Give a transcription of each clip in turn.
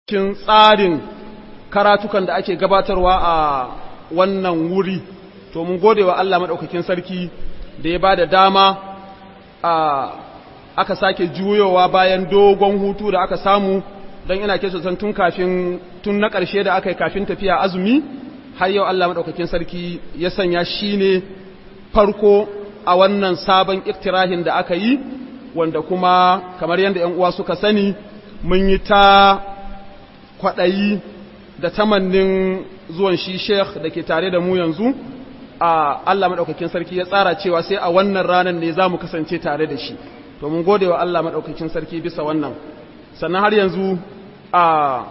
cikin tsarin karatukan da ake gabatarwa a wannan wuri to mun gode wa Allah maɗaukakin sarki da ya ba da dama a aka sake juyowa bayan dogon hutu da aka samu don ina ke sosan tun kafin tun na ƙarshe da aka yi kafin tafiya azumi har yau Allah maɗaukakin sarki ya sanya shi ne farko a wannan sabon iktirahin da aka yi wanda kuma kamar yadda ‘yan uwa suka sani mun yi ta kwaɗayi da tamannin zuwan shi sheikh da ke tare da mu yanzu a Allah maɗaukakin sarki ya tsara cewa sai a wannan ranar ne za mu kasance tare da shi to mun gode wa Allah maɗaukakin sarki bisa wannan sannan har yanzu a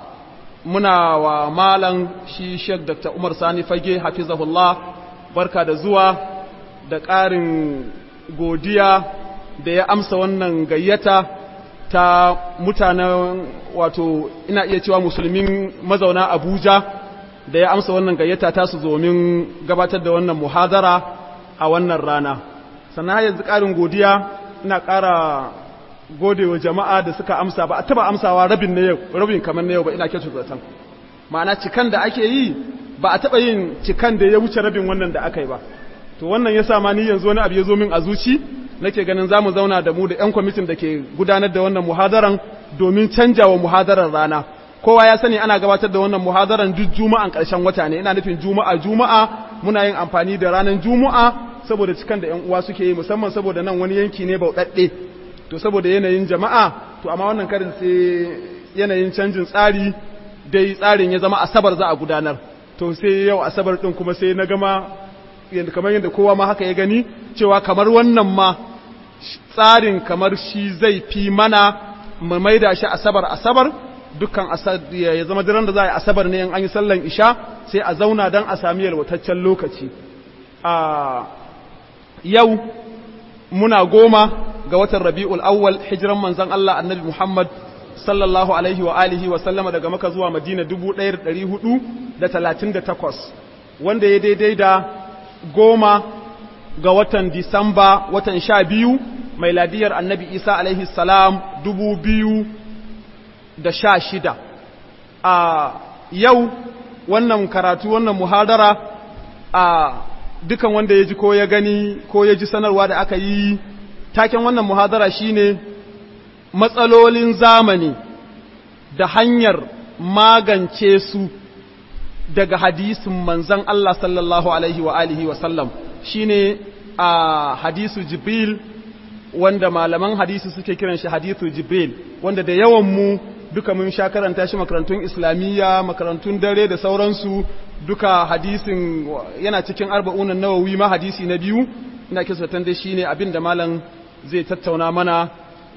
muna wa malam shi sheikh dr umar sani fage hafizahullah barka da zuwa da ƙarin godiya da ya amsa wannan gayyata ta mutanen wato ina iya cewa musulmin mazauna Abuja da ya amsa wannan gayyata ta su domin gabatar da wannan muhadara a wannan rana sannan har yanzu ƙarin godiya ina ƙara gode wa jama'a da suka amsa ba a taba amsawa rabin na yau rabin kamar na yau ba ina kyautu zaton ma'ana cikan da ake yi ba a taba yin cikan da ya wuce rabin wannan da aka yi ba to wannan ya sa ma ni yanzu wani abu ya zo min a zuci nake ganin za mu zauna da mu da 'yan kwamitin da ke gudanar da wannan muhadaran domin canja wa muhadarar rana kowa ya sani ana gabatar da wannan muhadaran duk juma'an ƙarshen wata ne ina nufin juma'a juma'a muna yin amfani da ranar juma'a saboda cikan da 'yan uwa suke yi musamman saboda nan wani yanki ne bauɗaɗɗe to saboda yanayin jama'a to amma wannan karin sai yanayin canjin tsari dai tsarin ya zama asabar za a gudanar to sai yau asabar ɗin kuma sai na gama yadda kamar yadda kowa ma haka ya gani cewa kamar wannan ma tsarin kamar shi zai fi mana mu maida shi asabar asabar dukkan ya zama diran da za a yi asabar ne in an yi sallan isha sai a zauna don a sami yalwataccen lokaci a yau muna goma ga watan rabi'ul awwal hijiran manzon Allah annabi Muhammad sallallahu alaihi wa alihi wa sallama daga maka zuwa madina 1438 wanda ya daidai da goma ga watan Disamba watan sha biyu mai ladiyar annabi Isa alaihi salam dubu biyu da sha shida. A yau wannan karatu wannan muhadara a dukan wanda ya ji ko ya gani ko ya ji sanarwa da aka yi taken wannan muhadara shine matsalolin zamani da hanyar magance su daga hadisin manzan Allah sallallahu alaihi wa alihi wa sallam shine a hadisu jibril wanda malaman hadisi suke kiran shi hadisu jibril wanda da yawan mu duka mun sha karanta shi makarantun islamiyya makarantun dare da sauransu duka hadisin yana cikin arba'unan nawawi ma hadisi na biyu ina kisatan dai shine abin da malam zai tattauna mana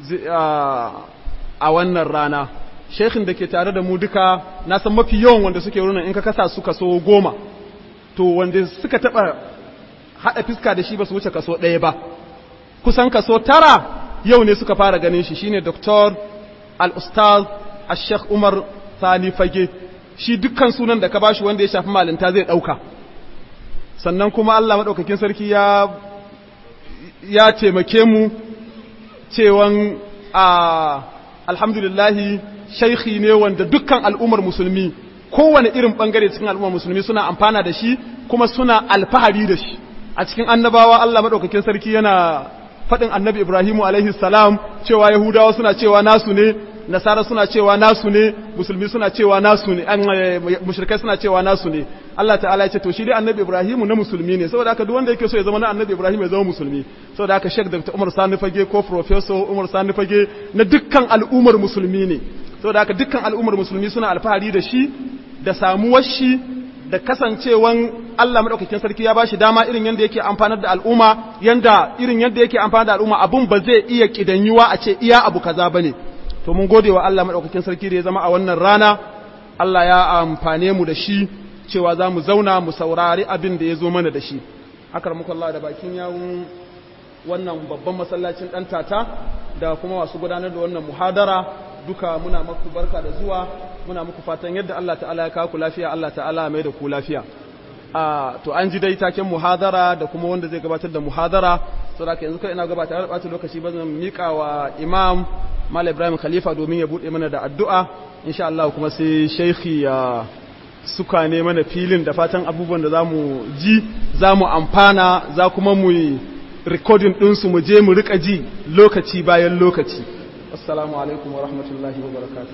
a wannan rana shekhin da ke tare da mu duka na san mafi yawan wanda suke wurin in ka kasa su kaso goma to wanda suka taba haɗa fiska da shi ba su wuce kaso ɗaya ba kusan kaso tara yau ne suka fara ganin shi shine Dr. al-ustaz al-sheikh umar sani fage shi dukkan sunan da ka bashi wanda ya shafi malinta zai ɗauka sannan kuma allah maɗaukakin sarki ya ya taimake mu cewan a alhamdulillahi shaikhi ne wanda dukkan al'ummar musulmi kowane irin bangare cikin al'ummar musulmi suna amfana da shi kuma suna alfahari da shi a cikin annabawa Allah madaukakin sarki yana faɗin annabi Ibrahimu alaihi salam cewa Yahudawa suna cewa nasu ne Nasara suna cewa nasu ne musulmi suna cewa nasu ne an mushrikai suna cewa nasu ne Allah ta'ala ya ce to shi dai annabi Ibrahimu na musulmi ne saboda haka duk wanda yake so ya zama na annabi Ibrahim ya zama musulmi saboda haka Sheikh Dr. Umar Sani Fage ko Professor Umar Sani Fage na dukkan al'ummar musulmi ne saboda haka dukkan al'ummar musulmi suna alfahari da shi da samuwar shi da kasancewan Allah madaukakin sarki ya bashi dama irin yanda yake amfanar da al'umma yanda irin yanda yake amfanar da al'umma abun ba zai iya kidanyuwa a ce iya abu kaza bane to mun gode wa Allah madaukakin sarki da ya zama a wannan rana Allah ya amfane mu da shi cewa za mu zauna mu saurari abin da ya zo mana da shi akar muku Allah da bakin yawun wannan babban masallacin ɗan tata da kuma masu gudanar da wannan muhadara duka muna maku barka da zuwa muna muku fatan yadda Allah ta'ala ya kawo ku lafiya Allah ta'ala mai da ku lafiya a to an ji dai taken muhadara da kuma wanda zai gabatar da muhadara saboda yanzu kai ina gabatar da ɓata lokaci ba zan miƙa wa imam Malam Ibrahim Khalifa domin ya buɗe mana da addu'a insha Allah kuma sai shaikhi ya suka ne mana filin da fatan abubuwan da za mu ji za mu amfana za kuma mu yi rikodin ɗinsu mu je mu riƙa ji lokaci bayan lokaci assalamu alaikum wa rahmatullahi wa barakatuh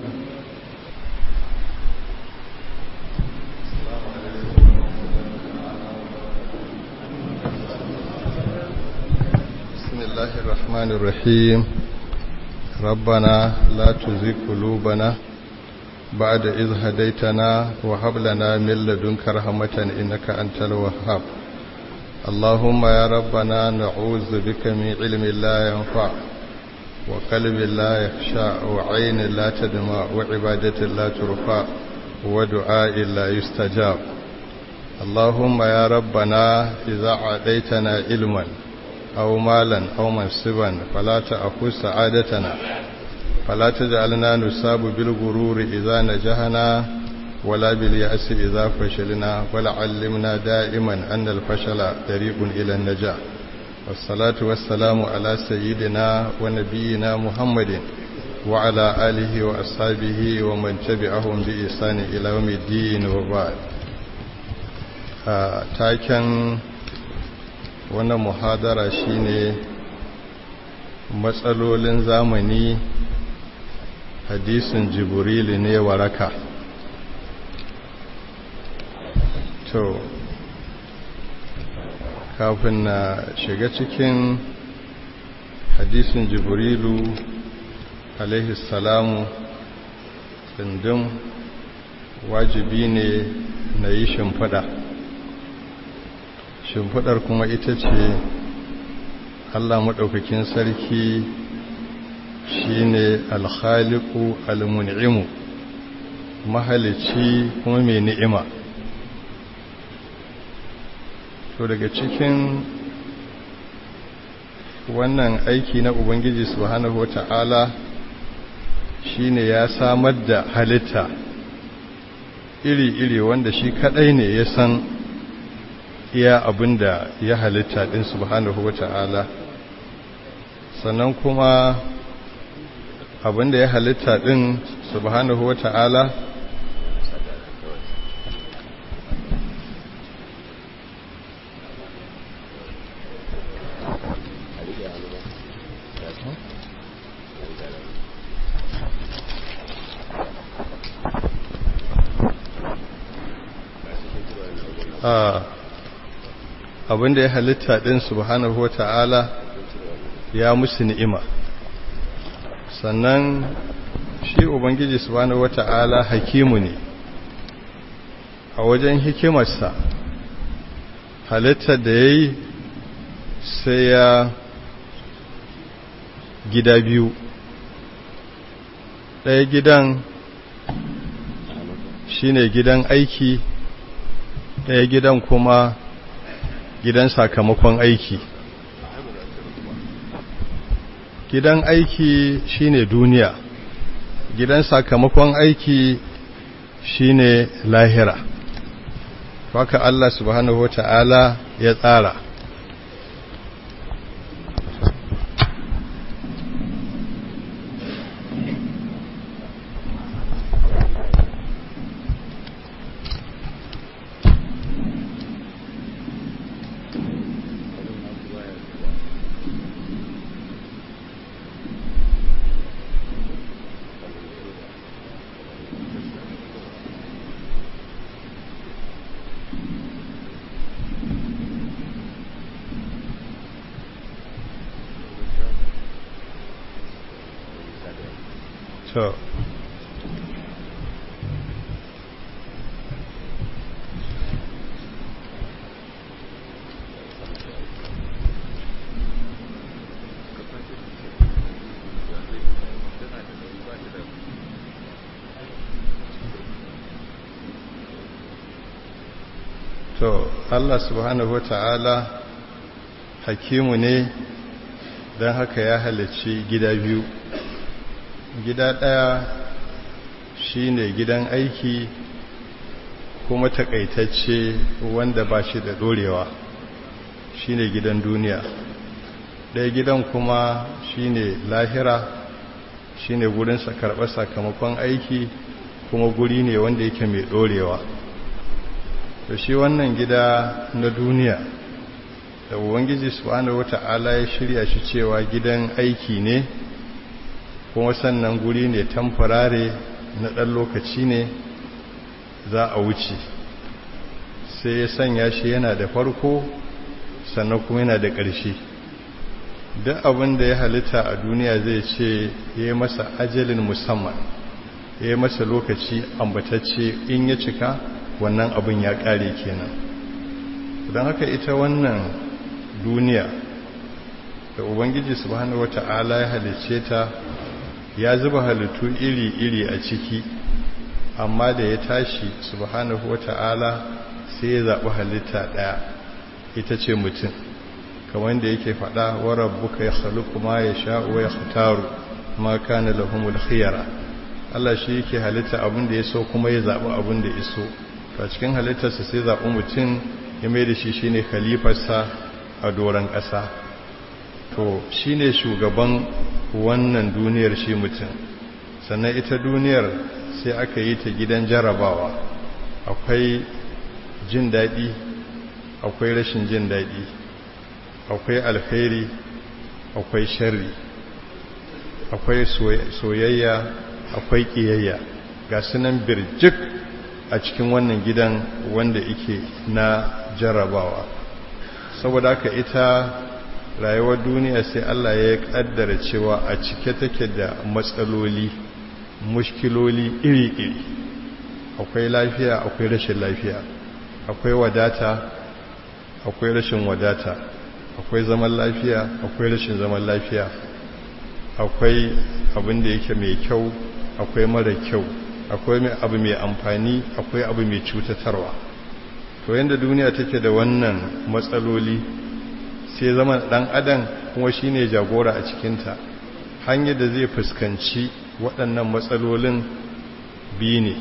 بسم الله الرحمن الرحيم ربنا لا تزغ قلوبنا بعد إذ هديتنا وهب لنا من لدنك رحمة إنك أنت الوهاب اللهم يا ربنا نعوذ بك من علم لا ينفع وقلب لا يخشع وعين لا تدمع وعبادة لا ترفع ودعاء لا يستجاب اللهم يا ربنا إذا عديتنا علما أو مالا أو منصبا فلا تأخذ سعادتنا فلا تجعلنا نصاب بالغرور إذا نجحنا ولا باليأس إذا فشلنا ولا علمنا دائما أن الفشل طريق إلى النجاح والصلاة والسلام على سيدنا ونبينا محمد وعلى آله وأصحابه ومن تبعهم بإحسان إلى يوم الدين وبعد taken wannan muhadara shine matsalolin zamani hadisin jibrilu ne waraka to kafin na shiga cikin hadisin jibrilu alaihi salamu tsindin wajibi ne na yi shimfiɗa shimfiɗar kuma ita ce allah maɗaukakin sarki shine alhaliku almun'imu mahalici kuma mai ni'ima to daga cikin wannan aiki na ubangiji subhanahu wata'ala shine ya samar da halitta iri-iri wanda shi kadai ne ya san iya abin da ya halitta din subhanahu wata'ala sannan kuma abin da ya halitta din subhanahu wata'ala abin da ya halitta din subhanahu wata'ala ya musu ni'ima sannan shi ubangiji subhanahu wata'ala hakimu ne a wajen hikimarsa halittar da ya yi sai ya gida biyu ɗaya gidan shine gidan aiki ɗaya gidan kuma gidan sakamakon aiki gidan aiki shine duniya gidan sakamakon aiki shine lahira haka Allah subhanahu wata'ala ya tsara to to Allah subhanahu wa ta'ala hakimu ne don haka ya halicci gida biyu gida ɗaya shine gidan aiki kuma takaitacce wanda ba shi da ɗorewa shine gidan duniya ɗaya gidan kuma shine lahira shine gurin sa karɓar sakamakon aiki kuma guri ne wanda yake mai ɗorewa to shi wannan gida na duniya da ubangiji subhanahu wata'ala ya shirya shi cewa gidan aiki ne kuma sannan guri ne tamfarare na ɗan lokaci ne za a wuce sai ya sanya shi yana da farko sannan kuma yana da ƙarshe duk abin da ya halitta a duniya zai ce ya yi masa ajalin musamman ya yi masa lokaci ambatacce in ya cika wannan abin ya ƙare kenan don haka ita wannan duniya da ubangiji subhanahu wata'ala ya halicce ta ya zuba halittu iri-iri a ciki amma da ya tashi subhanahu wata'ala sai ya zaɓi halitta ɗaya ita ce mutum kamar da yake faɗa wa rabbuka ya khaluqu ma yasha'u wa yakhtaru ma kana lahumul khiyara Allah shi yake halitta abin da ya so kuma ya zaɓi abin da ya so to a cikin halittarsa sai zaɓi mutum ya mai da shi shine khalifarsa a doron ƙasa to shine shugaban wannan duniyar shi mutum sannan ita duniyar sai aka yi ta gidan jarabawa akwai jin daɗi akwai rashin jin daɗi akwai alkhairi akwai sharri akwai soyayya akwai ƙiyayya ga sunan birjik a cikin wannan gidan wanda ike na jarabawa saboda haka ita rayuwar duniya sai Allah ya kaddara cewa a cike take da matsaloli mushkiloli iri-iri akwai lafiya akwai rashin lafiya akwai wadata akwai rashin wadata akwai zaman lafiya akwai rashin zaman lafiya akwai abin da yake mai kyau akwai mara kyau akwai abu mai amfani akwai abu mai cutatarwa to yadda duniya take da wannan matsaloli sai zama dan adam kuma shine jagora a cikinta hanyar da zai fuskanci waɗannan matsalolin biyu ne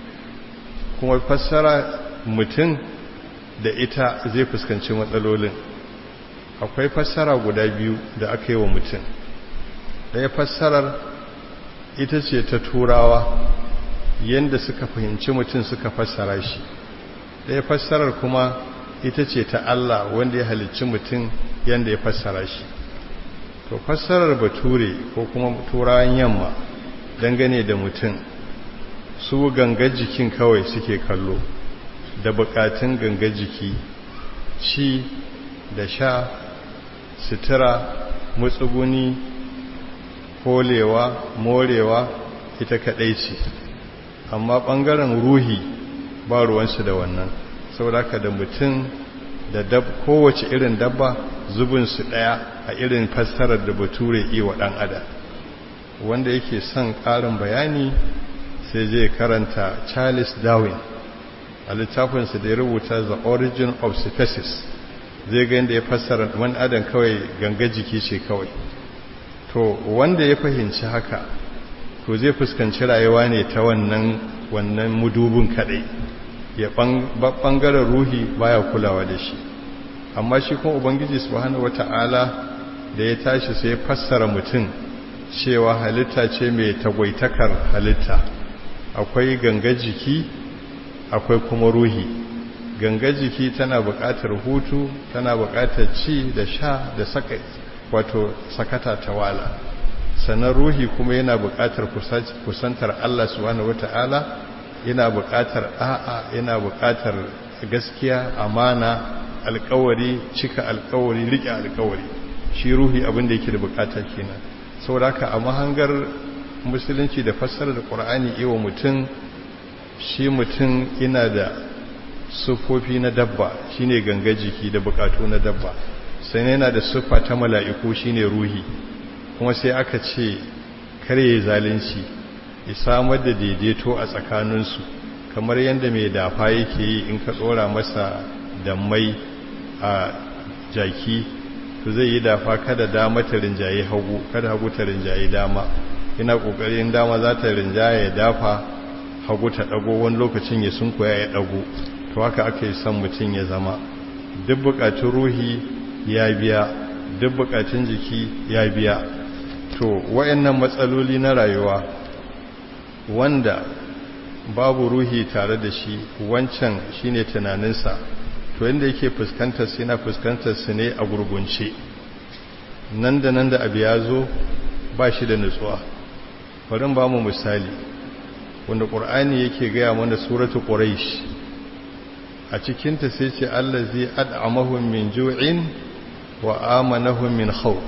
kuma fassara mutum da ita zai fuskanci matsalolin akwai fassara guda biyu da aka yi wa mutum ɗaya fassarar ita ce ta turawa yadda suka fahimci mutum suka fassara shi ɗaya fassarar kuma ita ce ta Allah wanda ya halicci mutum yadda ya fassara shi to fassarar bature ko kuma turawan yamma dangane da mutum su gangar jikin kawai suke kallo da bukatun gangar jiki ci da sha sutura matsuguni kolewa morewa ita kadai ce amma bangaren ruhi ba ruwansu da wannan saboda ka da mutum da dab kowace irin dabba zubinsu daya a irin fassarar da bature yi wa dan adam wanda yake son karin bayani sai zai karanta charles darwin a littafinsa da ya rubuta the origin of species zai ga yadda ya fassara wani adam kawai ganga jiki ce kawai to wanda ya fahimci haka to zai fuskanci rayuwa ne ta wannan wannan mudubin kadai ya bangaren ruhi baya kulawa da shi amma shi kuma ubangiji subhanahu wata'ala da ya tashi sai ya fassara mutum cewa halitta ce mai tagwaitakar halitta akwai ganga jiki akwai kuma ruhi ganga jiki tana buƙatar hutu tana buƙatar ci da sha da saka wato sakata ta wala sannan ruhi kuma yana buƙatar kusantar Allah subhanahu wata'ala yana buƙatar a'a yana buƙatar gaskiya amana alƙawari cika alƙawari riƙe alƙawari shi ruhi abin da yake da buƙata kenan saboda haka a mahangar musulunci da fassarar da ƙur'ani iwa mutum shi mutum ina da sufofi na dabba shine ganga jiki da buƙatu na dabba sai yana da siffa ta mala'iku shine ruhi kuma sai aka ce kare zalunci ya samar da daidaito a tsakaninsu kamar yadda mai dafa yake yi in ka tsora masa da mai a jaki to zai yi dafa kada dama ta rinjaye hagu kada hagu ta rinjaye dama ina kokarin dama za ta rinjaye ya dafa hagu ta dago wani lokacin ya sunkuya ya dago to haka aka yi son mutum ya zama duk bukatun ruhi ya biya duk bukatun jiki ya biya to wayannan matsaloli na rayuwa wanda babu ruhi tare da shi wancan shine tunaninsa to inda yake fuskantar su yana fuskantar su ne a gurgunce nan da nan da abu ya zo ba shi da nutsuwa bari ba mu misali wanda ƙur'ani yake gaya mana suratu quraish a cikinta sai ce allazi ad'amahum min ju'in wa amanahum min khawf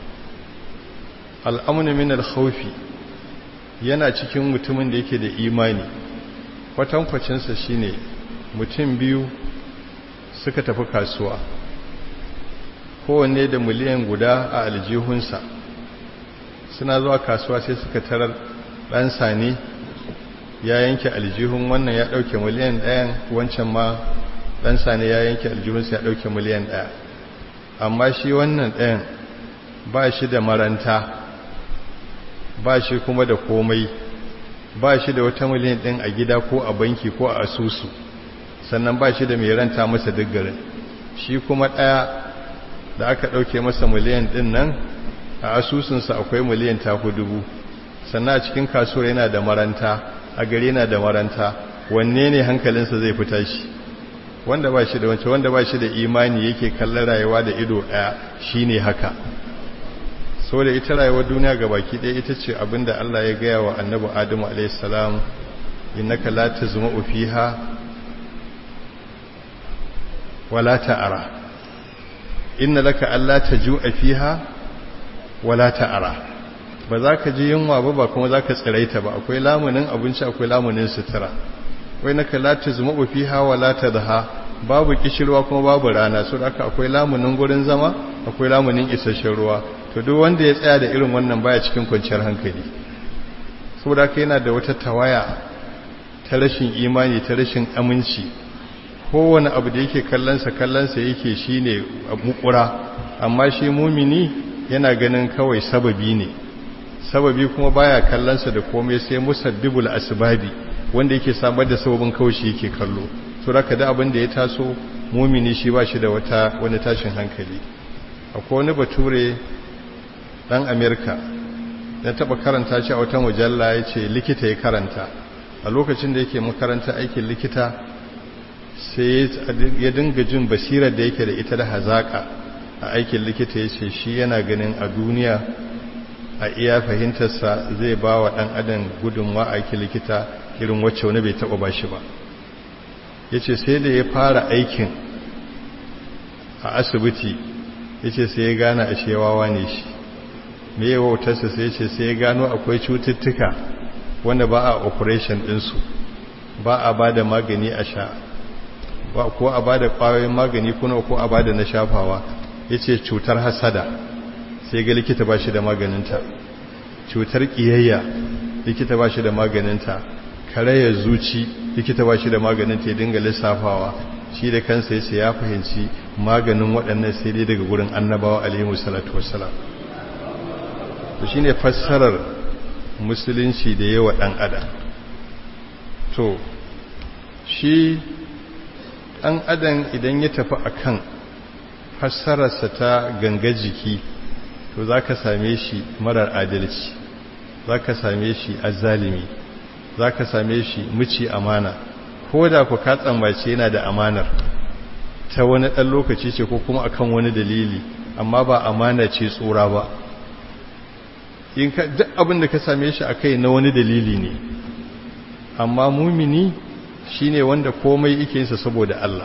al'amnu min al-khawfi yana cikin mutumin da yake da imani kwatankwacinsa shine mutum biyu suka tafi kasuwa kowanne da miliyan guda a aljihunsa suna zuwa kasuwa sai suka tarar ɗansa ne ya yanke aljihun wannan ya ɗauke miliyan ɗayan wancan ma ɗansa ne ya yanke aljihunsa ya ɗauke miliyan ɗaya amma shi wannan ɗayan ba shi da maranta ba shi kuma da komai ba shi da wata miliyan ɗin a gida ko a banki ko a asusu sannan ba shi da mai ranta masa duk garin shi kuma ɗaya da aka ɗauke masa miliyan ɗin nan a asusunsa akwai miliyan taku dubu sannan a cikin kasuwar yana da maranta a gari yana da maranta wanne ne hankalinsa zai fita shi wanda ba shi da wance wanda ba shi da imani yake kallon rayuwa da ido ɗaya shi ne haka so da ita rayuwar duniya ga baki ɗaya ita ce abinda Allah ya gaya wa annabi adamu alaihissalam innaka la tazma'u fiha wala ta'ara inna laka alla taju'a fiha wala ta'ara ba za ka ji yunwa ba ba kuma za ka tsiraita ba akwai lamunin abinci akwai lamunin sutura wai naka la tazma'u fiha wala tadha babu kishirwa kuma babu rana so haka akwai lamunin gurin zama akwai lamunin isasshen ruwa to duk wanda ya tsaya da irin wannan baya cikin kwanciyar hankali saboda haka yana da wata tawaya ta rashin imani ta rashin aminci kowane abu da yake kallonsa kallonsa yake shine mukura amma shi mumini yana ganin kawai sababi ne sababi kuma baya kallonsa da komai sai musabbibul asbabi wanda yake samar da sababin kawai shi yake kallo so raka da abin da ya taso mumini shi ba shi da wata wani tashin hankali akwai wani bature dan amerika na taba karanta shi a wata mujalla ya ce likita ya karanta a lokacin da yake makaranta aikin likita sai ya dinga jin basirar da yake da ita da hazaka a aikin likita ya ce shi yana ganin a duniya a iya fahimtarsa zai ba wa ɗan adam gudunwa a aikin likita irin wacce wani bai taɓa ba shi ba ya ce sai da ya fara aikin a asibiti ya ce sai ya gane a shewawa ne shi me ya wautarsa sai ce sai ya gano akwai cututtuka wanda ba a operation ɗinsu ba a ba da magani a sha ba ko a ba da ƙwayoyin magani kuna ko a ba da na shafawa ya ce cutar hasada sai ga likita ba shi da maganinta cutar ƙiyayya likita ba shi da maganinta karayar zuci likita ba shi da maganinta ya dinga lissafawa shi da kansa ya ce ya fahimci maganin waɗannan sai dai daga gurin annabawa alaihi salatu wassalam to shine fassarar musulunci da yawa ɗan adam to shi ɗan adam idan ya tafi akan fassararsa ta ganga jiki to za ka same shi marar adalci za ka same shi azalimi za ka same shi muci amana ko da ku ka tsammace yana da amanar ta wani ɗan lokaci ce ko kuma akan wani dalili amma ba amana ce tsora ba in ka duk abin da ka same shi a kai na wani dalili ne amma mumini shine wanda komai yake yinsa saboda Allah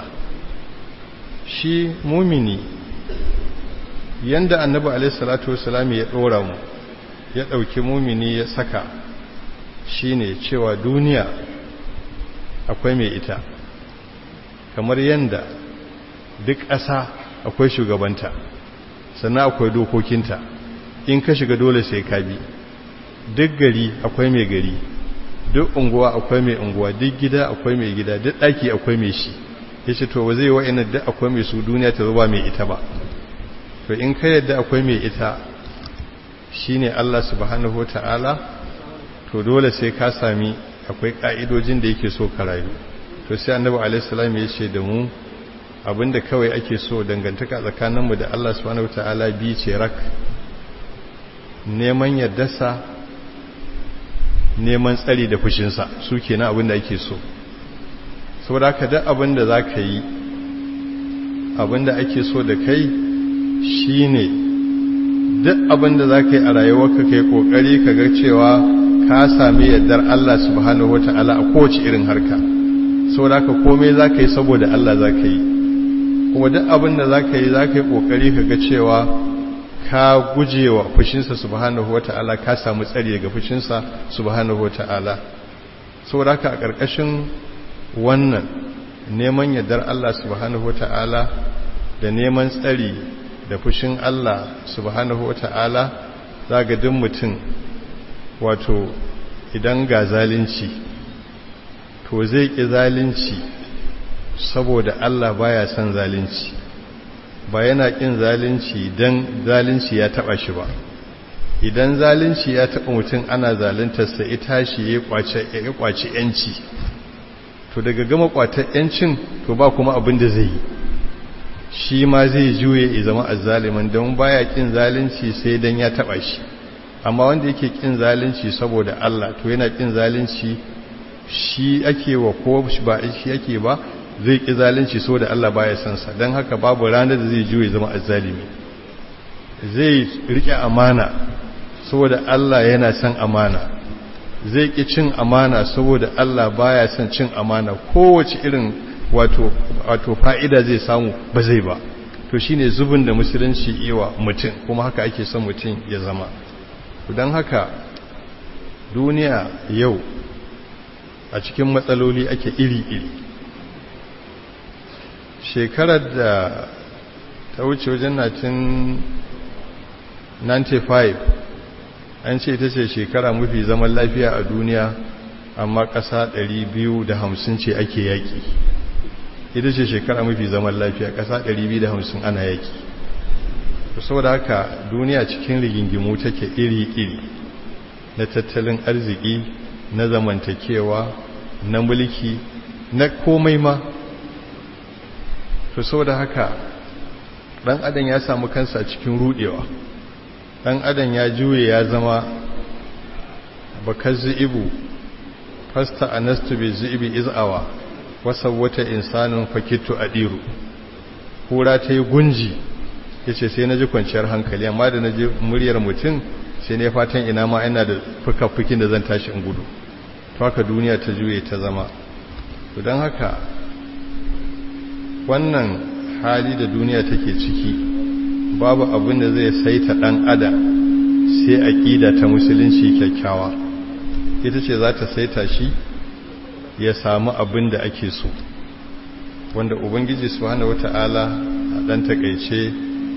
shi mumini yanda annabi alaihissalatu wassalam ya dora mu ya dauki mumini ya saka shine cewa duniya akwai mai ita kamar yanda duk ƙasa akwai shugabanta sannan akwai dokokinta in ka shiga dole sai ka bi duk gari akwai mai gari duk unguwa akwai mai unguwa duk gida akwai mai gida duk ɗaki akwai mai shi ya ce to zai wa'ina duk akwai mai su duniya ta zuba mai ita ba to in ka yadda akwai mai ita shine Allah subhanahu ta'ala to dole sai ka sami akwai ka'idojin da yake so ka rayu to sai annabi alaihi ya ce da mu abinda kawai ake so dangantaka tsakaninmu da Allah subhanahu ta'ala bi ce rak neman yardarsa neman tsari da fushinsa su ke na abin da ake so saboda ka duk abin da za ka yi abin da ake so da kai shi ne duk abin da za ka yi a rayuwarka kai ƙoƙari ka ga cewa ka sami yardar Allah subhanahu wa ta'ala a kowace irin harka saboda ka komai za ka yi saboda Allah za ka yi kuma duk abin da za ka yi za ka yi ƙoƙari ka ga cewa ka guje wa fushinsa subhanahu wa ta'ala ka samu tsari daga fushinsa subhanahu wa ta'ala saboda haka a ƙarƙashin wannan neman yardar Allah subhanahu wa ta'ala da neman tsari da fushin Allah subhanahu wa ta'ala za ga duk mutum wato idan ga zalunci to zai ƙi zalunci saboda Allah baya son zalunci ba yana ƙin zalunci don zalunci ya taɓa shi ba idan zalunci ya taɓa mutum ana zaluntarsa ita shi ya ƙwace ‘yanci to daga gama ƙwatar ‘yancin to ba kuma abin da zai yi shi ma zai juye ya zama azzaliman don baya ƙin zalunci sai don ya taɓa shi amma wanda yake ƙin zalunci saboda Allah to yana ƙin zalunci shi ake wa ko ba shi ake ba zai ƙi zalunci so da Allah baya son sa don haka babu ranar da zai juye zama azzalimi zai rike amana saboda Allah yana son amana zai ƙi cin amana saboda Allah baya son cin amana kowace irin wato wato fa'ida zai samu ba zai ba to shine zubin da musulunci iwa mutum kuma haka ake son mutum ya zama don haka duniya yau a cikin matsaloli ake iri-iri shekarar da ta wuce wajen 1995 an ce ita ce shekara mafi zaman lafiya a duniya amma ƙasa 250 ce ake yaƙi ita ce shekara mafi zaman lafiya ƙasa 250 ana yaƙi saboda haka duniya cikin rigingimu take iri-iri na tattalin arziki na zamantakewa na mulki na komai ma to saboda haka dan adam ya samu kansa cikin rudewa dan adam ya juye ya zama bakazzi ibu fasta anastu bi zibi izawa wata insanin fakitu adiru kura ta yi gunji yace sai naji kwanciyar hankali amma da naji muryar mutum sai ne fatan ina ma ina da fuka-fukin da zan tashi in gudu to haka duniya ta juye ta zama to don haka wannan hali da duniya take ciki babu abin da zai saita dan adam sai aqida ta musulunci kyakkyawa ita ce za ta saita shi ya samu abin da ake so wanda ubangiji subhanahu wata'ala a dan takeice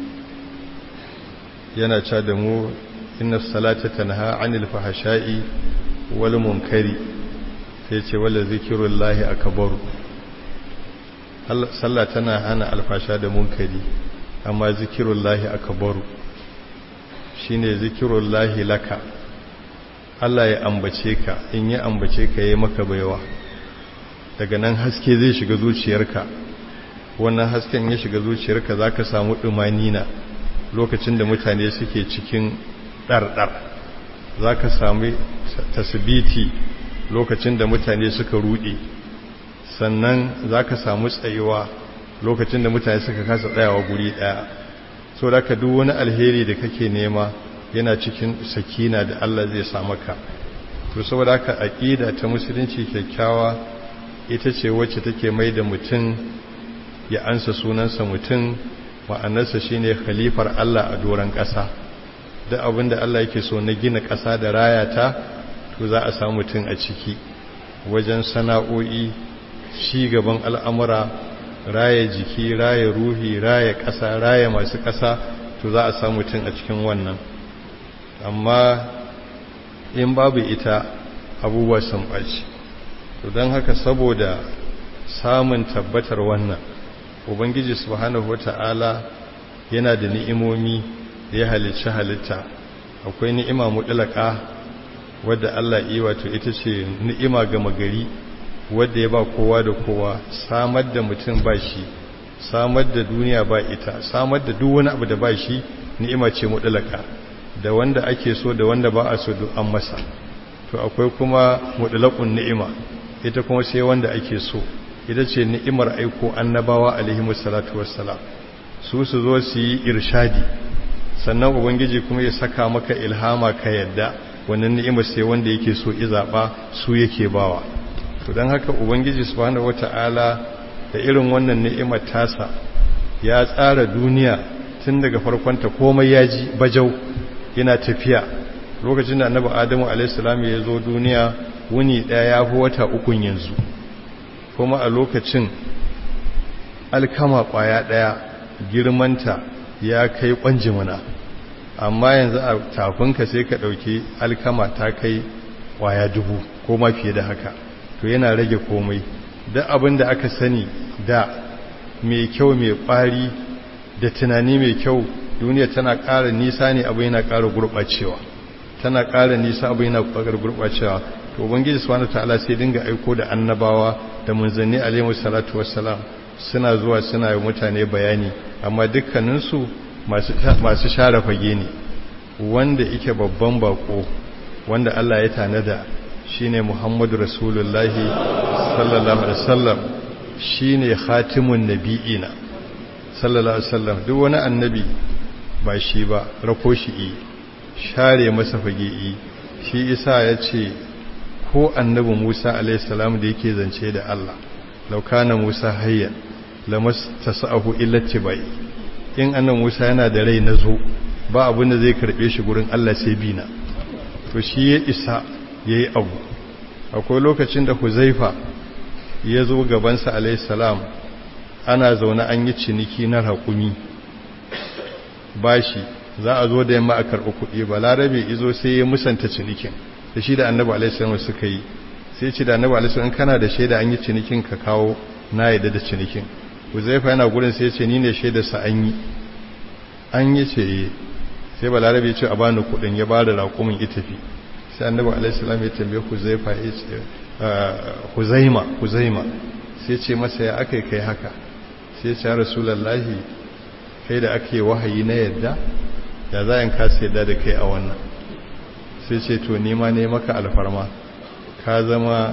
yana ca da mu inna salata tanha anil fahsha'i wal munkari sai ce wala zikrullahi akbaru sallah tana hana alfasha da munkari amma zikirullahi akbaru shine zikirullahi laka Allah ya ambace ka in ya ambace ka yayi maka baiwa daga nan haske zai shiga zuciyarka wannan hasken ya shiga zuciyarka zaka samu dumanina lokacin da mutane suke cikin ɗarɗar zaka samu tasbiti lokacin da mutane suka rude sannan za ka samu tsayuwa lokacin da mutane suka kasa tsayawa guri ɗaya so da ka duk wani alheri da kake nema yana cikin sakina da Allah zai samu ka to saboda haka aqida ta musulunci kyakkyawa ita ce wacce take mai da mutum ya ansa sunansa mutum ma'anarsa shine khalifar Allah a doron ƙasa duk abin da Allah yake so na gina ƙasa da rayata to za a samu mutum a ciki wajen sana'o'i ci gaban al'amura raya jiki raya ruhi raya ƙasa raya masu ƙasa to za a samu mutum a cikin wannan amma in babu ita abubuwa sun ɓaci to don haka saboda samun tabbatar wannan ubangiji subhanahu wata'ala yana da ni'imomi da ya halicci halitta akwai ni'ima mutlaka wadda Allah yi wato ita ce ni'ima gama gari wadda ya ba kowa da kowa samar da mutum ba shi samar da duniya ba ita samar da duk wani abu da ba shi ni'ima ce mutlaka da wanda ake so da wanda ba a so duk an masa to akwai kuma mutlaqun ni'ima ita kuma sai wanda ake so ita ce ni'imar aiko annabawa alaihi salatu wassalam su su zo su yi irshadi sannan ubangiji kuma ya saka maka ilhama ka yadda wannan ni'imar sai wanda yake so izaba su yake bawa to don haka ubangiji subhanahu wata'ala da irin wannan ni'imar tasa ya tsara duniya tun daga farkonta komai ya ji bajau yana tafiya lokacin da annabi adamu alaihissalam ya zo duniya wuni daya ya fi wata ukun yanzu kuma a lokacin alkama kwaya daya girmanta ya kai kwanjimuna amma yanzu a tafinka sai ka dauki alkama ta kai kwaya dubu ko ma fiye da haka to yana rage komai duk abin da aka sani da mai kyau mai kwari da tunani mai kyau duniya tana ƙara nisa ne abu yana ƙara gurɓacewa tana ƙara nisa abu yana ƙara gurɓacewa to ubangiji subhanahu ta'ala sai dinga aiko da annabawa da munzanni alaihi salatu wassalam suna zuwa suna yi mutane bayani amma dukkaninsu masu masu share fage ne wanda yake babban bako wanda Allah ya tanada shine Muhammadu Rasulullahi sallallahu alaihi wasallam shine khatimun nabiyina sallallahu alaihi wasallam duk wani annabi ba shi ba rako shi yi share masa fage yi shi isa ya ce ko annabi Musa alaihi salam da yake zance da Allah laukana Musa hayyan lamas tasahu illa tibai in annabi Musa yana da rai nazo ba abin da zai karbe shi gurin Allah sai bina to shi ya isa yayi abu akwai lokacin da Huzaifa ya zo gabansa alaihi salam ana zaune an yi ciniki na raƙumi bashi za a zo da yamma a karɓi kuɗi ba larabe izo sai ya musanta cinikin da shi da annabi alaihissalam suka yi sai ce da annabi alaihissalam kana da shaida an yi cinikin ka kawo na yadda da cinikin huzaifa yana gurin sai ce ni ne shaida sa an yi an yi ce sai ba larabe ya ce a bani kuɗin ya bada raƙumin itafi sai annabi alaihissalam ya tambaye huzaifa ya ce huzaima huzaima sai ce masa ya aka kai haka sai ce rasulallahi kai da ake wahayi na yadda ya za in kasa yadda da kai a wannan sai ce to nima ne maka alfarma ka zama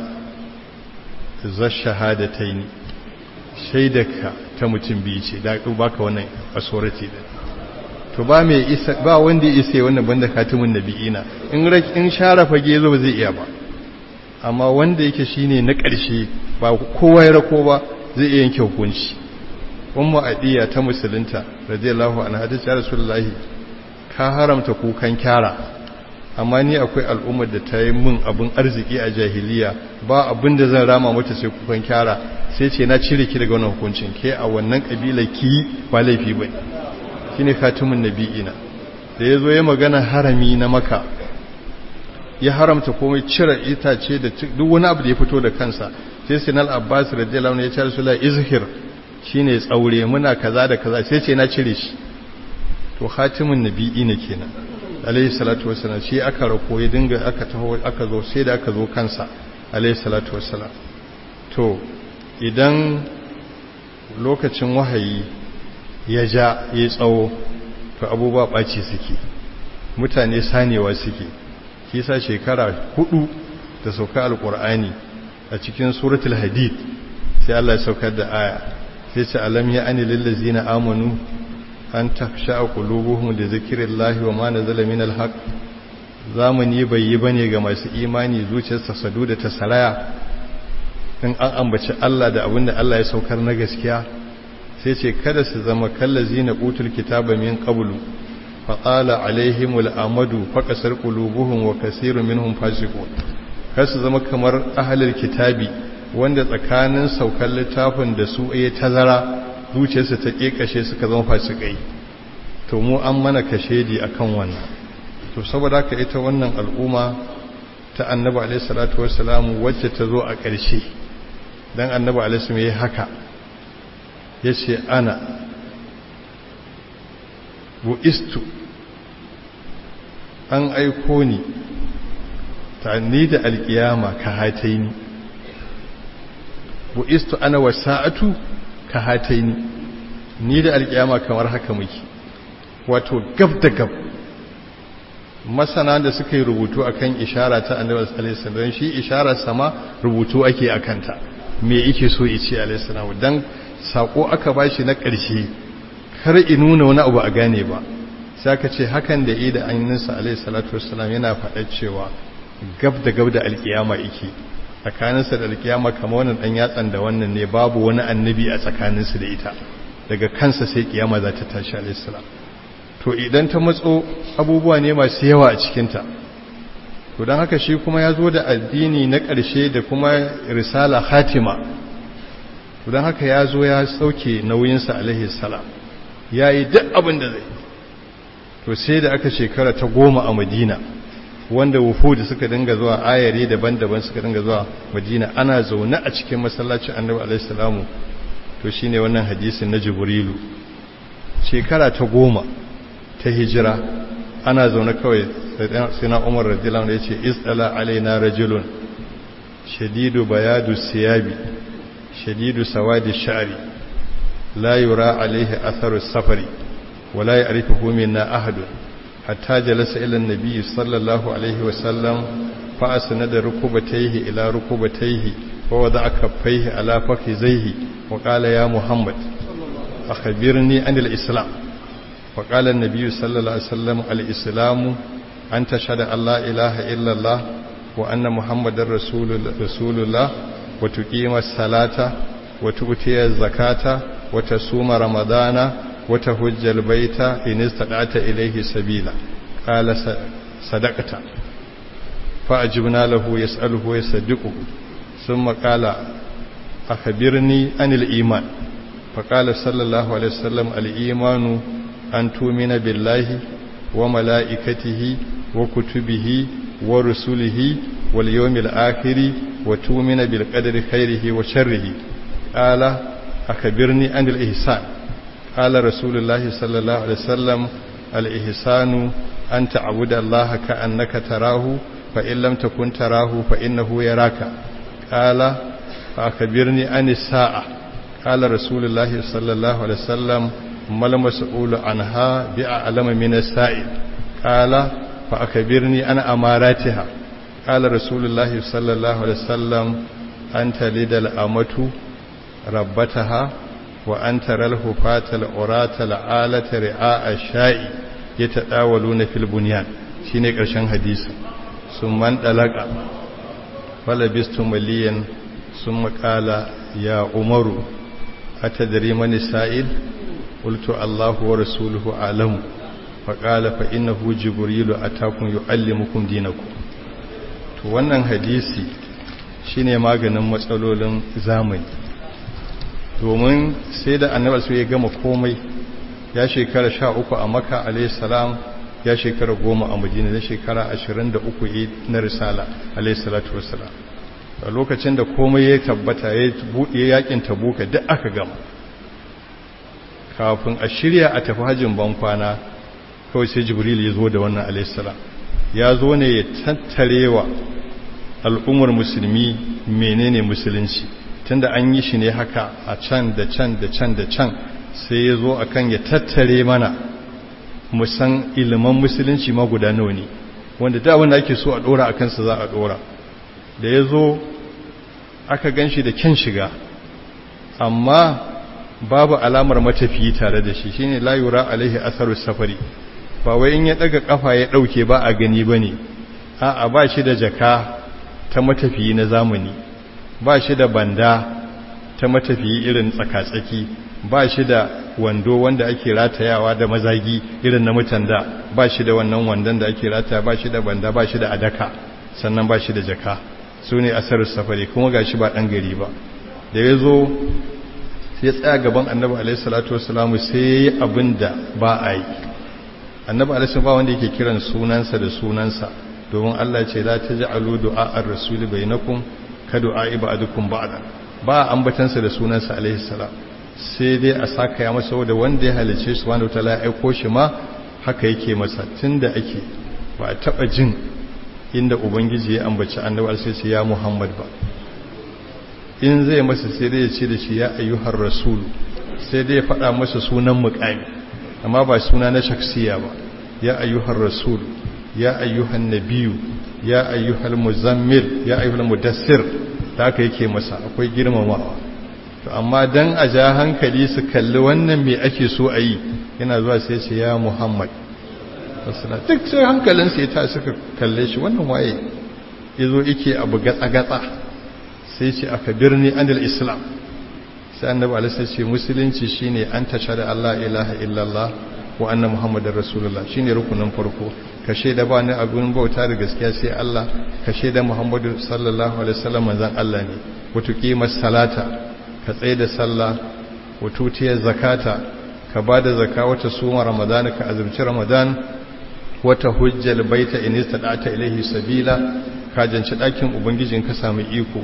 zar shahadatai ne shaidaka ta mutum biyu ce da baka wannan authority da to ba mai isa ba wanda ya isa wannan banda katimin nabi'ina in in share fage zo ba zai iya ba amma wanda yake shine na ƙarshe ba kowa ya rako ba zai iya yanke hukunci ummu adiya ta musulunta radiyallahu anha ta ce rasulullahi ka haramta kukan kyara amma ni akwai al'ummar da ta yi min abin arziki a jahiliya ba abin da zan rama mata sai kukan kyara sai ce na cire ki daga wannan hukuncin ke a wannan kabila ki ba laifi ba shine khatimun nabiyina da yazo ya magana harami na maka ya haramta komai cire itace da duk wani abu da ya fito da kansa sai sinal abbas radiyallahu anhu ya ce rasulullahi izhir shine tsaure muna kaza da kaza sai ce na cire shi to khatimun nabi'i ne kenan alayhi salatu wassalam shi aka rako ya dinga aka taho aka zo sai da aka zo kansa alayhi salatu wassalam to idan lokacin wahayi ya ja ya tsawo to abubuwa ɓaci suke mutane sanewa suke kisa shekara hudu da sauka alkur'ani a cikin suratul hadid sai Allah ya saukar da aya sai ce alam ya ani lillazina amanu an tafsha qulubuhum li zikrillahi wa ma nazala min alhaq zamani bai yi bane ga masu imani zuciyarsa sadu da ta saraya in an ambaci Allah da abinda Allah ya saukar na gaskiya sai ce kada su zama kallazina utul kitaba min qablu faƙala alaihimul amadu faƙasar ƙulubuhun wa kasiru minhum fasiqun kar su zama kamar ahlul kitabi wanda tsakanin saukar littafin da su ya tazara zuciyarsu ta kekashe suka zama fasikai to mu an mana kashedi akan wannan to saboda haka ita wannan al'umma ta annabi alaihi salatu wassalamu wacce ta zo a ƙarshe dan annabi alaihi salatu yayi haka yace ana bu'istu an aiko ni ta ni da alkiyama ka hataini bu'istu ana wasa'atu ka hataini ni da alkiyama kamar haka muke wato gab da gab masana da suka yi rubutu akan ishara ta annabi alaihi salam shi isharar sama rubutu ake akanta me yake so ya ce alaihi salam dan sako aka bashi na ƙarshe kar in nuna wani abu a gane ba sai aka ce hakan da yi da anninsa alaihi salatu wassalam yana faɗa cewa gab da gab da alkiyama yake tsakaninsa da alkiyama kamar wannan dan yatsan da wannan ne babu wani annabi a tsakaninsu da ita daga kansa sai kiyama za ta tashi alaihi salam to idan ta matso abubuwa ne masu yawa a cikinta to don haka shi kuma ya zo da addini na ƙarshe da kuma risala hatima to don haka ya zo ya sauke nauyinsa alaihi salam ya yi duk abin da zai to sai da aka shekara ta goma a madina wanda wufudu suka dinga zuwa ayare daban-daban suka dinga zuwa madina ana zaune a cikin masallacin annabi alaihi salamu to shine wannan hadisin na jibrilu shekara ta goma ta hijira ana zaune kawai sai na umar radiyallahu ya ce isdala alaina rajulun shadidu bayadu siyabi shadidu sawadi sha'ri la yura alaihi atharu safari wala ya'rifuhu minna ahadun hatta jalasa ila an-nabi sallallahu alaihi wa sallam fa asnada rukubatayhi ila rukubatayhi wa wada'a kaffayhi ala fakhizayhi wa qala ya muhammad akhbirni anil islam وقال النبي صلى الله عليه وسلم الإسلام أن تشهد أن لا إله إلا الله وأن محمد رسول, رسول الله وتقيم الصلاة وتؤتي الزكاة وتصوم رمضان وتهج البيت إن استطعت إليه سبيلا قال صدقت فأجبنا له يسأله ويصدقه ثم قال أخبرني عن الإيمان فقال صلى الله عليه وسلم الإيمان أن تؤمن بالله وملائكته وكتبه ورسله واليوم الآخر وتؤمن بالقدر خيره وشره قال أخبرني عن الإحسان قال رسول الله صلى الله عليه وسلم الإحسان أن تعبد الله كأنك تراه فإن لم تكن تراه فإنه يراك قال فأخبرني عن الساعة قال رسول الله صلى الله عليه وسلم ما المسؤول عنها بأعلم من السائل قال فأخبرني عن أماراتها قال رسول الله صلى الله عليه وسلم أن تلد الأمة ربتها وأن ترى الهفاة العراة العالة رعاء الشاء يتداولون في البنيان شيني قرشان حديث ثم انطلق فلبست مليا ثم قال يا عمر أتدري من السائل قلت الله ورسوله أعلم فقال فإنه جبريل أتاكم يعلمكم دينكم to wannan hadisi shine maganin matsalolin zamani domin sai da annabi sai ya gama komai ya shekara 13 a makka alayhi salam ya shekara 10 a madina da shekara 23 na risala alayhi salatu wassalam a lokacin da komai ya tabbata ya buɗe yakin tabuka duk aka gama kafin a shirya a tafi hajjin bankwana kawai sai jibril ya zo da wannan alaihissalam ya zo ne ya tattarewa al'ummar musulmi menene musulunci tunda an yi shi ne haka a can da can da can da can sai ya zo akan ya tattare mana musan iliman musulunci ma guda nawa ne wanda da wanda ake so a dora a kansa za a dora da ya zo aka gan shi da kyan shiga amma babu alamar matafiyi tare da shi shine la yura alaihi atharu safari ba wai in ya daga kafa ya dauke ba a gani bane a'a ba shi da jaka ta matafiyi na zamani ba shi da banda ta matafiyi irin tsakatsaki ba shi da wando wanda ake ratayawa da mazagi irin na mutanda ba shi da wannan wandon da ake rataya ba shi da banda ba shi da adaka sannan ba shi da jaka su ne asarar safari kuma ga shi ba ɗan gari ba da ya zo sai tsaya gaban annabi alaihi salatu wasalamu sai ya yi abin da ba a yi annabi alaihi ba wanda yake kiran sunansa da sunansa domin Allah ce la taj'alu du'a ar-rasul bainakum ka du'a ibadukum ba'da ba ambatansa da sunansa alaihi salam sai dai a saka ya masa da wanda ya halice su wanda ta ya aiko shi ma haka yake masa tunda ake ba a taba jin inda ubangiji ya ambaci annabi sai ce ya muhammad ba in zai masa sai dai ya ce da shi ya ayyuhar rasul sai dai ya faɗa masa sunan muƙami amma ba suna na shaksiya ba ya ayyuhar rasul ya ayyuhan nabiyu ya ayyuhal muzammil ya ayyuhal mudassir da haka yake masa akwai girmamawa to amma dan a ja hankali su kalli wannan me ake so a yi yana zuwa sai ce ya muhammad duk sai hankalinsa ya ta suka kalle shi wannan waye ya zo ike abu gatsa-gatsa sai ce aka birni anil islam sai annabi alisa ce musulunci shine an tasha da allah ilaha illallah wa anna muhammadar rasulullah shine rukunin farko ka shaida ba ni abin bauta da gaskiya sai allah ka shaida muhammadu sallallahu alaihi wasallam manzon allah ne wato kimar salata ka tsaye da sallah wato tiyar zakata ka ba da zaka wata suma ramadana ka azumci ramadan wata hujjal baita in istada'ta ilaihi sabila ka janci dakin ubangijin ka samu iko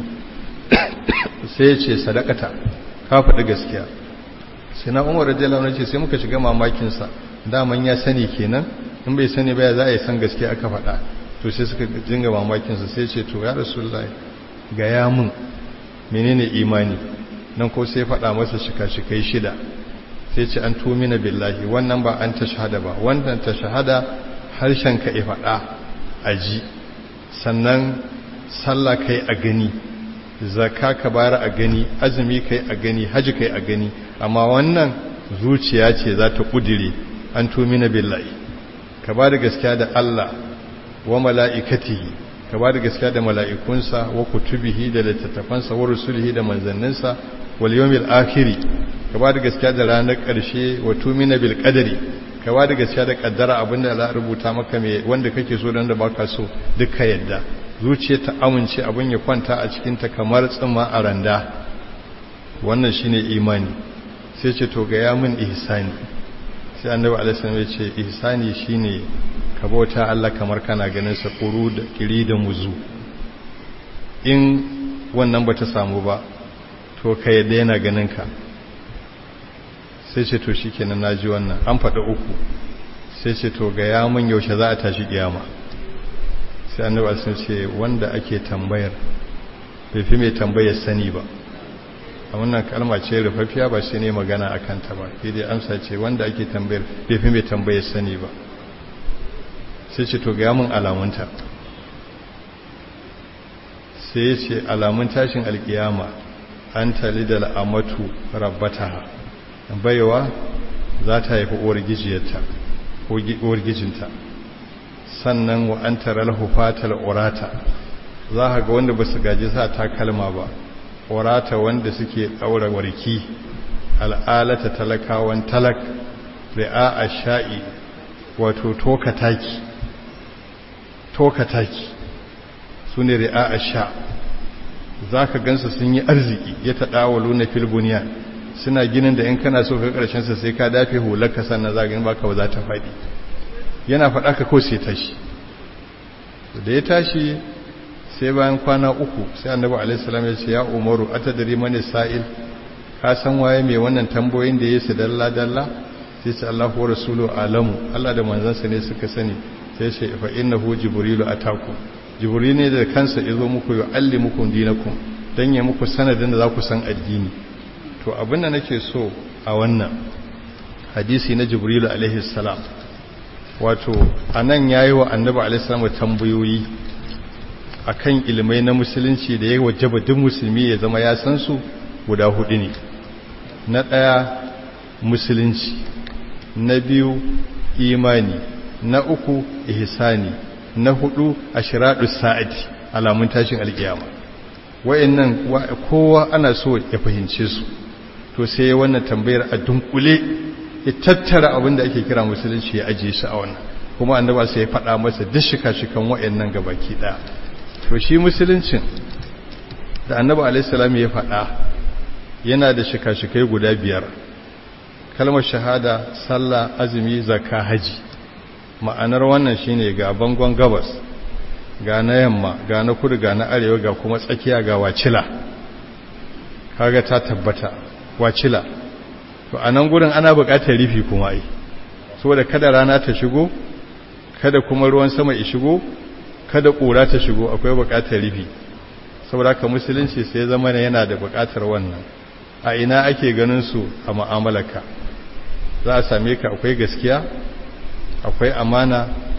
sai ya ce sadakata ka faɗi gaskiya sai na umar radiyallahu anhu ce sai muka shiga mamakin sa daman ya sani kenan in bai sani ba ya za a yi san gaskiya aka faɗa to sai suka dinga mamakin sa sai ce to ya rasulullahi ga ya mun menene imani nan ko sai faɗa masa shika-shikai shida sai ce an tumina billahi wannan ba an ta shahada ba wannan ta shahada harshen ka ya faɗa a ji sannan sallah kai a gani zaka ka bara a gani azumi kai a gani haji kai a gani amma wannan zuciya ce za ta ƙudire an tumina billahi ka ba da gaskiya da Allah wa mala'ikatihi ka ba da gaskiya da mala'ikunsa wa kutubihi da littattafansa wa rusulihi da manzanninsa wal yawmil akhiri ka ba da gaskiya da ranar ƙarshe wa tumina bil qadari ka ba da gaskiya da kaddara abinda za a rubuta maka mai wanda kake so dan da baka so duka yadda zuciya ta amince abin ya kwanta a cikin ta kamar tsima a randa wannan shine imani sai ce to ga ya min ihsani sai annabi alaihi salam ya ce ihsani shine ka bauta Allah kamar kana ganin sa kuru da kiri da muzu in wannan bata samu ba to ka yadda yana ganin ka sai ce to shikenan naji wannan an faɗi uku sai ce to ga ya mun yaushe za a tashi kiyama sai annabi alaihi ce wanda ake tambayar bai fi mai tambayar sani ba a wannan kalma ce rufaffiya ba shi ne magana a kanta ba sai dai amsa ce wanda ake tambayar bai fi mai tambayar sani ba sai ce to ga mun alamunta sai ya ce alamun tashin alkiyama an tali da al'amatu rabbata baiwa za ta haifi uwar gijiyarta ko uwar gijinta sannan wa an tara lahufatal urata za ka ga wanda ba su gaji sa takalma ba urata wanda suke ɗaura warki al'alata talakawan talak ri'a a sha'i wato toka taki toka taki su ne ri'a a sha za ka gansu sun yi arziki ya taɗawalu na filbuniya suna ginin da in kana so ka ƙarshensa sai ka dafe hularka sannan zagin baka ba za ta faɗi yana faɗa ka ko sai tashi da ya tashi sai bayan kwana uku sai annabi alaihissalam ya ce ya umaru atadari mani sa'il ka san waye mai wannan tambayoyin da ya su dalla dalla sai ce Allahu wa rasulu alamu Allah da manzansa ne suka sani sai ce fa innahu jibrilu ataku jibril ne da kansa yazo muku ya allimukum dinakum dan ya muku sanadin da za ku san addini to abin da nake so a wannan hadisi na jibrilu alaihi salam wato anan yayi wa annabi alaihi salam tambayoyi akan ilmai na musulunci da ya wajaba duk musulmi ya zama ya san su guda hudu ne na ɗaya musulunci na biyu imani na uku ihsani na hudu ashiradu sa'ati alamun tashin alkiyama wayannan kowa ana so ya fahimce su to sai wannan tambayar a dunkule ya tattara abin da ake kira musulunci ya ajiye shi a wannan kuma annaba sai ya faɗa masa duk shika-shikan wayannan gabaki ɗaya to shi musuluncin da annaba alaihi ya faɗa yana da shika-shikai guda biyar kalmar shahada sallah azumi zakka haji ma'anar wannan shine ga bangon gabas ga na yamma ga na kudu ga na arewa ga kuma tsakiya ga wacila kaga ta tabbata wacila to a nan gurin ana buƙatar rufi kuma ai saboda kada rana ta shigo kada kuma ruwan sama ya shigo kada ƙura ta shigo akwai buƙatar rufi saboda haka musulunci sai zama yana da buƙatar wannan a ina ake ganin su a mu'amalarka za a same ka akwai gaskiya akwai amana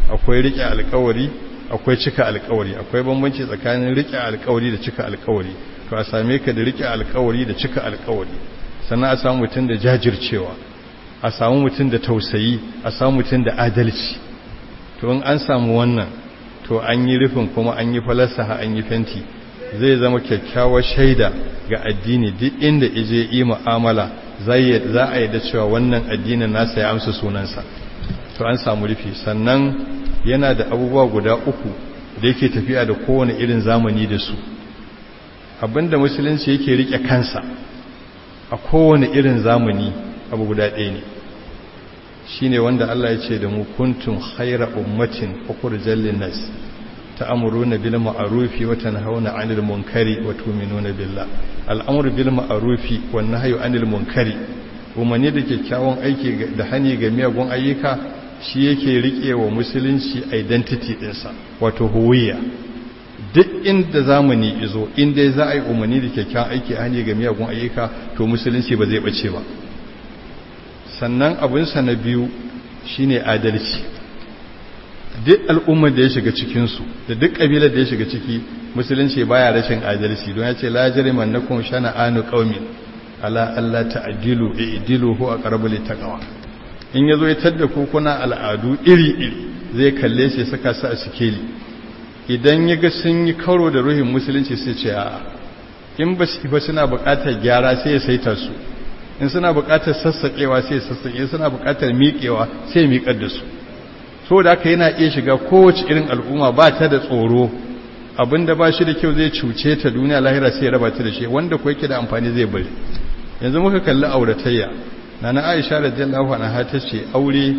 akwai riƙe alƙawari akwai cika alƙawari akwai bambanci tsakanin riƙe alƙawari da cika alƙawari to a same ka da riƙe alƙawari da cika alƙawari sannan a samu mutum da jajircewa a samu mutum da tausayi a samu mutum da adalci to in an samu wannan to an yi rufin kuma an yi falasaha an yi fenti zai zama kyakkyawar shaida ga addini duk inda ije yi mu'amala za a yi da cewa wannan addinin nasa ya amsa sunansa to an samu rufi sannan yana da abubuwa guda uku da yake tafiya da kowane irin zamani da su abinda musulunci yake rike kansa a kowane irin zamani abu guda ɗaya ne shine wanda Allah ya ce da mu kuntum khaira ummatin ukhrijal linnas ta'muruna bil ma'rufi wa tanhauna 'anil munkari wa tu'minuna billah al'amru bil ma'rufi wan nahyu 'anil munkari umarni da kyakkyawan aiki da hani ga miyagun ayyuka shi yake rike wa musulunci identity ɗinsa wato huwiya duk inda zamani izo inda za a yi umarni da kyakkyawan aiki a hani ga miyagun ayyuka to musulunci ba zai bace ba sannan abinsa na biyu shine adalci duk al'ummar da ya shiga cikinsu da duk ƙabilar da ya shiga ciki musulunci baya rashin adalci don ya ce la jariman na kun shana anu qaumin ala Allah ta'dilu i'dilu huwa aqrabu littaqwa in yazo ya tadda ku kuna al'adu iri iri zai kalle shi saka su a sikeli idan yaga sun yi karo da ruhin musulunci sai ce a'a in ba su ba suna buƙatar gyara sai ya saita su in suna buƙatar sassaƙewa sai ya sassaƙe suna buƙatar miƙewa sai ya miƙar da su saboda haka yana iya shiga kowace irin al'umma ba ta da tsoro abinda ba shi da kyau zai cuce ta duniya lahira sai ya raba ta da shi wanda ko yake da amfani zai bari yanzu muka kalli auratayya nana Aisha radiyallahu anha ta ce aure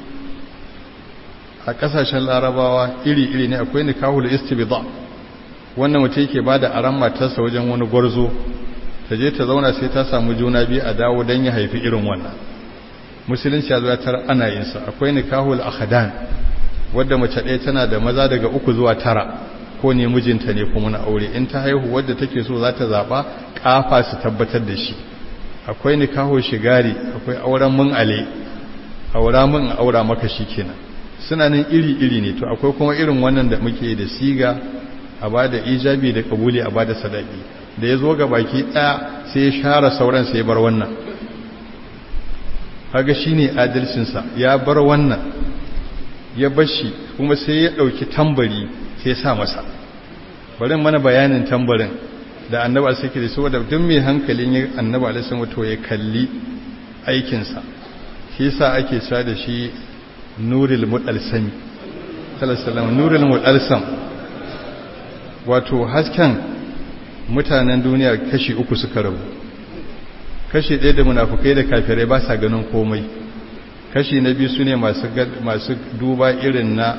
a kasashen larabawa iri-iri ne akwai nikahul istibda wannan mutum yake bada aran matarsa wajen wani gwarzo ta je ta zauna sai ta samu juna biyu a dawo don ya haifi irin wannan musulunci ya zo tar ana yin sa akwai nikahul akhadan wadda mace ɗaya tana da maza daga uku zuwa tara ko ne mijinta ne kuma na aure in ta haihu wadda take so za ta zaɓa ƙafa su tabbatar da shi akwai nikaho shigari akwai auren mun ale aura mun aura maka shi kenan suna nan iri-iri ne to akwai kuma irin wannan da muke da siga a ba da ijabi da kabuli a ba da sadaki da ya zo ga baki ɗaya sai ya share sauran sai ya bar wannan haga shi ne adalcinsa ya bar wannan ya bashi kuma sai ya ɗauki tambari sai sa masa bari mana bayanin tambarin da annaba suke da saboda duk mai hankalin ya annaba alisun wato ya kalli aikinsa shi sa ake cewa da shi nuril mudalsami sallallahu nuril mudalsam wato hasken mutanen duniya kashi uku suka rabu kashi ɗaya da munafukai da kafirai ba sa ganin komai kashi na biyu su ne masu duba irin na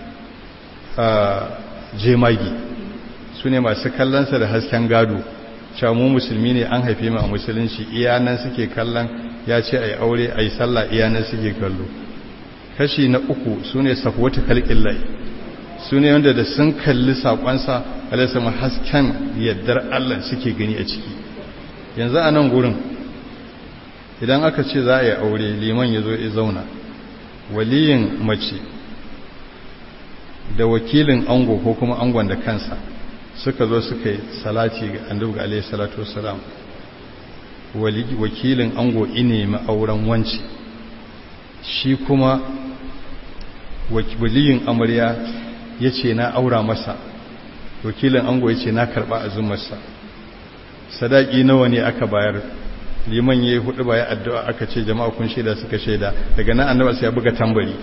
jemagi su ne masu kallonsa da hasken gado mu musulmi ne an haife mu a musulunci iyanan suke kallon ya ce a yi aure a yi sallah iyanan suke kallo kashi na uku su ne safwata kalƙin lai su ne wanda da sun kalli saƙonsa alaisama hasken yaddar allah suke gani a ciki yanzu a nan gurin idan aka ce za a yi aure liman ya zo ya zauna waliyin mace da wakilin ango ko kuma angon da kansa suka zo suka yi salati ga annabi alaihi salatu wassalam wakilin ango ine auren wanci shi kuma waliyin amarya ya ce na aura masa wakilin ango ya ce na karba azumarsa sadaki nawa ne aka bayar liman ya yi hudu baya addu'a aka ce jama'a kun shaida suka shaida daga nan annaba sai ya buga tambari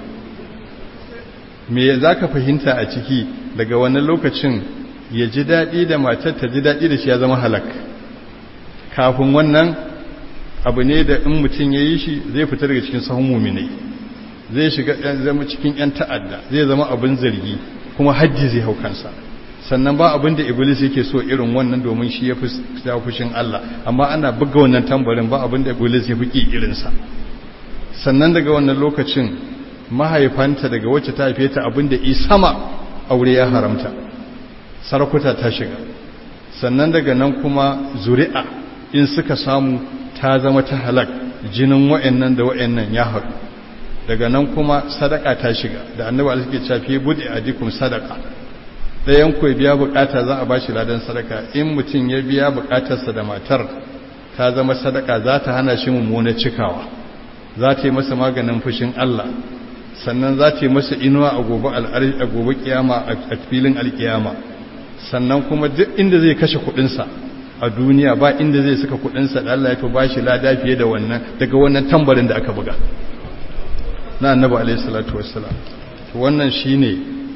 me za ka fahimta a ciki daga wannan lokacin ya ji daɗi da matar ta ji daɗi da shi ya zama halak kafin wannan abu ne da in mutum ya yi shi zai fita daga cikin sahun muminai zai shiga zama cikin 'yan ta'adda zai zama abin zargi kuma hajji zai hau kansa sannan ba abin da iblis yake so irin wannan domin shi ya fi fushin Allah amma ana buga wannan tambarin ba abin da iblis ya fi ƙi irinsa sannan daga wannan lokacin mahaifanta daga wacce ta haife ta abin da sama aure ya haramta sarakuta ta shiga sannan daga nan kuma zuri'a in suka samu ta zama ta halak jinin wa'annan da wa'annan ya haɗu daga nan kuma sadaka ta shiga da annabi Allah yake cewa fi budi adikum sadaka dayan ku biya bukata za a bashi ladan sadaka in mutum ya biya bukatarsa da matar ta zama sadaka za ta hana shi mummuna cikawa za ta yi masa maganin fushin Allah sannan za ta yi masa inuwa a gobe a gobe kiyama a filin alkiyama sannan kuma duk inda zai kashe kudinsa a duniya ba inda zai saka kudinsa da Allah ya fi bashi lada fiye da wannan daga wannan tambarin da aka buga na annabi alaihi salatu wassalam wannan shine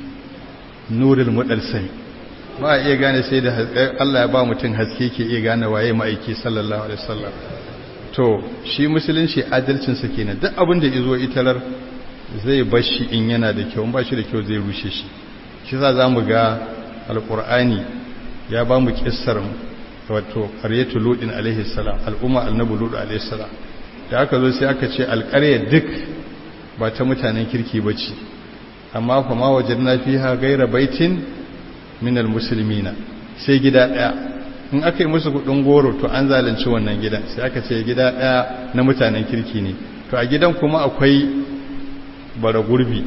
nurul mudarsai ba a iya gane sai da Allah ya ba mutum haske ke iya gane waye ma'aiki sallallahu alaihi wasallam to shi musulunci adalcinsa kenan duk abin da izo italar zai bashi in yana da kyau ba shi da kyau zai rushe shi shi za zamu ga alqur'ani ya ba mu kissar wato qaryatu ludin alaihi salam al'umma annabi lud alaihi salam da aka zo sai aka ce alqarya duk ba ta mutanen kirki bace amma fa ma wajadna fiha ghayra baitin min almuslimina sai gida daya in aka yi musu kudin goro to an zalunci wannan gidan sai aka ce gida daya na mutanen kirki ne to a gidan kuma akwai bara gurbi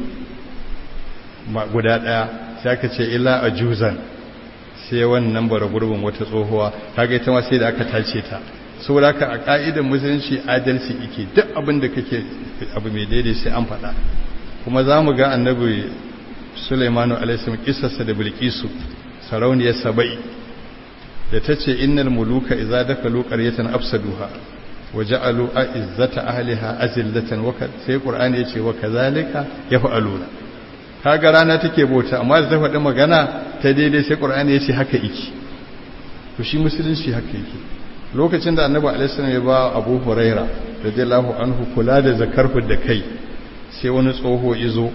guda daya sai aka ce illa ajuzan sai wannan bara gurbin wata tsohuwa kaga ita ma sai da aka tace ta saboda haka a ka'idar musulunci adalci yake duk abin da kake abu mai daidai sai an faɗa kuma za mu ga annabi Sulaimanu alaihissalam kissarsa da Bilkisu sarauniyar Saba'i da tace innal muluka idza dakalu qaryatan afsaduha waja'alu a'izzata ahliha azillatan wa sai Qur'ani yace wa kazalika yaf'aluna kaga rana take bauta amma da ta faɗi magana ta daidai sai Qur'ani yace haka yake to shi musulunci haka yake lokacin da Annabi alaihissalam ya ba Abu Huraira radiyallahu anhu kula da zakar da kai sai wani tsoho izo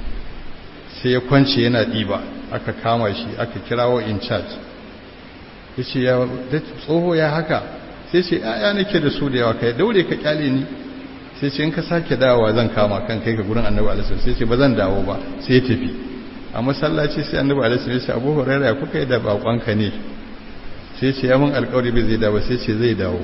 sai ya kwance yana ɗiba aka kama shi aka kirawo in charge ya ce ya tsoho ya haka sai ce ya nake da su da yawa kai daure ka kyale ni sai ce in ka sake dawowa zan kama kan kai ka gurin annabi alaihi sai ce ba zan dawo ba sai ya tafi a masallaci sai annabi alaihi ya ce abu hurairah ya kuka yi da bakonka ne sai ce ya mun alƙawari bai zai dawo sai ce zai dawo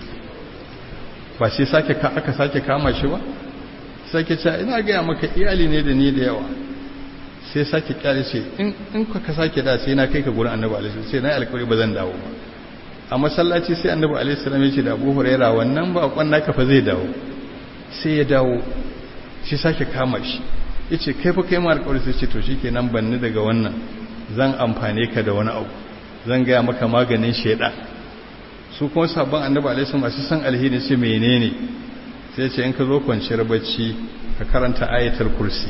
ba sai sake aka sake kama shi ba sake ce ina ga maka iyali ne da ni da yawa sai sake kyale ce in ka sake da sai na kai ka gurin annabi alaihi sai na alƙawari ba zan dawo ba a masallaci sai annabi alaihi salam ya ce da Abu Huraira wannan ba kwan naka fa zai dawo sai ya dawo shi sake kama shi yace kai fa kai ma alƙawari sai ce to shikenan banni daga wannan zan amfane ka da wani abu zan ga maka maganin sheda su kuma sabon annabi alaihi salam masu san alheri sai menene sai ce in ka zo kwanciyar bacci ka karanta ayatul kursi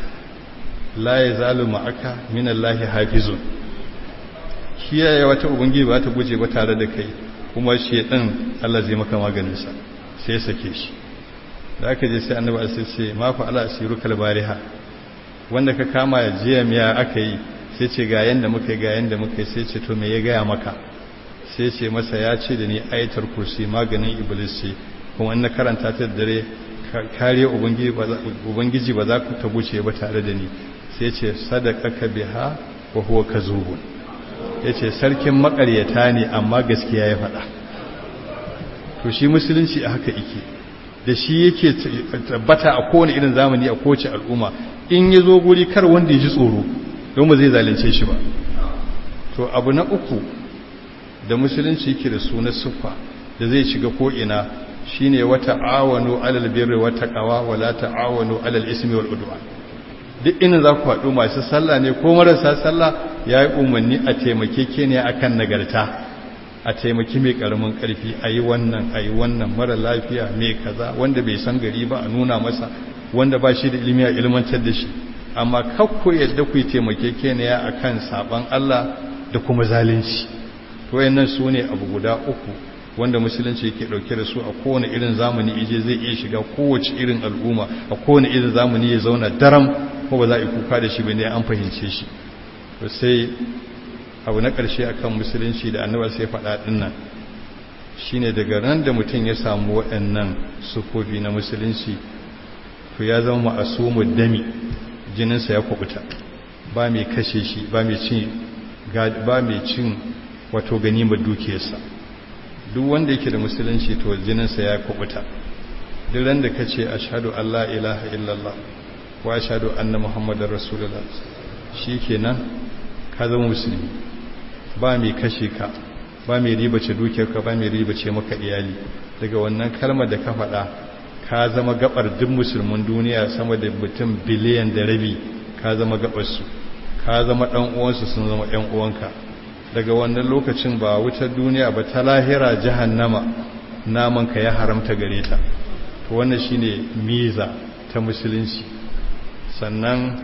la ya zalu ma'aka min Allah hafizun kiyaye wata ubangiji ba ta guje ba tare da kai kuma shedan Allah zai maka maganinsa sai ya sake shi da aka je sai annabi sai ce ma fa ala asiru kalbariha wanda ka kama ya jiya miya aka yi sai ce ga yanda muka ga yanda muka sai ce to me ya gaya maka sai ce masa ya ce da ni ayatul kursi maganin iblis ce kuma in na karanta ta dare kare ubangiji ba za ku ta guce ba tare da ni sai ce sadaqaka biha wa huwa kazubun yace sarkin makaryata ne amma gaskiya ya faɗa to shi musulunci a haka yake da shi yake tabbata a kowane irin zamani a kowace al'umma in ya zo guri kar wanda ya ji tsoro don ba zai zalunce shi ba to abu na uku da musulunci yake da suna siffa da zai shiga ko'ina shine wata awanu alal birri wata qawa wala ta'awanu alal ismi wal udwan duk ina za ku haɗu masu sallah ne ko marasa sallah ya yi umarni a taimake ke ne akan nagarta a taimaki mai ƙaramin ƙarfi a yi wannan a yi wannan mara lafiya mai kaza wanda bai san gari ba a nuna masa wanda ba shi da ilimi a ilmantar da shi amma kakko yadda ku yi taimake ke ne a kan saɓon Allah da kuma zalunci to yannan su ne abu guda uku wanda musulunci yake dauke da su a kowane irin zamani ije zai iya shiga kowace irin al'umma a kowane irin zamani ya zauna daram ko ba za a yi kuka da shi bane an fahimce shi to sai abu na ƙarshe akan musulunci da annabi sai faɗa din nan shine daga ran da mutum ya samu waɗannan sufofi na musulunci to ya zama ma'asumud dami jininsa ya kubuta ba mai kashe shi ba mai cin ba mai cin wato ganimar dukiyarsa duk wanda yake da musulunci to jininsa ya kubuta duk ran da kace ashhadu an la ilaha illallah wa ashhadu anna muhammadar rasulullah shikenan ka zama musulmi ba mai kashe ka ba mai ribace dukiyarka ba mai ribace maka iyali daga wannan kalmar da ka faɗa ka zama gabar duk musulmin duniya sama da mutum biliyan da rabi ka zama gabarsu ka zama ɗan uwansu sun zama ɗan uwanka daga wannan lokacin ba wutar duniya ba ta lahira jahannama naman ka ya haramta gare ta to wannan shine miza ta musulunci sannan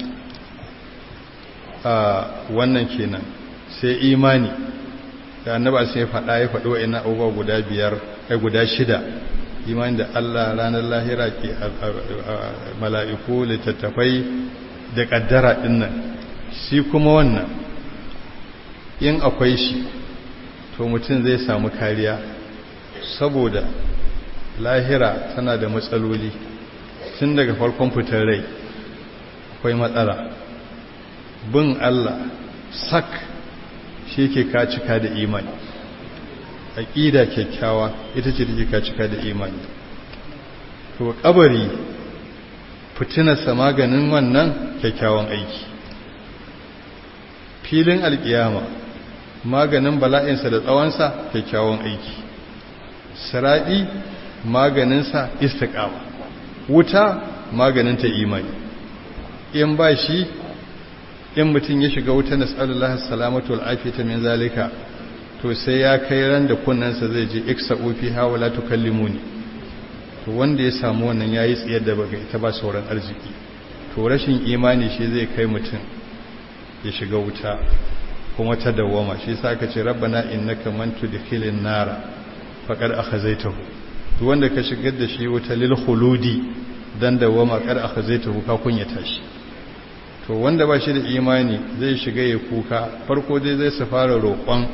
a wannan kenan sai imani da annaba sai faɗa ya faɗo ina abubuwa guda biyar ai guda shida imani da Allah ranar lahira ke mala'iku littattafai da ƙaddara ɗinnan shi kuma wannan in akwai shi to mutum zai samu kariya saboda lahira tana da matsaloli tun daga farkon fitar rai akwai matsala bin Allah sak shi ke ka cika da imani aƙida kyakkyawa ita ce take ka cika da imani to kabari fitinarsa maganin wannan kyakkyawan aiki filin alƙiyama maganin bala'insa da tsawonsa kyakkyawan aiki siraɗi maganinsa istiƙama wuta maganinta imani in ba shi in mutum ya shiga wuta na tsallallahu salamatu al'afita min zalika to sai ya kai ran da kunnansa zai je iksa ofi hawa la tukallimuni to wanda ya samu wannan yayi tsiyar da baga ita ba sauran arziki to rashin imani shi zai kai mutum ya shiga wuta kuma ta dawoma shi yasa aka ce rabbana innaka man tudkhilin nara faqad akhazaytahu to wanda ka shigar da shi wuta lil khuludi dan dawoma qad akhazaytahu ka kunyata shi to wanda ba shi da imani zai shiga ya kuka farko dai zai su fara roƙon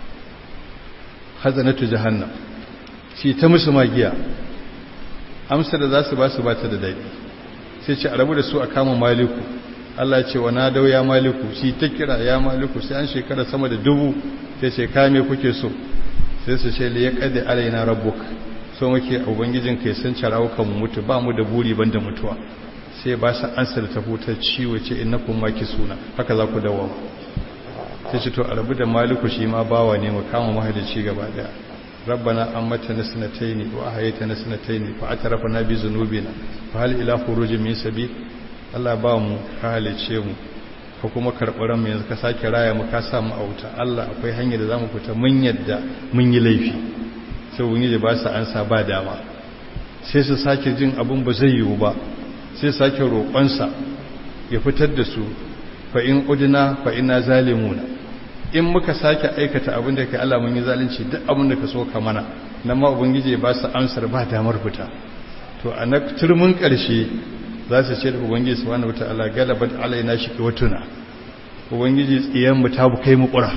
hazanatu jahannam shi ta musu magiya amsa da za su ba su ba ta da daɗi sai ce a rabu da su a kama maliku Allah ce wa na dau ya maliku shi ta kira ya maliku sai an shekara sama da dubu sai ce kame kuke so sai su ce li ya kade alaina rabbuk so muke ubangijin kai sun carawo kan mutu ba mu da buri banda mutuwa sai ba su ansa da tafutar ciwo ce innakum suna haka za ku dawo sai ce to a rabu da maliku shi ma bawa ne mu kama mahalici gaba daya rabbana ammatana sanataini wa ahaytana sanataini fa atarafna bi zunubina fa hal ila khurujin min sabil Allah ba mu ka halice mu ko kuma karɓar mu yanzu ka sake raya mu ka sa mu auta Allah akwai hanyar da zamu fita mun yadda mun yi laifi sai ubangiji ba su ansa ba dama sai su sake jin abun ba zai yiwu ba sai sake roƙonsa ya fitar da su fa in udna fa inna zalimuna in muka sake aikata abin da kai Allah mun yi zalunci duk abin da ka so ka mana nan ma ubangiji ba su amsar ba damar fita to a na turmin ƙarshe za su ce da ubangiji subhanahu wataala galabat alaina shiqwatuna ubangiji tsiyan mu ta kai mu ƙura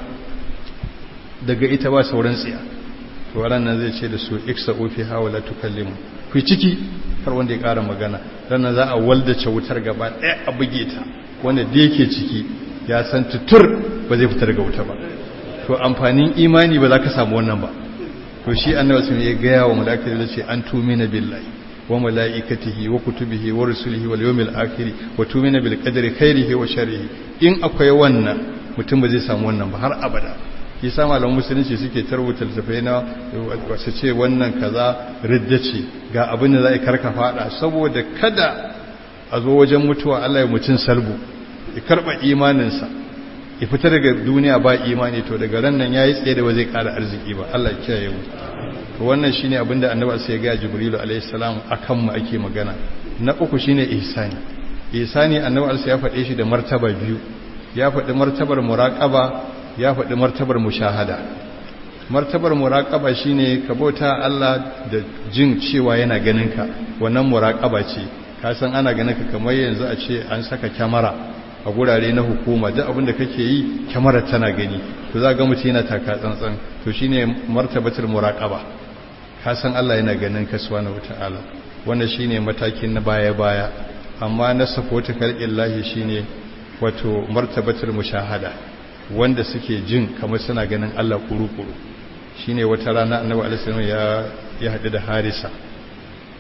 daga ita ba sauran tsiya to ran nan zai ce da su iksa ofi hawala tukallimu ku ciki har wanda ya ƙara magana dan za a waldace wutar gaba ɗaya a buge ta wanda da yake ciki ya san tutur ba zai fita daga wuta ba to amfanin imani ba za ka samu wannan ba to shi annabi sun ya gaya wa malaikatu da ce an tumina billahi wa malaikatihi wa kutubihi wa rusulihi wal yawmil akhir wa tumina bil qadri khairihi wa sharrihi in akwai wannan mutum ba zai samu wannan ba har abada yasa malaman musulunci suke tarbuta tafai na wasu ce wannan kaza ridda ce ga abin da za a karka fada saboda kada a zo wajen mutuwa Allah ya mutun salbu ya karba imaninsa ya fita daga duniya ba imani to daga ran nan yayi tsaye da ba zai kara arziki ba Allah ya kiyaye mu to wannan shine abinda annabi sai ya ga jibrilu alayhi salam akan mu ake magana na uku shine ihsani ihsani annabi sai ya faɗe shi da martaba biyu ya faɗi martabar muraqaba ya faɗi martabar mushahada martabar muraqaba shine ka bauta Allah da jin cewa yana ganin ka wannan muraqaba ce ka san ana ganin ka kamar yanzu a ce an saka kyamara a gurare na hukuma duk abin da kake yi kyamarar tana gani to za ga mutum yana taka tsantsan to shine martabatul muraqaba ka san Allah yana ganin ka subhanahu wataala wannan shine matakin na baya baya amma na safota kalqillahi shine wato martabatul mushahada wanda suke jin kamar suna ganin Allah kuru-kuru shine wata rana annabi alaihi ya ya hadu da Harisa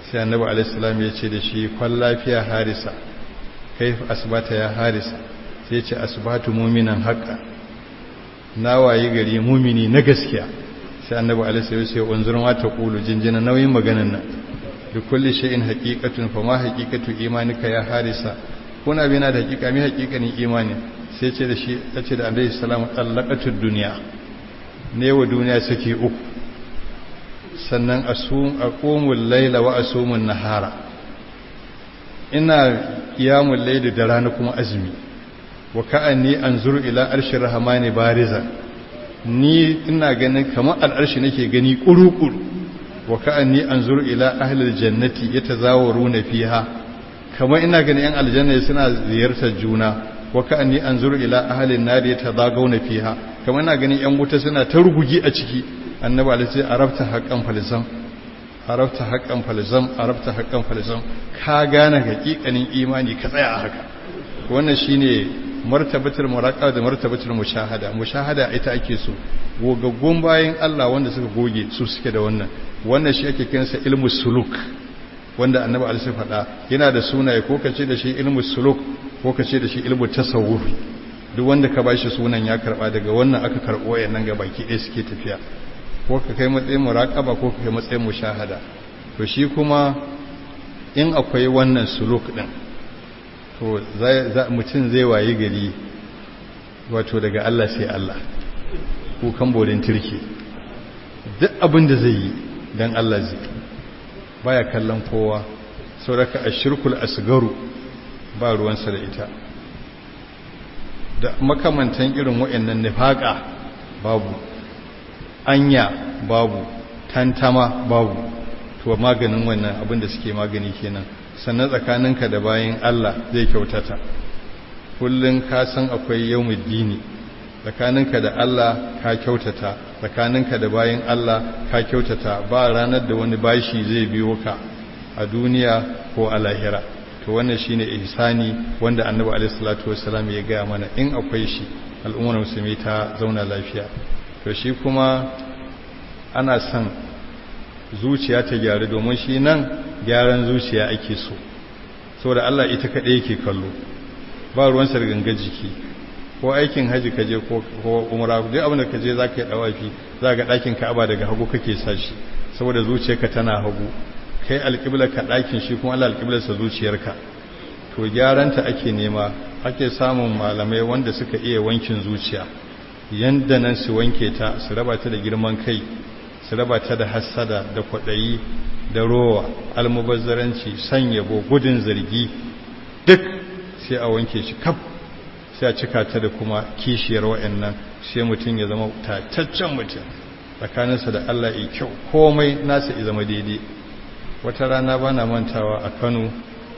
sai annabi alaihissalam ya ce da shi kwan lafiya harisa kai asibata ya harisa sai ce asibatu muminan haƙa na waye gari mumini na gaskiya sai annabi alaihissalam sai unzurin wata ƙulu jinjina nauyin maganan nan da kulli shay'in haqiqatun fa ma haqiqatu imanika ya harisa kuna bina da haqiqa mi haqiqanin imani sai ce da shi tace da annabi sallallahu alaihi wasallam allaqatud dunya ne wa duniya saki uku sannan aqumul layla wa asumun nahara ina qiyamul layli da rana kuma azumi wa ka'anni anzuru ila arshir rahmani bariza ni ina ganin kamar al'arshi nake gani kuru-kuru wa ka'anni anzuru ila ahli aljannati yatazawaruna fiha kamar ina ganin yan aljanna suna ziyartar juna wa ka'anni anzuru ila ahli an-nar yatazagawna fiha kamar ina ganin yan wuta suna ta rugugi a ciki annabi alaihi arabta haqqan falisam arabta haqqan falisam arabta haqqan falisam ka gane hakikanin imani ka tsaya a haka wannan shine martabatul muraqaba da martabatul mushahada mushahada ita ake so gogaggun bayan Allah wanda suka goge su suke da wannan wannan shi ake kiransa ilmu suluk wanda annabi alaihi faɗa yana da sunaye ko kace da shi ilmu suluk ko kace da shi ilmu tasawuf duk wanda ka bashi sunan ya karba daga wannan aka karbo wayannan ga baki ɗaya suke tafiya ko ka kai matsayin muraqaba ko ka kai matsayin mushahada to shi kuma in akwai wannan suluk din to mutum zai waye gari wato daga Allah sai Allah kukan bodin turki duk abin da zai yi don Allah zai baya kallon kowa sauraka a shirkul asgaru ba ruwansa da ita da makamantan irin wa'annan nifaƙa babu anya babu tantama babu to maganin wannan abin da suke magani kenan sannan tsakaninka da bayan Allah zai kyautata kullum ka san akwai yawmuddini tsakaninka da Allah ka kyautata tsakaninka da bayan Allah ka kyautata ba ranar da wani bashi zai biyo ka a duniya ko a lahira to wannan shine ihsani wanda annabi alaihi salatu wassalam ya ga mana in akwai shi al'ummar musulmi ta zauna lafiya to shi kuma ana son zuciya ta gyaru domin shi nan gyaran zuciya ake so saboda Allah ita kaɗai yake kallo ba ruwan sarganga jiki ko aikin haji kaje ko umra duk abin da kaje za ka yi ɗawafi za ga ɗakin ka'aba daga hagu kake sashi saboda zuciyarka tana hagu kai alƙiblar ka ɗakin shi kuma Allah alƙiblarsa zuciyarka to gyaranta ake nema ake samun malamai wanda suka iya wankin zuciya yanda nan su wanke ta su raba ta da girman kai su raba ta da hassada da kwaɗayi da rowa almubazzaranci san yabo gudun zargi duk sai a wanke shi kaf sai a cika ta da kuma kishiyar wa'annan sai mutum ya zama tataccen mutum tsakaninsa da Allah ya kyau komai nasa ya zama daidai wata rana ba na mantawa a kano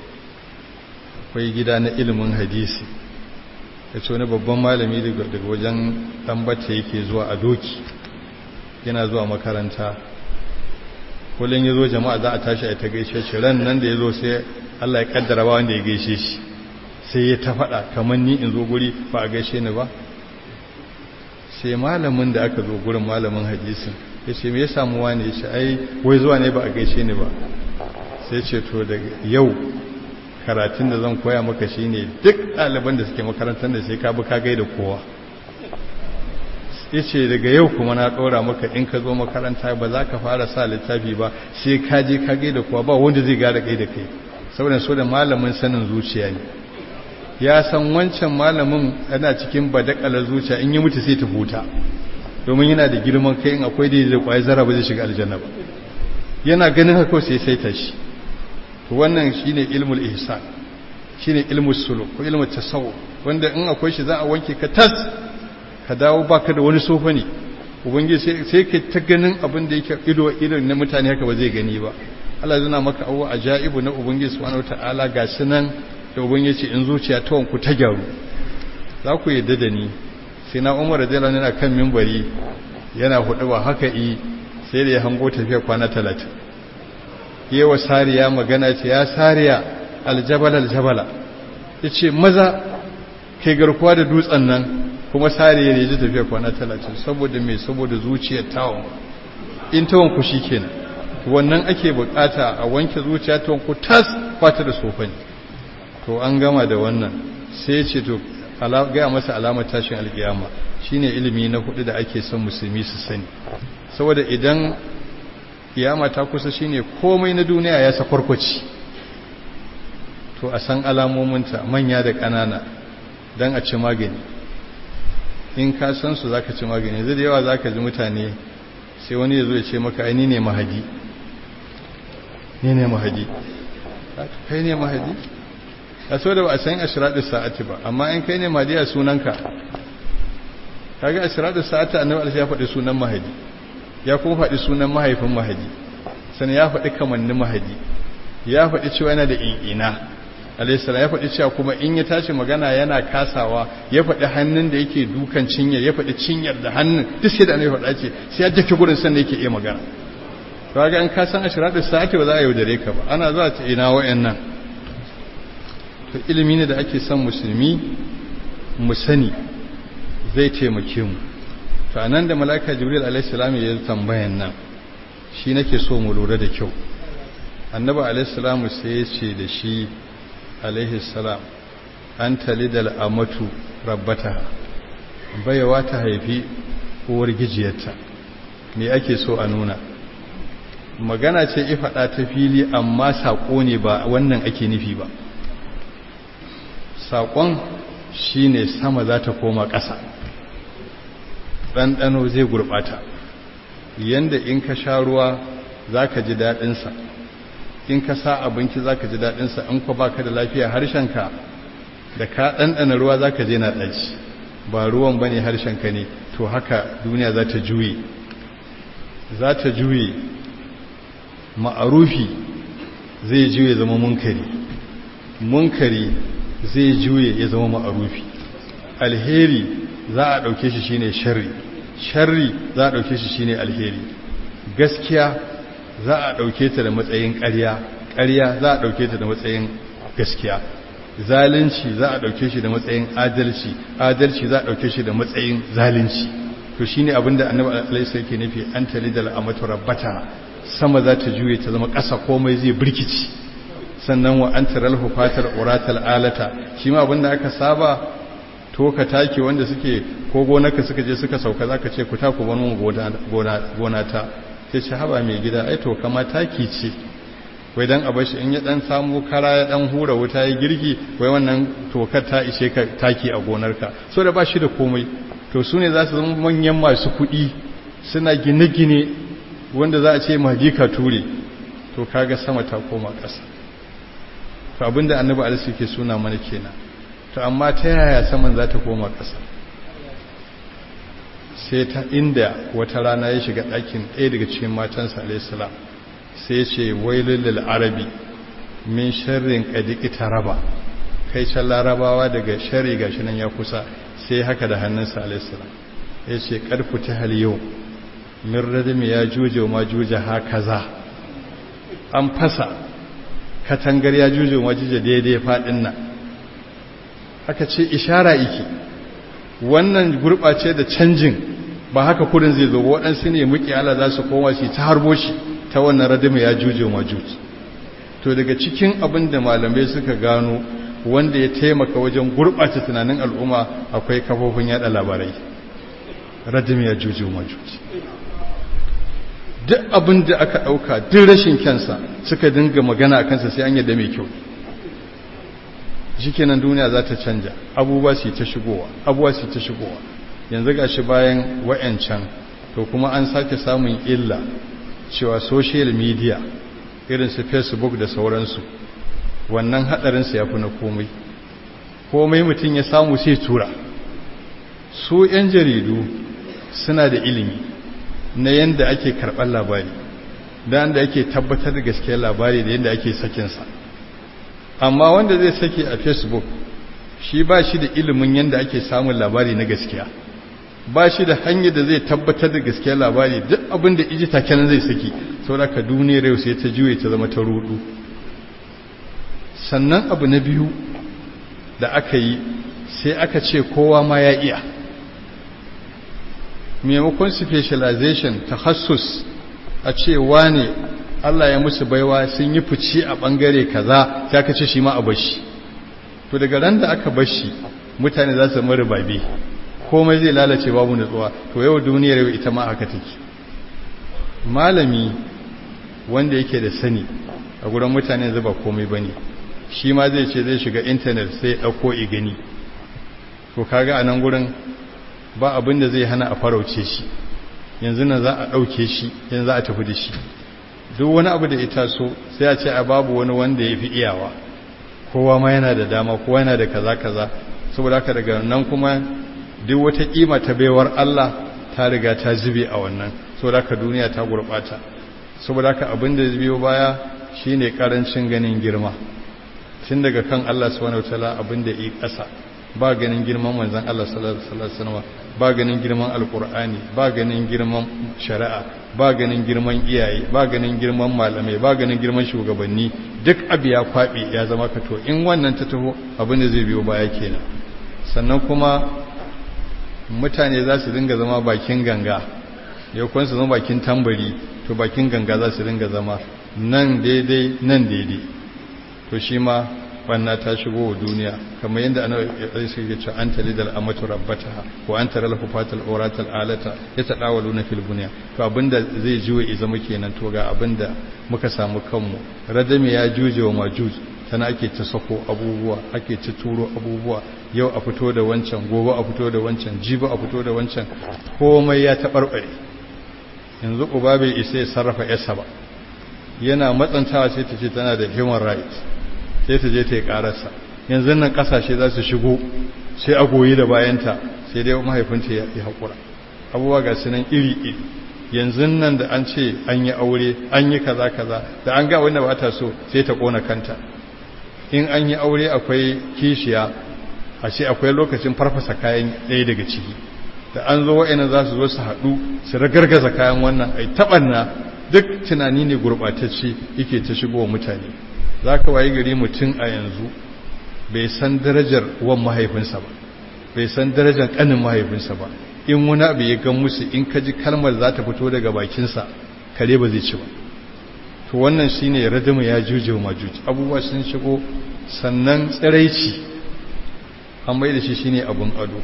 akwai gida na ilimin hadisi ya ce wani babban malami daga wajen ɗambata yake zuwa a doki yana zuwa makaranta kullum ya zo jama'a za a tashi a ta gaishe shi ran nan da ya zo sai Allah ya kaddara ba wanda ya gaishe shi sai ya ta faɗa kamar ni in zo guri ba a gaishe ni ba sai malamin da aka zo gurin malamin hadisin ya ce me ya samu wani ya ce ai wai zuwa ne ba a gaishe ni ba sai ce to daga yau karatun da zan koya maka shine duk ɗaliban da suke makarantar da sai ka bi ka gaida kowa yace daga yau kuma na ɗora maka in ka zo makaranta ba za ka fara sa littafi ba sai ka je ka gaida kowa ba wanda zai gara kai da kai saboda so da malamin sanin zuciya ne ya san wancan malamin yana cikin badakalar zuciya in yi mutu sai ta huta domin yana da girman kai in akwai da zai kwaye zara ba zai shiga aljanna ba yana ganin haka sai sai ta shi to wannan shine ilmul ihsan shine ilmul suluk ko ilmul tasawuf wanda in akwai shi za a wanke ka tas ka dawo baka da wani sofa ne ubangiji sai ka ta ganin abin da yake ido ido na mutane haka ba zai gani ba Allah zuna maka abu ajaibu na ubangiji subhanahu wataala gashi nan da ubangiji in zuciya ta wanku ta gyaru za ku yadda da ni sai na Umar radiyallahu anhu kan minbari yana hudu ba haka yi sai da ya hango tafiya kwana 30 yawa sariya magana ce ya sariya aljabal aljabala yace maza kai garkuwa da dutsen nan kuma sariya ne ji tafiya kwana talatin saboda mai saboda zuciyar tawon in tawon ku shi kenan wannan ake bukata a wanke zuciya ta wanku tas fata da sofani to an gama da wannan sai ce to gaya masa alamar tashin alkiyama shine ilimi na hudu da ake son musulmi su sani saboda idan kiyama ta kusa shine komai na duniya ya sakwarkwaci to a san alamominta manya da ƙanana don a ci magani in ka san su zaka ci magani zai da yawa zaka ji mutane sai wani ya zo ya ce maka ai ni ne mahadi ni ne mahadi kai ne mahadi a so da ba a san ashiradu sa'ati ba amma in kai ne mahadi a sunanka kaga ashiradu sa'ati annabi alaihi ya faɗi sunan mahadi ya kuma faɗi sunan mahaifin mahadi sannan ya faɗi kamannin mahadi ya faɗi cewa yana da in'ina alaihissalam ya faɗi cewa kuma in ya tashi magana yana kasawa ya faɗi hannun da yake dukan cinyar ya faɗi cinyar da hannun duk sai da annabi faɗa ce sai ya jake gurin sannan yake iya magana to ga in ka san ashiratu sa'ati ba za a yaudare ka ba ana zuwa ta ina wayannan to ilimi ne da ake son musulmi mu sani zai taimake mu to anan da malaika jibril alaihi salam ya tambayan nan shi nake so mu lura da kyau annabi alaihi salam sai ya ce da shi alaihi salam an talidal amatu rabbata bayawa ta haifi uwar gijiyarta me ake so a nuna magana ce ifada ta fili amma saƙo ne ba wannan ake nufi ba saƙon shine sama za ta koma ƙasa ɗanɗano zai gurɓata yanda in ka sha ruwa za ka ji daɗinsa in ka sa abinci za ka ji daɗinsa in ka ba ka da lafiya harshenka da ka ɗanɗana ruwa za ka je na ɗaci ba ruwan ba ne harshenka ne to haka duniya za ta juye za ta juye ma'arufi zai juye zama munkari munkari zai juye ya zama ma'arufi alheri za a ɗauke shi shine sharri sharri za a ɗauke shi shine alheri gaskiya za a ɗauke ta da matsayin ƙarya ƙarya za a ɗauke ta da matsayin gaskiya zalunci za a ɗauke shi da matsayin adalci adalci za a ɗauke shi da matsayin zalunci to shine abin da annabi alaihi yake nufi an talidal amatu rabbata sama za ta juye ta zama ƙasa komai zai birkici sannan wa an taral hufatar uratal alata shi ma abin da aka saba to ka take wanda suke ko gonarka suka je suka sauka zaka ce ku ta ku bar mun gona ta sai ce haba mai gida ai to kama taki ce wai dan abashi in ya dan samu kara ya dan hura wuta ya girki wai wannan tokar ta ishe ka taki a gonarka so da ba shi da komai to su ne za su zama manyan masu kuɗi suna gine-gine wanda za a ce magika ture to kaga sama ta koma ƙasa to abinda annabi alisu ke suna mana kenan to amma ta yaya saman za ta koma ƙasa sai ta inda wata rana ya shiga ɗakin ɗaya daga cikin matansa alaihissalam sai ce wailul arabi min sharrin qadiki taraba kai can larabawa daga sharri gashi nan ya kusa sai haka da hannunsa alaihissalam ya ce ƙarfu ta hal yau min radimi ya juje ma juje hakaza an fasa katangar ya juje ma juje daidai faɗin nan aka ce ishara iki wannan gurɓace da canjin ba haka kudin zai zo waɗansu ne muke ala za su koma shi ta harbo shi ta wannan radima ya juje majuji to daga cikin abin da malamai suka gano wanda ya taimaka wajen gurɓata tunanin al'umma akwai kafofin yada labarai radima ya juje majuji duk abin da aka ɗauka duk rashin kyansa suka dinga magana a kansa sai an yadda mai kyau shikenan duniya za ta canja abubuwa su ta shigowa abubuwa su ta shigowa yanzu ga shi bayan wa'yancan to kuma an sake samun illa cewa social media irin su facebook da sauransu wannan hadarinsa ya fi na komai komai mutum ya samu sai tura su 'yan jaridu suna da ilimi na yadda ake karɓar labari da yadda ake tabbatar da gaskiyar labari da yadda ake sakinsa amma wanda zai sake a facebook shi ba shi da ilimin yadda ake samun labari na gaskiya ba shi da hanyar da zai tabbatar da gaskiyar labari duk abin da iji taken zai saki sau da ka duniyar yau sai ta juye ta zama ta rudu sannan abu na biyu da aka yi sai aka ce kowa ma ya iya maimakon specialization tahassus a ce wane Allah ya musu baiwa sun yi fice a bangare kaza sai aka ce shi ma a bashi to daga ran da aka bashi mutane za su mara babe komai zai lalace babu nutsuwa to yau duniyar yau ita ma haka take malami wanda yake da sani a gurin mutane zuba komai bane shi ma zai ce zai shiga intanet sai ya dauko igani to kaga a nan gurin ba abin da zai hana a farauce shi yanzu nan za a ɗauke shi yanzu za a tafi da shi duk wani abu da ita so sai a ce a babu wani wanda ya fi iyawa kowa ma yana da dama kowa yana da kaza kaza saboda haka daga nan kuma duk wata kima ta baiwar Allah ta riga ta zube a wannan saboda haka duniya ta gurbata saboda haka abin da biyo baya shine karancin ganin girma tun daga kan Allah subhanahu wataala abin da yi ƙasa ba ganin girman manzon Allah sallallahu alaihi wasallam ba ganin girman alkur'ani ba ganin girman shari'a ba ganin girman iyaye ba ganin girman malamai ba ganin girman shugabanni duk abu ya kwaɓe ya zama ka to in wannan ta taho abin da zai biyo baya kenan sannan kuma mutane za su dinga zama bakin ganga yau kwan su zama bakin tambari to bakin ganga za su dinga zama nan daidai nan daidai to shi ma banna ta shigo wa duniya kamar yadda ana yi suke ce an talidal amatu rabbataha ko an taral hufatal oratal alata ya tadawalu na fil bunya to abinda zai juwe ya zama kenan to ga abinda muka samu kanmu radami ya juje wa majuj tana ake ta sako abubuwa ake ta turo abubuwa yau a fito da wancan gobe a fito da wancan jibi a fito da wancan komai ya taɓarɓare yanzu uba bai isa ya sarrafa yasa ba yana matsantawa sai ta ce tana da human rights sai ta je ta yi kararsa yanzu nan kasashe za su shigo sai a goyi da bayanta sai dai mahaifinta ya haƙura abubuwa ga su nan iri-iri yanzu nan da an ce an yi aure an yi kaza kaza da an ga wanda ba ta so sai ta ƙona kanta in an yi aure akwai kishiya a ce akwai lokacin farfasa kayan ɗaya daga ciki da an zo wa'ina za su zo su haɗu su ragargaza kayan wannan ai taɓanna duk tunani ne gurɓatacce yake ta shigo wa mutane za ka wayi gari mutum a yanzu bai san darajar wan mahaifinsa ba bai san darajar ƙanin mahaifinsa ba in wani abu ya gan musu in ka ji kalmar za ta fito daga bakinsa kare ba zai ci ba to wannan shi ne radimu ya juje wa majuji abubuwa sun shigo sannan tsiraici an mai da shi shi ne abin ado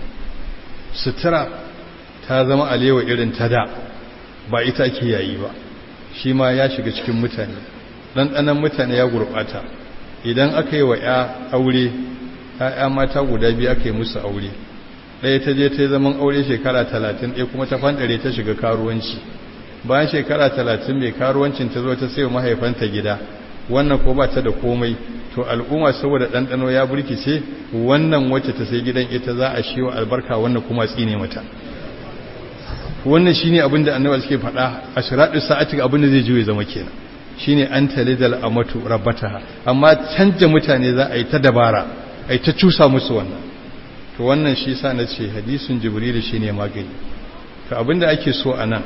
sutura ta zama alewa irin ta da ba ita ake yayi ba shi ma ya shiga cikin mutane ɗanɗanan mutane ya gurɓata idan aka yi wa ‘ya aure ‘ya'ya mata guda biyu aka yi musu aure ɗaya ta je ta yi zaman aure shekara talatin ɗaya kuma ta fanɗare ta shiga karuwanci bayan shekara talatin mai karuwancin ta zo ta sai mahaifanta gida wannan ko ba ta da komai to al'umma saboda ɗanɗano ya burkice wannan wacce ta sai gidan ita za a shi wa albarka wannan kuma tsine mata wannan shine abin da annabawa suke faɗa a shiraɗin sa'ati abin da zai juye zama kenan shine an talidal amatu rabbataha amma canja mutane za a yi ta dabara a yi ta cusa musu wannan to wannan shi sa na ce hadisin jibril shine magani to abin da ake so a nan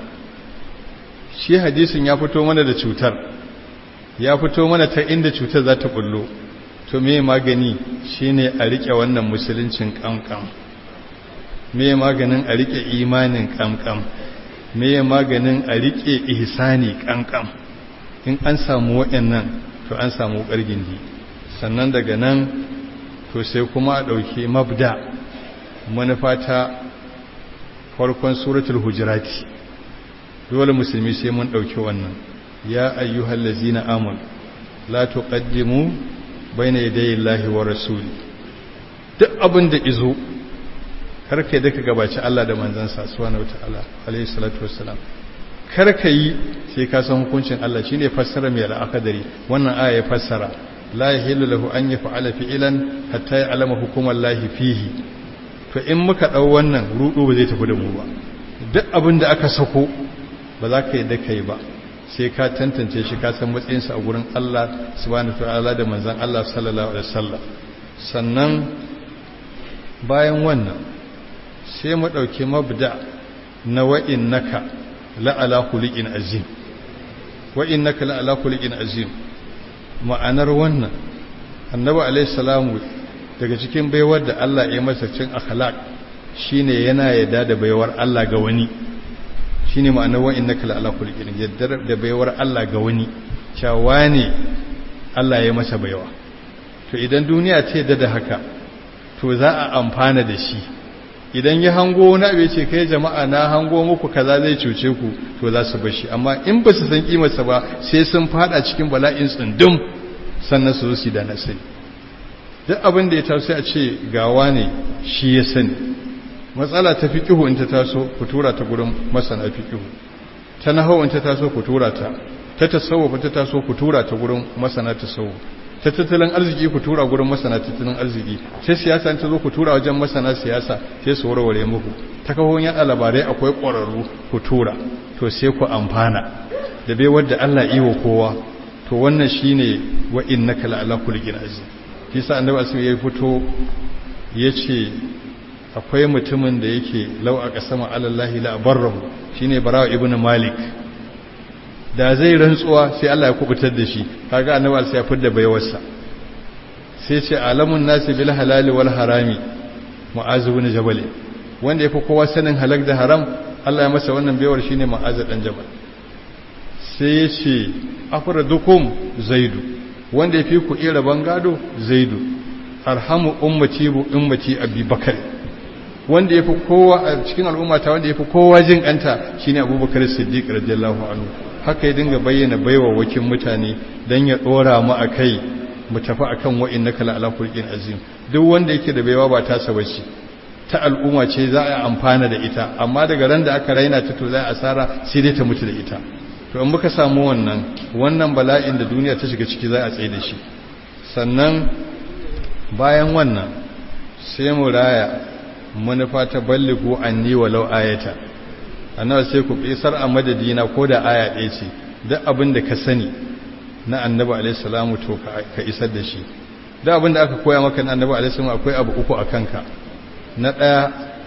shi hadisin ya fito mana da cutar ya fito mana ta inda cutar za ta bullo to me magani shine a rike wannan musuluncin kankan me maganin a rike imanin kankan me maganin a rike ihsani kankan in an samu waɗannan to an samu ƙargindi sannan daga nan to sai kuma a ɗauki mabda manufa ta farkon suratul hujirati dole musulmi sai mun ɗauki wannan ya ayyuhal lazina amon la tuqaddimu bayna yadayi llahi wa rasuli duk abin da izo karka da ka gabaci Allah da manzansa subhanahu wataala alayhi salatu wassalam karka yi sai ka san hukuncin Allah shine fassara mai al'akadari wannan aya ya fassara la yahillu lahu an yaf'ala fi'lan hatta ya'lama hukuman lahi fihi to in muka dau wannan rudu ba zai tafi da mu ba duk abin da aka sako ba za ka yi da kai ba sai ka tantance shi ka san matsayinsa a gurin Allah subhanahu wataala da manzon Allah sallallahu alaihi wasallam sannan bayan wannan sai mu dauki mabda na wa'innaka la'ala kulikin azim wa innaka la'ala kulikin azim ma'anar wannan annabi alayhi salamu daga cikin baiwar da Allah ya masa cin akhlaq shine yana yadda da baiwar Allah ga wani shine ma'anar wa innaka la'ala kulikin yadda da baiwar Allah ga wani cewa ne Allah ya masa baiwa to idan duniya ta yadda da haka to za a amfana da shi idan ya hango wani abu ce kai jama'a na hango muku kaza zai cuce ku to za su bashi amma in ba su san kimarsa ba sai sun fada cikin bala'in tsundum sannan su zo da na sani duk abin da ya taso a ce gawa ne shi ya sani matsala ta fiqihu in ta taso ku tura ta gurin masana fiqihu ta nahawu in ta taso ku tura ta ta tasawuf ta taso ku tura ta gurin masana tasawuf ta tattalin arziki ku tura gurin masana tattalin arziki sai siyasa ta zo ku tura wajen masana siyasa sai su warware muku ta kafofin yada labarai akwai ƙwararru ku tura to sai ku amfana da bai wadda Allah iwo kowa to wannan shine wa innaka la ala kulli azim kisa annabi asu ya fito yace akwai mutumin da yake lau a kasama alallahi la barrahu shine barawa ibnu malik da zai rantsuwa sai Allah ya kubutar da shi kaga annabi sai ya fidda baiwarsa sai ce alamun nasi bil halali wal harami mu'az ibn jabal wanda yafi kowa sanin halak da haram Allah ya masa wannan baiwar shine mu'az dan jabal sai ya ce afradukum zaidu wanda yafi ku ira bangado zaidu arhamu ummati bu ummati abubakar wanda yafi kowa a cikin al'ummata wanda yafi kowa jin kanta shine abubakar siddiq radiyallahu anhu haka ya dinga bayyana baiwa wakin mutane don ya ɗora mu a kai mu tafi a kan wa'in na kala alakulkin azim duk wanda yake da baiwa ba ta bace ta al'umma ce za a amfana da ita amma daga ran da aka raina ta to za a asara sai dai ta mutu da ita to in muka samu wannan wannan bala'in da duniya ta shiga ciki za a tsaye da shi sannan bayan wannan sai mu raya manufa ta balligu anni walau ayata annabi sai ku isar a madadina ko da aya ɗaya ce duk abin da ka sani na annabi alaihi salamu to ka isar da shi duk abin da aka koya maka na annabi alaihi salamu akwai abu uku a kanka na ɗaya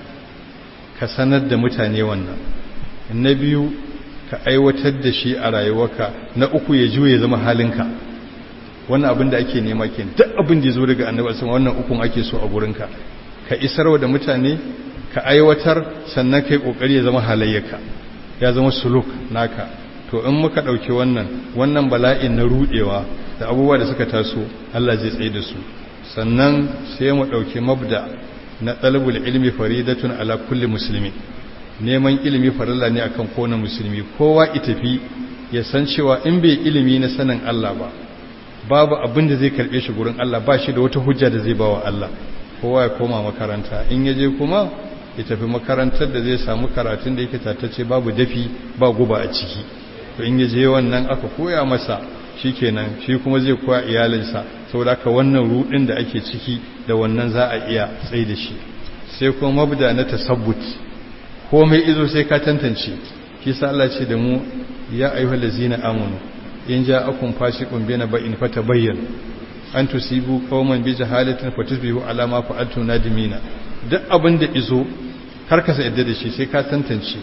ka sanar da mutane wannan na biyu ka aiwatar da shi a rayuwarka na uku ya juye ya zama halinka wannan abin da ake nema ke duk abin da ya zo daga annabi alaihi salamu wannan ukun ake so a gurinka ka isarwa da mutane ka aiwatar sannan kai kokari ya zama halayyaka ya zama suluk naka to in muka dauki wannan wannan bala'in na rudewa da abubuwa da suka taso Allah zai tsaye da su sannan sai mu dauki mabda na talabul ilmi faridatun ala kulli muslimi neman ilimi farilla ne akan kowane musulmi kowa itafi ya san cewa in bai ilimi na sanin Allah ba babu abin da zai karbe shi gurin Allah ba shi da wata hujja da zai bawa Allah kowa ya koma makaranta in yaje kuma ya tafi makarantar da zai samu karatun da yake tattace babu dafi ba guba a ciki to in yaje wannan aka koya masa shikenan shi kuma zai koya iyalinsa saboda haka wannan rudin da ake ciki da wannan za a iya tsaye da shi sai kuma mabda na tasabbut komai izo sai ka tantance kisa Allah ce da mu ya ayyuhal ladzina amanu in ja'akum fasiqun bina ba'in fatabayyan an tusibu qauman bi jahalatin fatusbihu ala ma fa'altum nadimina duk abin da izo karkasa yadda da shi sai ka tantance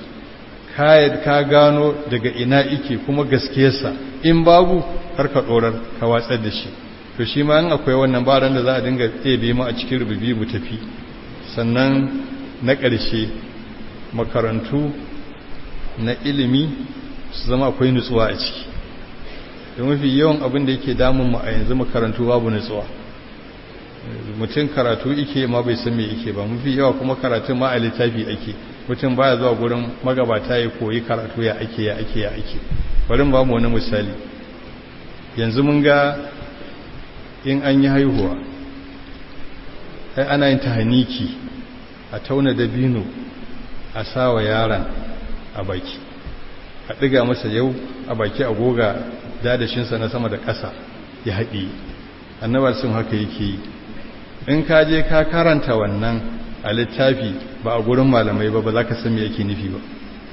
ka gano daga ina ike kuma gaskiyarsa in babu karka dorar ka watsar da shi to shi ma in akwai wannan baran da za a dinga tsebe mu a cikin rububi mu tafi sannan na ƙarshe makarantu na ilimi su zama akwai nutsuwa a ciki da mafi yawan abin da yake damun mu a yanzu makarantu babu nutsuwa mutum karatu ike ma bai san me ike ba mafi yawa kuma karatun ma a littafi ake mutum baya zuwa gurin magabata ya koyi karatu ya ake ya ake ya ake bari ba mu wani misali yanzu mun ga in an yi haihuwa ai ana yin tahaniki a tauna dabino a sawa yaron a baki a ɗiga masa yau a baki a goga dadashinsa na sama da ƙasa ya haɗe annabar sun haka yake yi in ka je ka karanta wannan a littafi ba a gurin malamai ba ba za ka san me yake nufi ba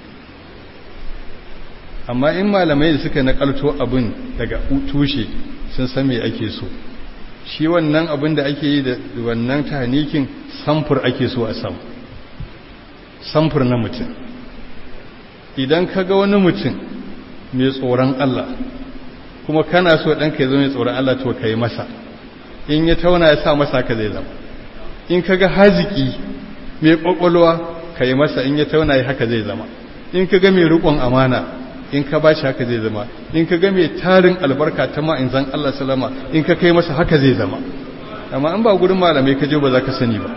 amma in malamai da suka nakalto abin daga tushe sun san me ake so shi wannan abin da ake yi da wannan tahnikin samfur ake so a samu samfur na mutum idan ka ga wani mutum mai tsoron Allah kuma kana so ɗanka ya zo mai tsoron Allah to ka yi masa in ya tauna ya sa masa ka zai zama in ka ga haziki mai ƙwaƙwalwa ka yi masa in ya tauna ya haka zai zama in ka ga mai riƙon amana in ka bashi haka zai zama in ka ga mai tarin albarka ta ma'inzan Allah salama in ka kai masa haka zai zama amma in ba gurin malamai ka je ba za ka sani ba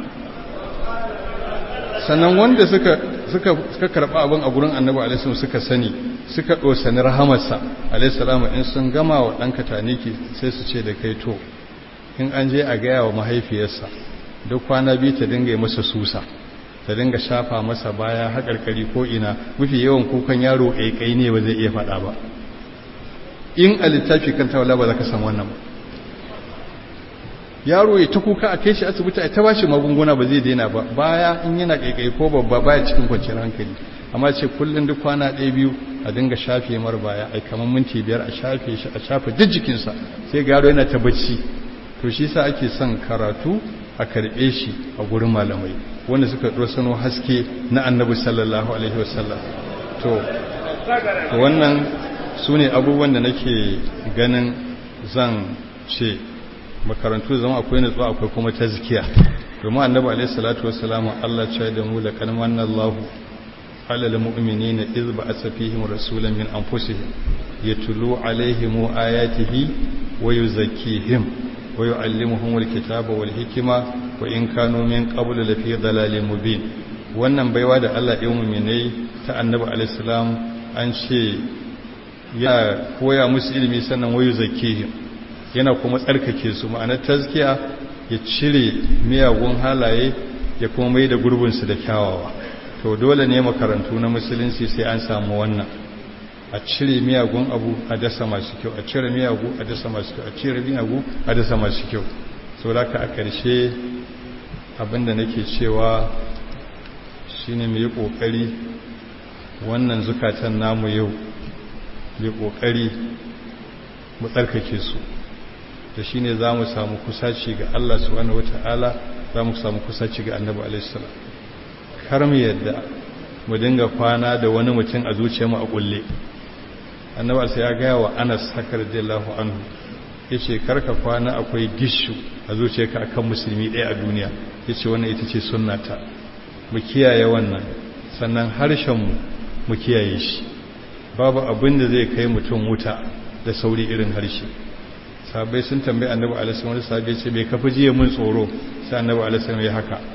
sannan wanda suka suka suka karba abin a gurin annabi alaihi suka sani suka dosani rahamarsa alaihi salamu in sun gama wa ɗanka taniki sai su ce da kai to in an je a gaya wa mahaifiyarsa duk kwana biyu ta dinga masa susa ta dinga shafa masa baya haƙarƙari ko ina mafi yawan kukan yaro ƙaiƙai ne ba zai iya faɗa ba in a littafi kan tawala ba za ka san wannan ba yaro ya ta kuka a kai shi asibiti a ta ba shi magunguna ba zai daina ba baya in yana ƙaiƙai ko babba baya cikin kwanciyar hankali amma ce kullum duk kwana ɗaya biyu a dinga shafe mar baya ai kamar minti biyar a shafe shi a shafe duk jikinsa sai ga yaro yana ta bacci to shi sa ake son karatu a karɓe shi a gurin malamai wanda suka sano haske na annabi sallallahu alaihi wasallam to wannan su ne abubuwan da nake ganin zan ce makarantu zama akwai nutsuwa akwai kuma tazkiya domin annabi alaihi salatu wasallam Allah ya da mu laqad manna Allahu ala almu'minina idh ba'atha fihim rasulan min anfusihim yatlu alaihim ayatihi wa yuzakkihim wa yu'allimuhum alkitaba wal hikma wa in kanu min qablu lafi dalalin mubin wannan baiwa da Allah ya mu'minai ta annabi alaihi salam an ce ya koya musu ilimi sannan wayu zakihim yana kuma tsarkake su ma'anar tazkiya ya cire miyagun halaye ya kuma mai da gurbinsu da kyawawa to dole ne makarantu na musulunci sai an samu wannan a cire miyagun abu a dasa masu kyau a cire miyagu a dasa masu kyau a cire miyagu a dasa masu kyau so da ka a ƙarshe abinda nake cewa shine mu yi ƙoƙari wannan zukatan namu yau mai ƙoƙari mu tsarkake su da shi ne za mu samu kusaci ga Allah subhanahu wata'ala za mu samu kusaci ga annabi alaihissalam kar mu yadda mu dinga kwana da wani mutum a zuciyarmu a kulle annabi alaihi ya gaya wa Anas haka radiyallahu anhu yace karka kwana akwai gishu a zuciyarka akan musulmi ɗaya a duniya yace wannan ita ce sunnata mu kiyaye wannan sannan harshen mu mu kiyaye shi babu abin da zai kai mutum wuta da sauri irin harshe sabai sun tambayi annabi alaihi wani sabai ce bai kafa jiya mun tsoro sai annabi alaihi ya haka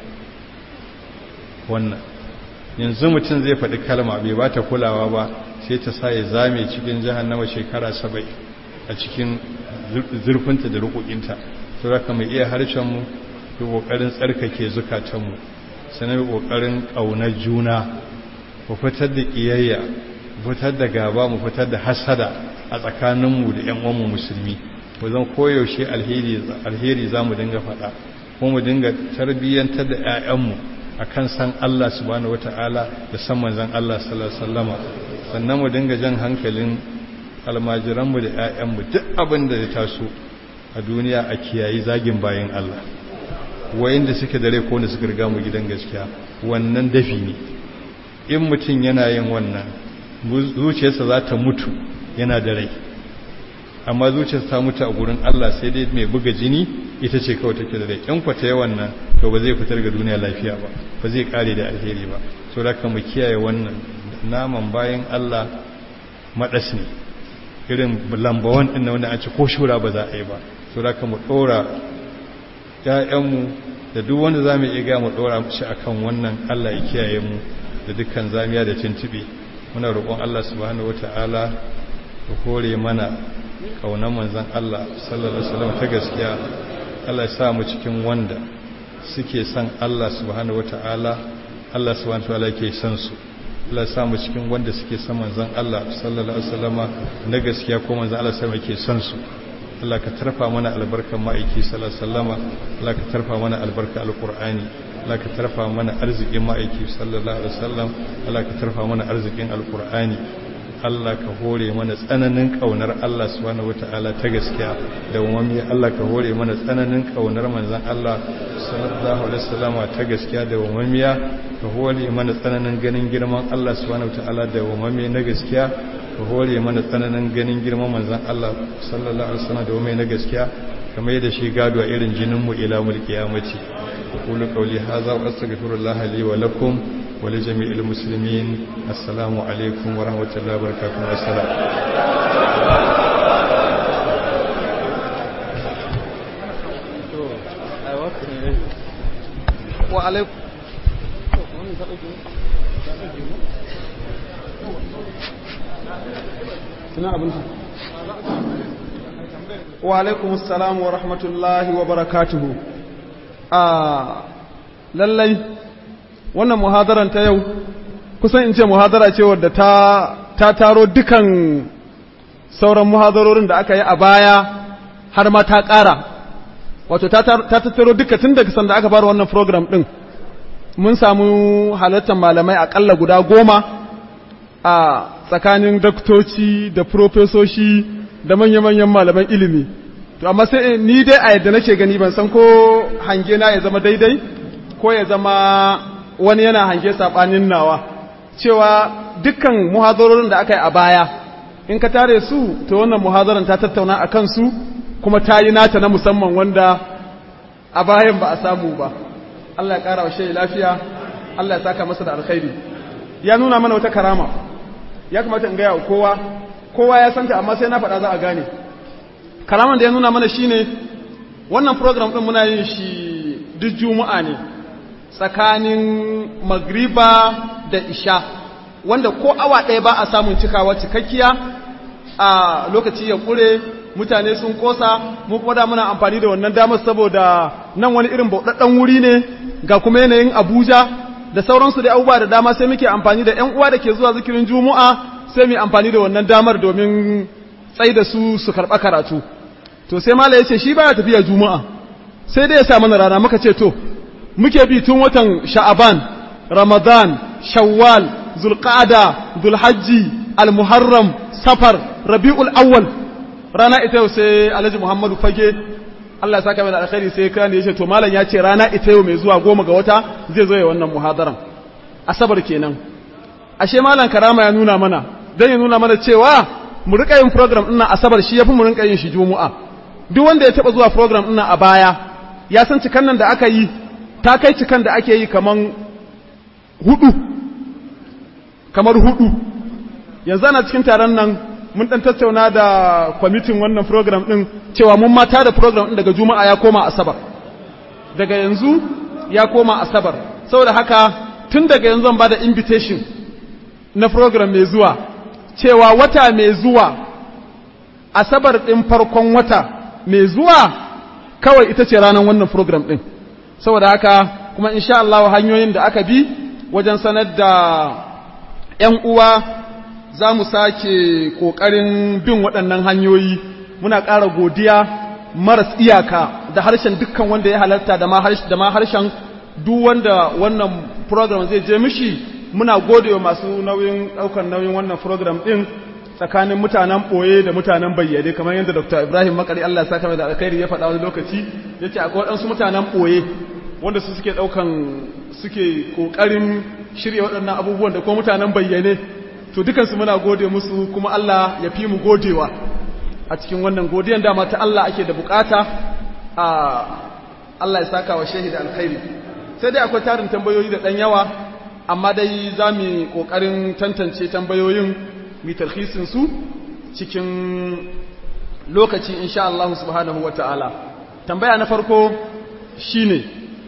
wannan yanzu mutum zai faɗi kalma bai ba ta kulawa ba sai ta sa ya zame cikin jahannama shekara sabai a cikin zurfinta da rukukinta to raka mai iya harshenmu da ƙoƙarin tsarkake zukatanmu sanar ƙoƙarin ƙaunar juna mu fitar da ƙiyayya fitar da gaba mu fitar da hasada a tsakaninmu da 'yan uwanmu musulmi mu zan koyaushe alheri za mu dinga faɗa ko mu dinga tarbiyyantar da 'ya'yanmu a kan san Allah subhanahu wata'ala da san manzan Allah sallallahu sannan mu dinga jan hankalin almajiranmu da 'ya'yanmu duk abin da ya taso a duniya a kiyayi zagin bayan Allah wayanda suke dare ko wanda suka riga mu gidan gaskiya wannan dafi ne in mutum yana yin wannan zuciyarsa za ta mutu yana da rai amma zuciyarsa ta mutu a gurin Allah sai dai mai buga jini ita ce kawai take da rai in kwata yawan nan to ba zai fitar ga duniya lafiya ba ba zai kare da alheri ba so da mu kiyaye wannan naman bayan Allah madas ne irin lambawan din wanda an ci ko shura ba za a yi ba so da mu dora ƴaƴanmu da duk wanda zamu iya ga mu dora shi akan wannan Allah ya kiyaye mu da dukkan zamiya da tuntube muna roƙon Allah subhanahu wataala ya hore mana kaunar manzon Allah sallallahu alaihi wasallam ta gaskiya Allah ya sa mu cikin wanda suke son Allah subhanahu wataala Allah subhanahu wataala yake son su Allah ya sa mu cikin wanda suke son manzon Allah sallallahu alaihi wasallama na gaskiya ko manzon Allah sai yake son su Allah ka tarfa mana albarkan ma'aiki sallallahu alaihi wasallama Allah ka tarfa mana albarka alqur'ani Allah ka tarfa mana arzikin ma'aiki sallallahu alaihi wasallam Allah ka tarfa mana arzikin alqur'ani Allah ka hore mana tsananin kaunar Allah subhanahu wataala ta gaskiya da umami Allah ka hore mana tsananin kaunar manzon Allah sallallahu alaihi wasallama ta gaskiya da umamiya ka hore mana tsananin ganin girman Allah subhanahu wataala da umami na gaskiya ka hore mana tsananin ganin girman manzon Allah sallallahu alaihi wasallam da umami na gaskiya kamar yadda shi gado a irin jinin mu ila mulki kiyamati aqulu qawli hadha wa astaghfirullaha li wa lakum ولجميع المسلمين السلام عليكم ورحمة الله وبركاته والسلام wa alaikum wa alaikum assalam wa rahmatullahi wa barakatuhu a lallai wannan muhadaran ta yau kusan in ce muhadara ce wadda ta ta taro dukan sauran muhadarorin da aka yi a baya har ma ta ƙara wato ta tattaro duka tun daga sanda aka fara wannan program ɗin mun samu halartar malamai aƙalla guda goma a tsakanin daktoci da profesoshi da manya-manyan malaman ilimi to amma sai ni dai a yadda nake gani ban san ko hange na ya zama daidai ko ya zama wani yana hange saɓanin nawa cewa dukkan muhazarorin da aka yi a baya in ka tare su to wannan muhazaran ta tattauna a kansu kuma ta yi nata na musamman wanda a bayan ba a samu ba Allah ya ƙara wa shayi lafiya Allah ya saka masa da alkhairi ya nuna mana wata karama ya kamata in gaya wa kowa kowa ya santa amma sai na faɗa za a gane karaman da ya nuna mana shine wannan program ɗin muna yin shi duk juma'a ne tsakanin magriba da isha wanda ko awa ɗaya ba a samun cikawa cikakkiya a lokaci ya ƙure mutane sun kosa mu kuma da muna amfani da wannan damar saboda nan wani irin bauɗaɗɗen wuri ne ga kuma yanayin Abuja da sauransu da abubuwa da dama sai muke amfani da ƴan uwa da ke zuwa zikirin Juma'a sai mu amfani da wannan damar domin tsai da su su karɓa karatu to sai mala yace shi baya tafiya Juma'a sai dai ya sa mana rana muka ce to muke bi tun watan Sha'aban Ramadan Shawwal Zulqa'ada Zulhajji Al-Muharram Safar Rabiul Awwal rana ita yau sai alhaji muhammadu fage Allah ya saka mai da alkhairi sai kan ya ce to malam ya ce rana ita yau mai zuwa goma ga wata zai zo ya wannan muhadaran asabar kenan ashe malam karama ya nuna mana dan ya nuna mana cewa mu rika yin program ɗin asabar shi yafi mu rinka yin shi juma'a duk wanda ya taba zuwa program ɗin a baya ya san cikan nan da aka yi ta kai cikan da ake yi kaman hudu kamar hudu yanzu ana cikin taron nan mun dan tattauna da kwamitin wannan program din cewa mun mata da program din daga juma'a ya koma asabar daga yanzu ya koma asabar saboda haka tun daga yanzu zan bada invitation na program mai zuwa cewa wata mai zuwa asabar din farkon wata mai zuwa kawai ita ce ranar wannan program din saboda haka kuma insha Allah hanyoyin da aka bi wajen sanar da 'yan uwa za mu sake ƙoƙarin bin waɗannan hanyoyi muna ƙara godiya maras iyaka da harshen dukkan wanda ya halarta da ma harshen duk wanda wannan program zai je mishi muna gode wa masu nauyin ɗaukar nauyin wannan program ɗin tsakanin mutanen ɓoye da mutanen bayyane kamar yadda dr ibrahim makari allah ya saka mai da alkhairi ya faɗa wani lokaci ya ce akwai waɗansu mutanen ɓoye wanda su suke ɗaukan suke ƙoƙarin shirya waɗannan abubuwan da kuma mutanen bayyane to dukansu muna gode musu kuma Allah ya fi mu godewa a cikin wannan godiyan dama ta Allah ake da bukata a Allah ya saka wa shehi da alkhairi sai dai akwai tarin tambayoyi da ɗan yawa amma dai za mu ƙoƙarin tantance tambayoyin mu tarhisin su cikin lokaci insha Allah subhanahu wa ta'ala tambaya na farko shine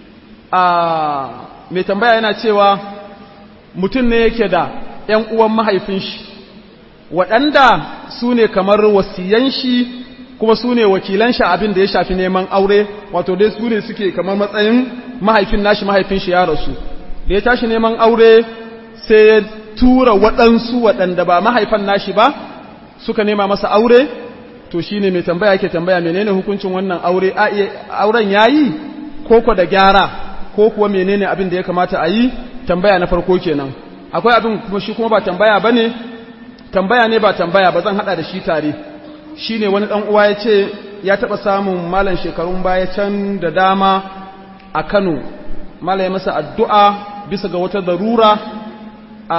a mai tambaya yana cewa mutum ne yake da ‘yan uwan mahaifin shi waɗanda su ne kamar wasiyan shi kuma su ne wakilan shi abin da ya shafi neman aure wato dai su ne suke kamar matsayin mahaifin nashi mahaifin shi ya rasu da ya tashi neman aure sai ya tura waɗansu waɗanda ba mahaifan nashi ba suka nema masa aure to shi ne mai tambaya ke tambaya menene hukuncin wannan aure auren ya yi koko da gyara ko kuwa menene abin da ya kamata a yi tambaya na farko kenan akwai abin kuma shi kuma ba tambaya ba ne tambaya ne ba tambaya ba zan hada da shi tare shi ne wani ɗan uwa ya ce ya taɓa samun malan shekarun baya can da dama a kano malam ya masa addu'a bisa ga wata darura a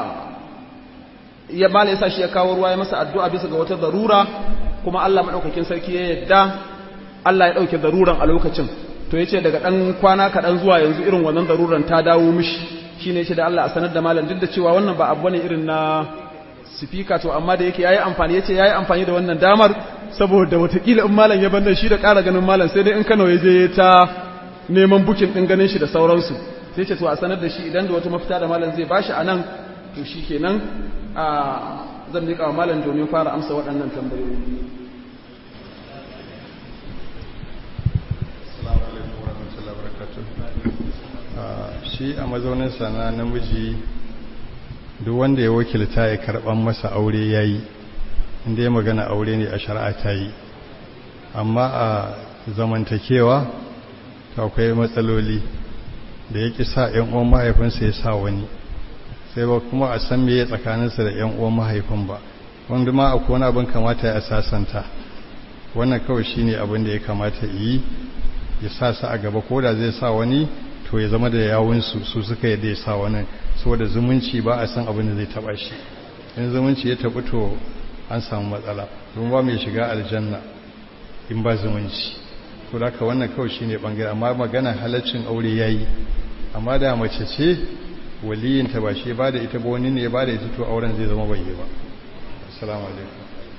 ya malam ya sa shi ya kawo ruwa ya masa addu'a bisa ga wata darura kuma Allah maɗaukakin sarki ya yadda Allah ya ɗauke daruran a lokacin to ya ce daga ɗan kwana kaɗan zuwa yanzu irin wannan daruran ta dawo mishi shi ne ce da Allah a sanar da malam duk da cewa wannan ba abu ne irin na sifika to amma da yake yayi amfani yace yayi amfani da wannan damar saboda watakila in malam ya bannan shi da ƙara ganin malam sai dai in Kano ya je ta neman bukin din ganin shi da sauransu sai ce to a sanar da shi idan da wata mafita da malam zai bashi anan to shikenan a zan miƙa wa malam domin fara amsa waɗannan tambayoyi Assalamu alaikum warahmatullahi wabarakatuh. shi a mazaunin sana namiji duk wanda ya wakilta ya karban masa aure yayi inda ya magana aure ne a shari'a ta yi amma a zamantakewa akwai matsaloli da ya ƙi sa ‘yan uwan mahaifinsa ya sa wani sai ba kuma a san me ya tsakaninsa da ‘yan uwan mahaifin ba wanda ma akwai wani abin kamata ya sasanta wannan kawai shine abin da ya kamata yi ya sa su a gaba ko da zai sa wani to ya zama da yawunsu su suka yadda ya sa wani saboda zumunci ba a san abin da zai taba shi in zumunci ya tabi to an samu matsala don ba mai shiga aljanna in ba zumunci to da ka wannan kawai shine bangare amma magana halaccin aure yayi amma da mace ce waliyinta ba shi ba da ita ba wani ne ba da ita to auren zai zama bai yi ba assalamu alaikum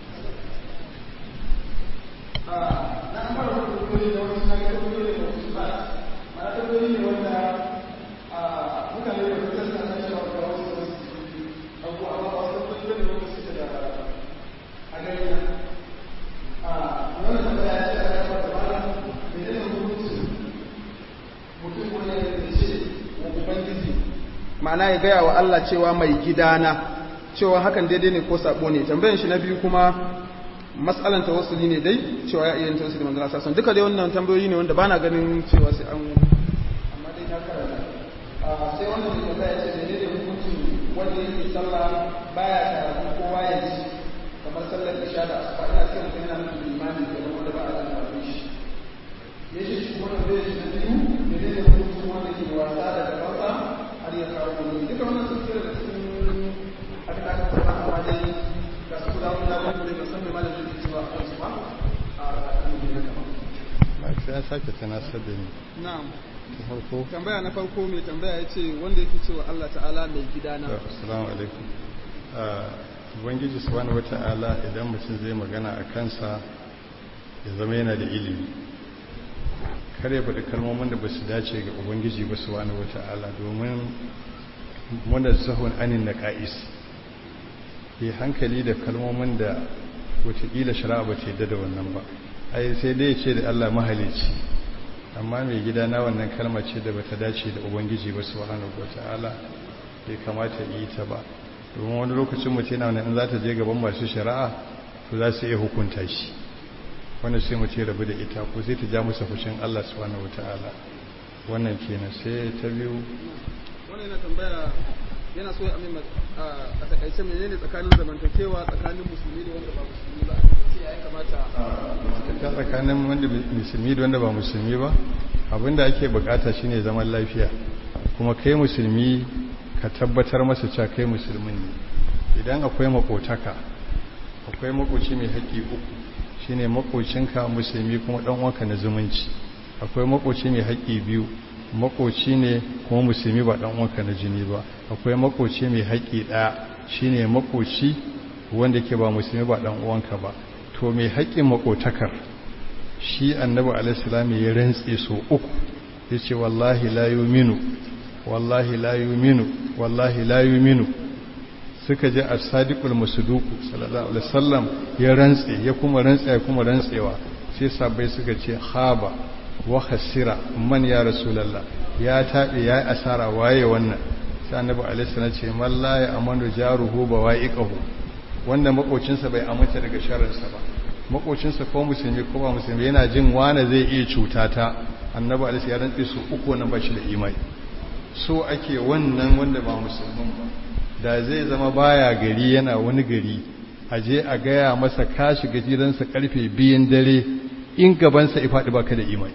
ma'ana ya gaya wa Allah cewa mai gidana cewa hakan daidai ne ko sabo ne tambayan shi na biyu kuma mas'alan tawassuli ne dai cewa ya iya yin tawassuli manzo Allah sallallahu duka dai wannan tambayoyi ne wanda bana ganin cewa sai an amma dai na karanta sai wannan da tambaya ce daidai da hukuncin wanda yake sallah baya karatu kowa ya ji kamar sallar isha da asuba ina cikin mutum yana nufin imani da wanda ba a da karatu shi yace shi wannan bai shi na biyu daidai da hukuncin wanda ke wasa da gabansa har ya kawo wani duka wannan sun tsira da cikin abin da aka faɗa amma dai ga su guda wani labarin da bai san mai malamin da cewa a kansu ba a kan gina kama. ba sai ya sake tunasar da ni Na'am. ta farko Tambaya na farko mai tambaya ya ce wanda yake cewa Allah ta'ala mai gidana. assalamu alaikum ubangiji subhanahu wata'ala idan mutum zai magana a kansa ya zama yana da ilimi kare faɗi kalmomin da ba su dace ga ubangiji ba subhanahu wata'ala domin muna sahun anin na ka'is ke hankali da kalmomin da watakila shari'a ba ta yadda da wannan ba ai sai dai ce da Allah mahalici amma mai gida na wannan kalma ce da bata dace da ubangiji ba subhanahu wata'ala bai kamata yi ta ba domin wani lokacin mutum yana wannan za ta je gaban masu shari'a to za su iya hukunta shi wanda sai mu ce rabu da ita ko sai ta ja masa fushin Allah subhanahu wata'ala wannan kenan sai ta biyu Wannan yana tambaya yana so ya amin a takaice menene tsakanin zamantakewa tsakanin musulmi da wanda ba musulmi ba sai ya kamata ta tsakanin wanda musulmi da wanda ba musulmi ba abinda ake bukata shine zaman lafiya kuma kai musulmi ka tabbatar masa cewa kai musulmin ne idan akwai makotaka akwai makoci mai haƙƙi uku shine makocinka musulmi kuma dan uwanka na zumunci akwai makoci mai haƙƙi biyu makoci ne kuma musulmi ba dan uwanka na jini ba akwai makoci mai haƙƙi ɗaya shine makoci wanda ke ba musulmi ba dan uwanka ba to mai haƙƙin makotakar shi annabi alaihi ya rantse so uku yace wallahi la yu'minu wallahi la yu'minu wallahi la yu'minu suka je as-sadiqul masduq sallallahu alaihi wasallam ya rantse ya kuma rantse ya kuma rantsewa sai sabai suka ce haba wa khasira man ya rasulullah ya tabe ya asara waye wannan sai annabi alaihi salam ce man la ya amanu jaruhu bawaiqahu wanda makocinsa bai aminta daga sharrinsa ba makocinsa ko musulmi ko ba musulmi yana jin wane zai iya cuta ta annabi alaihi ya rantse su uku nan ba shi da imani so ake wannan wanda ba musulmin ba da zai zama baya gari yana wani gari a je a gaya masa ka shiga gidansa karfe biyan dare in gabansa ya faɗi baka da imani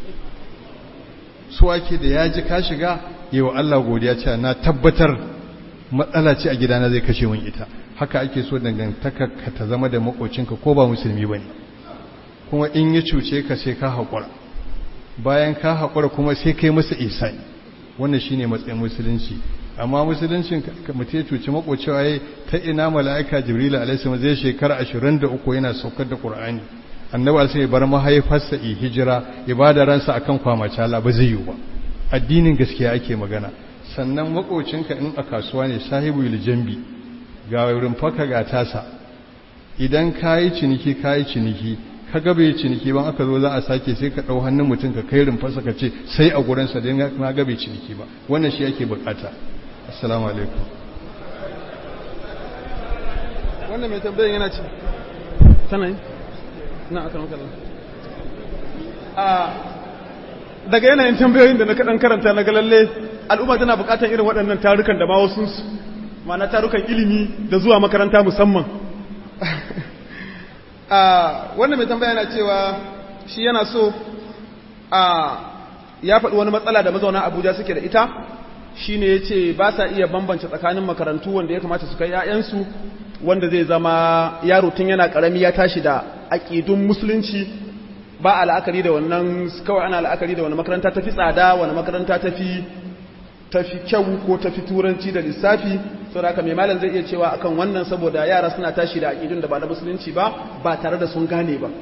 so ake da ya ji ka shiga yawa Allah godiya cewa na tabbatar matsala ce a gidana zai kashe min ita haka ake so dangantaka ka ta zama da makocinka ko ba musulmi bane kuma in ya cuce ka sai ka haƙura bayan ka haƙura kuma sai kai masa isani wannan shine matsayin musulunci amma musuluncin mutum ya cuci makocewa yayi ta ina mala'ika jibril alaihi salam zai shekara 23 yana saukar da qur'ani annabi alaihi ya bar mahaifarsa i hijira ibada ransa akan kwamacala ba zai yi ba addinin gaskiya ake magana sannan makocinka in a kasuwa ne sahibu jambi ga rumfaka ga tasa idan kayi ciniki kayi ciniki ka ga bai ciniki ban aka zo za a sake sai ka ɗau hannun mutum ka kai rumfarsa ka ce sai a gurinsa don na ga bai ciniki ba wannan shi ake bukata assalamu alaikum wannan mai tambayin yana ce tana yi na aka nan kallon daga yanayin tambayoyin da na kaɗan karanta na galalle al'umma tana bukatar irin waɗannan tarukan da ma wasu ma'ana tarukan ilimi da zuwa makaranta musamman wannan mai tambaya yana cewa shi yana so ya faɗi wani matsala da mazauna abuja suke da ita shi ne ya ce ba sa iya bambance tsakanin makarantu wanda ya kamata su kai 'ya'yansu wanda zai zama yaro tun yana ƙarami ya tashi da aƙidun musulunci ba a la'akari da wannan kawai ana la'akari da wani makaranta tafi tsada wani makaranta tafi tafi kyau ko tafi turanci da lissafi saboda haka mai malam zai iya cewa akan wannan saboda yara suna tashi da aƙidun da ba na musulunci ba ba tare da sun gane ba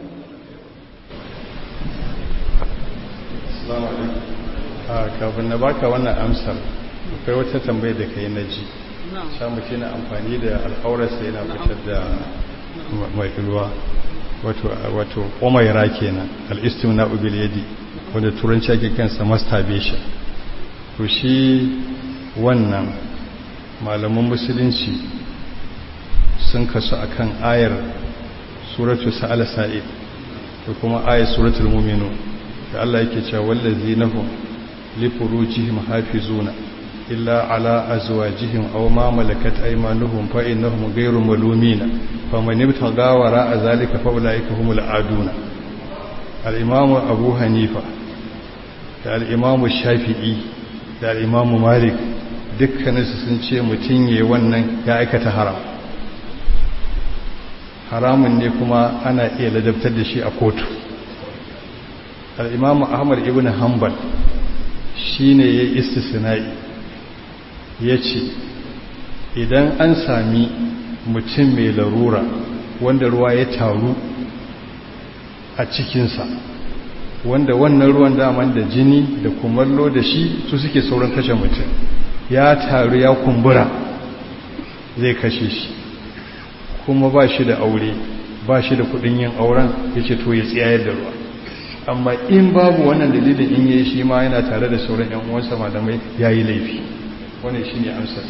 kafin na baka wannan amsar akwai wata tambayar da kai na ji samu ce na amfani da al'aurarsa yana fitar da mai ruwa wato omaira kenan al'istim na ubil yadi wanda turanci ake kansa masturbation to shi wannan malaman musulunci sun kasu akan ayar suratu sa'ala sa'id da kuma ayar suratul mu'minu da Allah yake cewa wallazina li furujihim hafizuna illa ala azwajihim aw ma malakat aymanuhum fa innahum ghayru malumina faman ibtagha wara zalika fa ulaika humul aduna al-imam abu hanifa da al-imam shafi'i da al-imam malik dukkaninsu sun ce mutum yayi wannan ya aikata haram haramun ne kuma ana iya ladabtar da shi a kotu al-imam ahmad ibn hanbal shine ya istisna'i ya ce idan an sami mutum mai larura wanda ruwa ya taru a cikinsa wanda wannan ruwan daman da jini da kumallo da shi su suke sauran kashe mutum ya taru ya kumbura zai kashe shi kuma ba shi da aure ba shi da kudin yin auren ya ce to ya tsayar da ruwa amma in babu wannan dalilin in yi shi ma yana tare da sauran 'yan uwansa malamai ya yi laifi wani shi ne amsar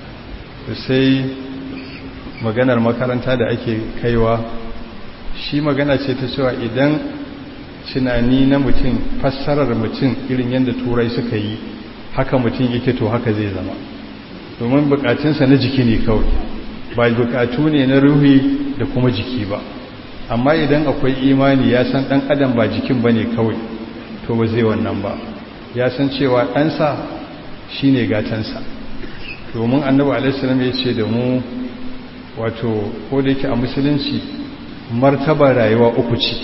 sai maganar makaranta da ake kaiwa shi magana ce ta cewa idan tunani na mutum fassarar mutum irin yadda turai suka yi haka mutum yake to haka zai zama domin bukatunsa na jiki ne kawai ba bukatu ne na ruhi da kuma jiki ba amma idan akwai imani ya san dan adam ba jikin ba ne kawai to ba zai wannan ba ya san cewa ɗansa shi ne gatansa domin annabi alaihissalam ya ce da mu wato ko da yake a musulunci martaba rayuwa uku ce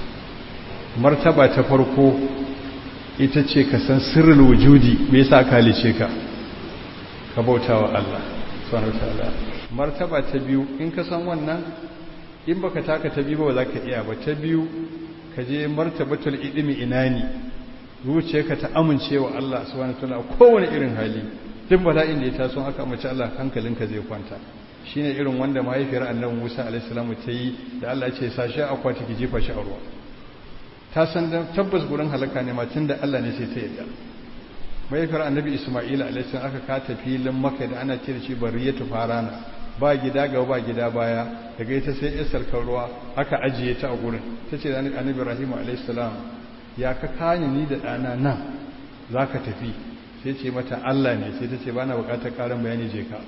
martaba ta farko ita ce ka san sirrul wujudi me yasa ka halice ka ka bautawa Allah subhanahu wataala martaba ta biyu in ka san wannan in baka taka ta biyu ba za ka iya ba ta biyu ka je martabatul idimi inani zuciyarka ta amincewa Allah subhanahu wataala kowane irin hali duk bala'in da ya taso haka mace Allah hankalinka zai kwanta shine irin wanda mahaifiyar annabi Musa alaihi salamu ta yi da Allah ya ce sashi akwati ki jefa shi a ruwa ta san da tabbas gurin halaka ne ma tunda Allah ne sai ta yadda mahaifiyar annabi Isma'ila alaihi salam aka kata filin Makka da ana ce da shi bariyatu farana ba gida gaba ba gida baya daga ita sai isar kan ruwa aka ajiye ta a gurin tace da annabi Ibrahim alaihi salam ya ka kani ni da ɗana nan zaka tafi sai ce mata Allah ne sai ta ce ba na bukatar ƙarin bayani je ka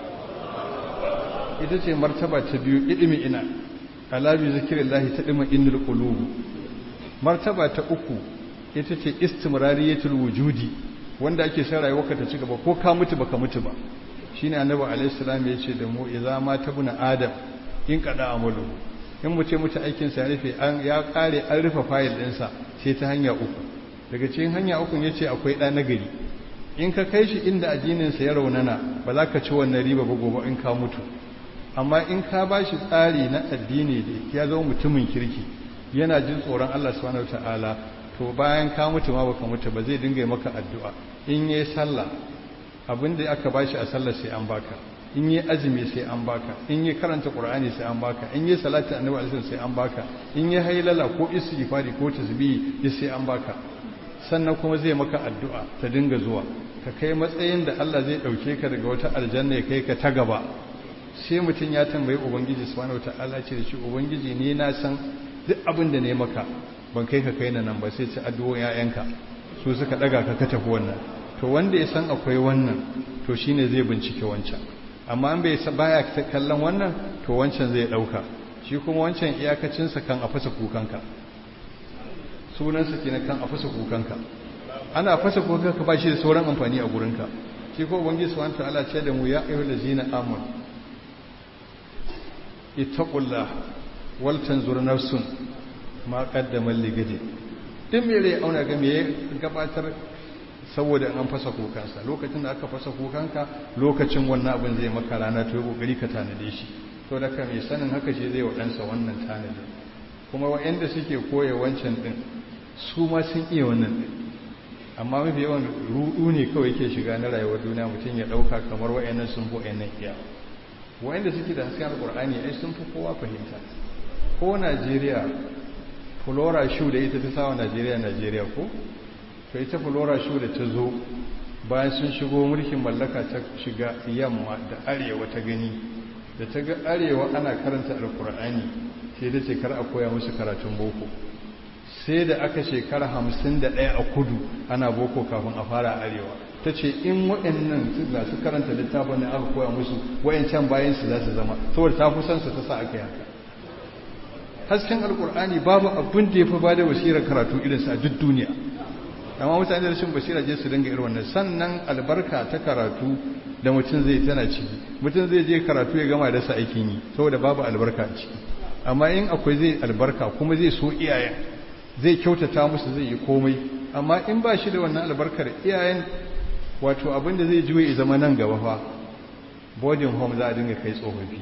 ita ce martaba ta biyu ilimi ina alabi zikirin lahi ta ɗima inul ƙulubu martaba ta uku ita ce istimrariyatul wujudi wanda ake sa rayuwarka ta ci gaba ko ka mutu baka mutu ba shine annabi alaihi salam ya ce da mu idza ma tabuna adam in kada amalu in mu ce mutu aikin sa ya rufe an ya kare an rufe fayil ɗinsa sai ta hanya uku daga cikin hanya uku yace akwai ɗa nagari in ka kai shi inda addininsa ya raunana ba za ka ci wannan riba ba gobe in ka mutu amma in ka ba shi tsari na addini da ya zama mutumin kirki yana jin tsoron Allah subhanahu wataala to bayan ka mutu ma baka mutu ba zai dinga maka addu'a in yayi sallah abin da aka bashi a sallah sai an baka in yi azumi sai an baka in yi karanta qur'ani sai an baka in yi salati annabi alaihi sai an baka in yi hailala ko istighfari ko tasbihi duk sai an baka sannan kuma zai maka addu'a ta dinga zuwa ka kai matsayin da Allah zai dauke ka daga wata aljanna ya kai ka ta gaba sai mutum ya tambayi ubangiji subhanahu wataala ce da shi ubangiji ne na san duk abin da ne maka ban kai ka kai na nan ba sai ci addu'o'in ƴaƴanka su suka daga ka ka tafi wannan to wanda ya san akwai wannan to shine zai bincike wancan amma an bai baya kallon wannan to wancan zai dauka shi kuma wancan iyakacinsa kan a fasa kukanka sunansa kenan kan a fasa kukanka ana fasa kukanka ba shi da sauran amfani a gurinka shi ko ubangiji subhanahu ta'ala ce da mu ya ayyuhal ladzina amanu ittaqullah wal tanzur nafsun ma qaddamat ligadi din me rai auna ga me gabatar saboda an fasa kukansa lokacin da aka fasa kukanka lokacin wannan abin zai maka rana to yi kokari ka tanade shi to da ka mai sanin haka shi zai waɗansa wannan tanade kuma waɗanda suke koya wancan ɗin su ma sun iya wannan ɗin amma mafi yawan ruɗu ne kawai ke shiga na rayuwar duniya mutum ya ɗauka kamar waɗannan sun fi waɗannan iya waɗanda suke da hasken alƙur'ani ai sun fi kowa fahimta ko najeriya flora shu da ita ta sawa najeriya najeriya ko to ita flora shu da ta zo bayan sun shigo mulkin mallaka ta shiga yamma da arewa ta gani da ta ga arewa ana karanta alkur'ani sai da ce kar a koya musu karatun boko sai da aka shekara hamsin da ɗaya a kudu ana boko kafin a fara arewa ta ce in waɗannan ga su karanta littafin da aka koya musu wayancan bayan su za su zama saboda ta fi son su ta sa aka yi haka hasken alkur'ani babu abin da ya fi ba da basirar karatu irinsa a duk duniya amma mutane da rashin basira je su dinga irin wannan sannan albarka ta karatu da mutum zai tana ciki mutum zai je karatu ya gama da sa aikin yi saboda babu albarka a ciki amma in akwai zai albarka kuma zai so iyayen zai kyautata musu zai yi komai amma in ba shi da wannan albarkar iyayen wato abin da zai juye zama nan gaba fa boarding home za a dinga kai tsofaffi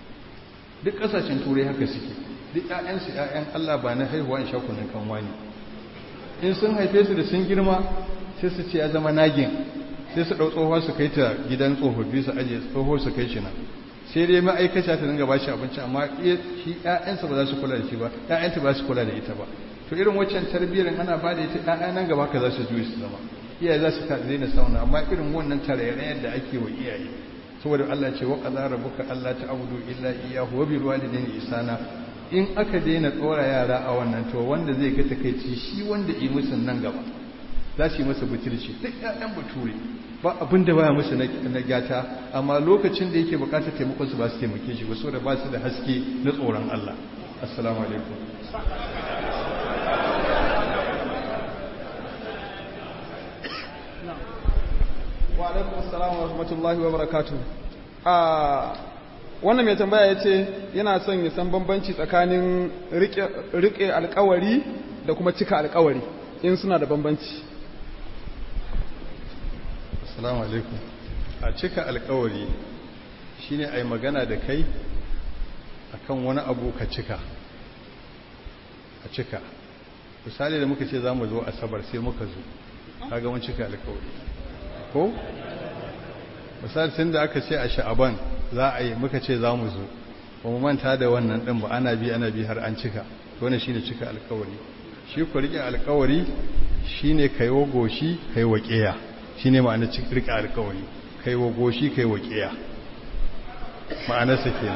duk kasashen turai haka suke duk ƴaƴansu ƴaƴan Allah ba na haihuwa in sha kunun kanwa ne in sun haife su da sun girma sai su ce ya zama nagin sai su ɗau tsohuwa su kai ta gidan tsofaffi su ajiye tsoho su kai shi nan sai dai ma'aikata ta dinga ba shi abinci amma shi ƴaƴansa ba za su kula da shi ba ƴaƴanta ba su kula da ita ba to irin waccan tarbiyyar ana ba da ita ƴaƴa nan gaba ka za su juye su zama iyaye za su daina sauna amma irin wannan tarayyar da ake wa iyaye saboda Allah ce wa qadara rabbuka alla ta'budu illa iyyahu wa bil walidayni ihsana in aka daina tsora yara a wannan to wanda zai ga takeici shi wanda yi musu nan gaba za su yi masa butulci duk ƴaƴan bature ba abin da baya musu na gyata amma lokacin da yake bukatar taimakon su ba su taimake shi ba saboda ba su da haske na tsoron Allah assalamu alaikum wa alaikum assalam wa rahmatullahi wa barakatuh a wannan mai tambaya ya ce yana son ya san bambanci tsakanin riƙe alkawari da kuma cika alkawari in suna da bambanci assalamu alaikum a cika alkawari shine ai magana da kai akan wani abu ka cika a cika misali da muka ce za mu zo asabar sai muka zo kaga mun cika alkawari ko misali tun da aka ce a sha'aban za a yi muka ce za mu zo ba mu manta da wannan ɗin ba ana bi ana bi har an cika wani shi ne cika alkawari shi ku riƙe alkawari shi ne kai wa goshi kai wa ƙeya shi ne ma'ana riƙe alkawari kai wa goshi kai wa ƙeya ma'anarsa ke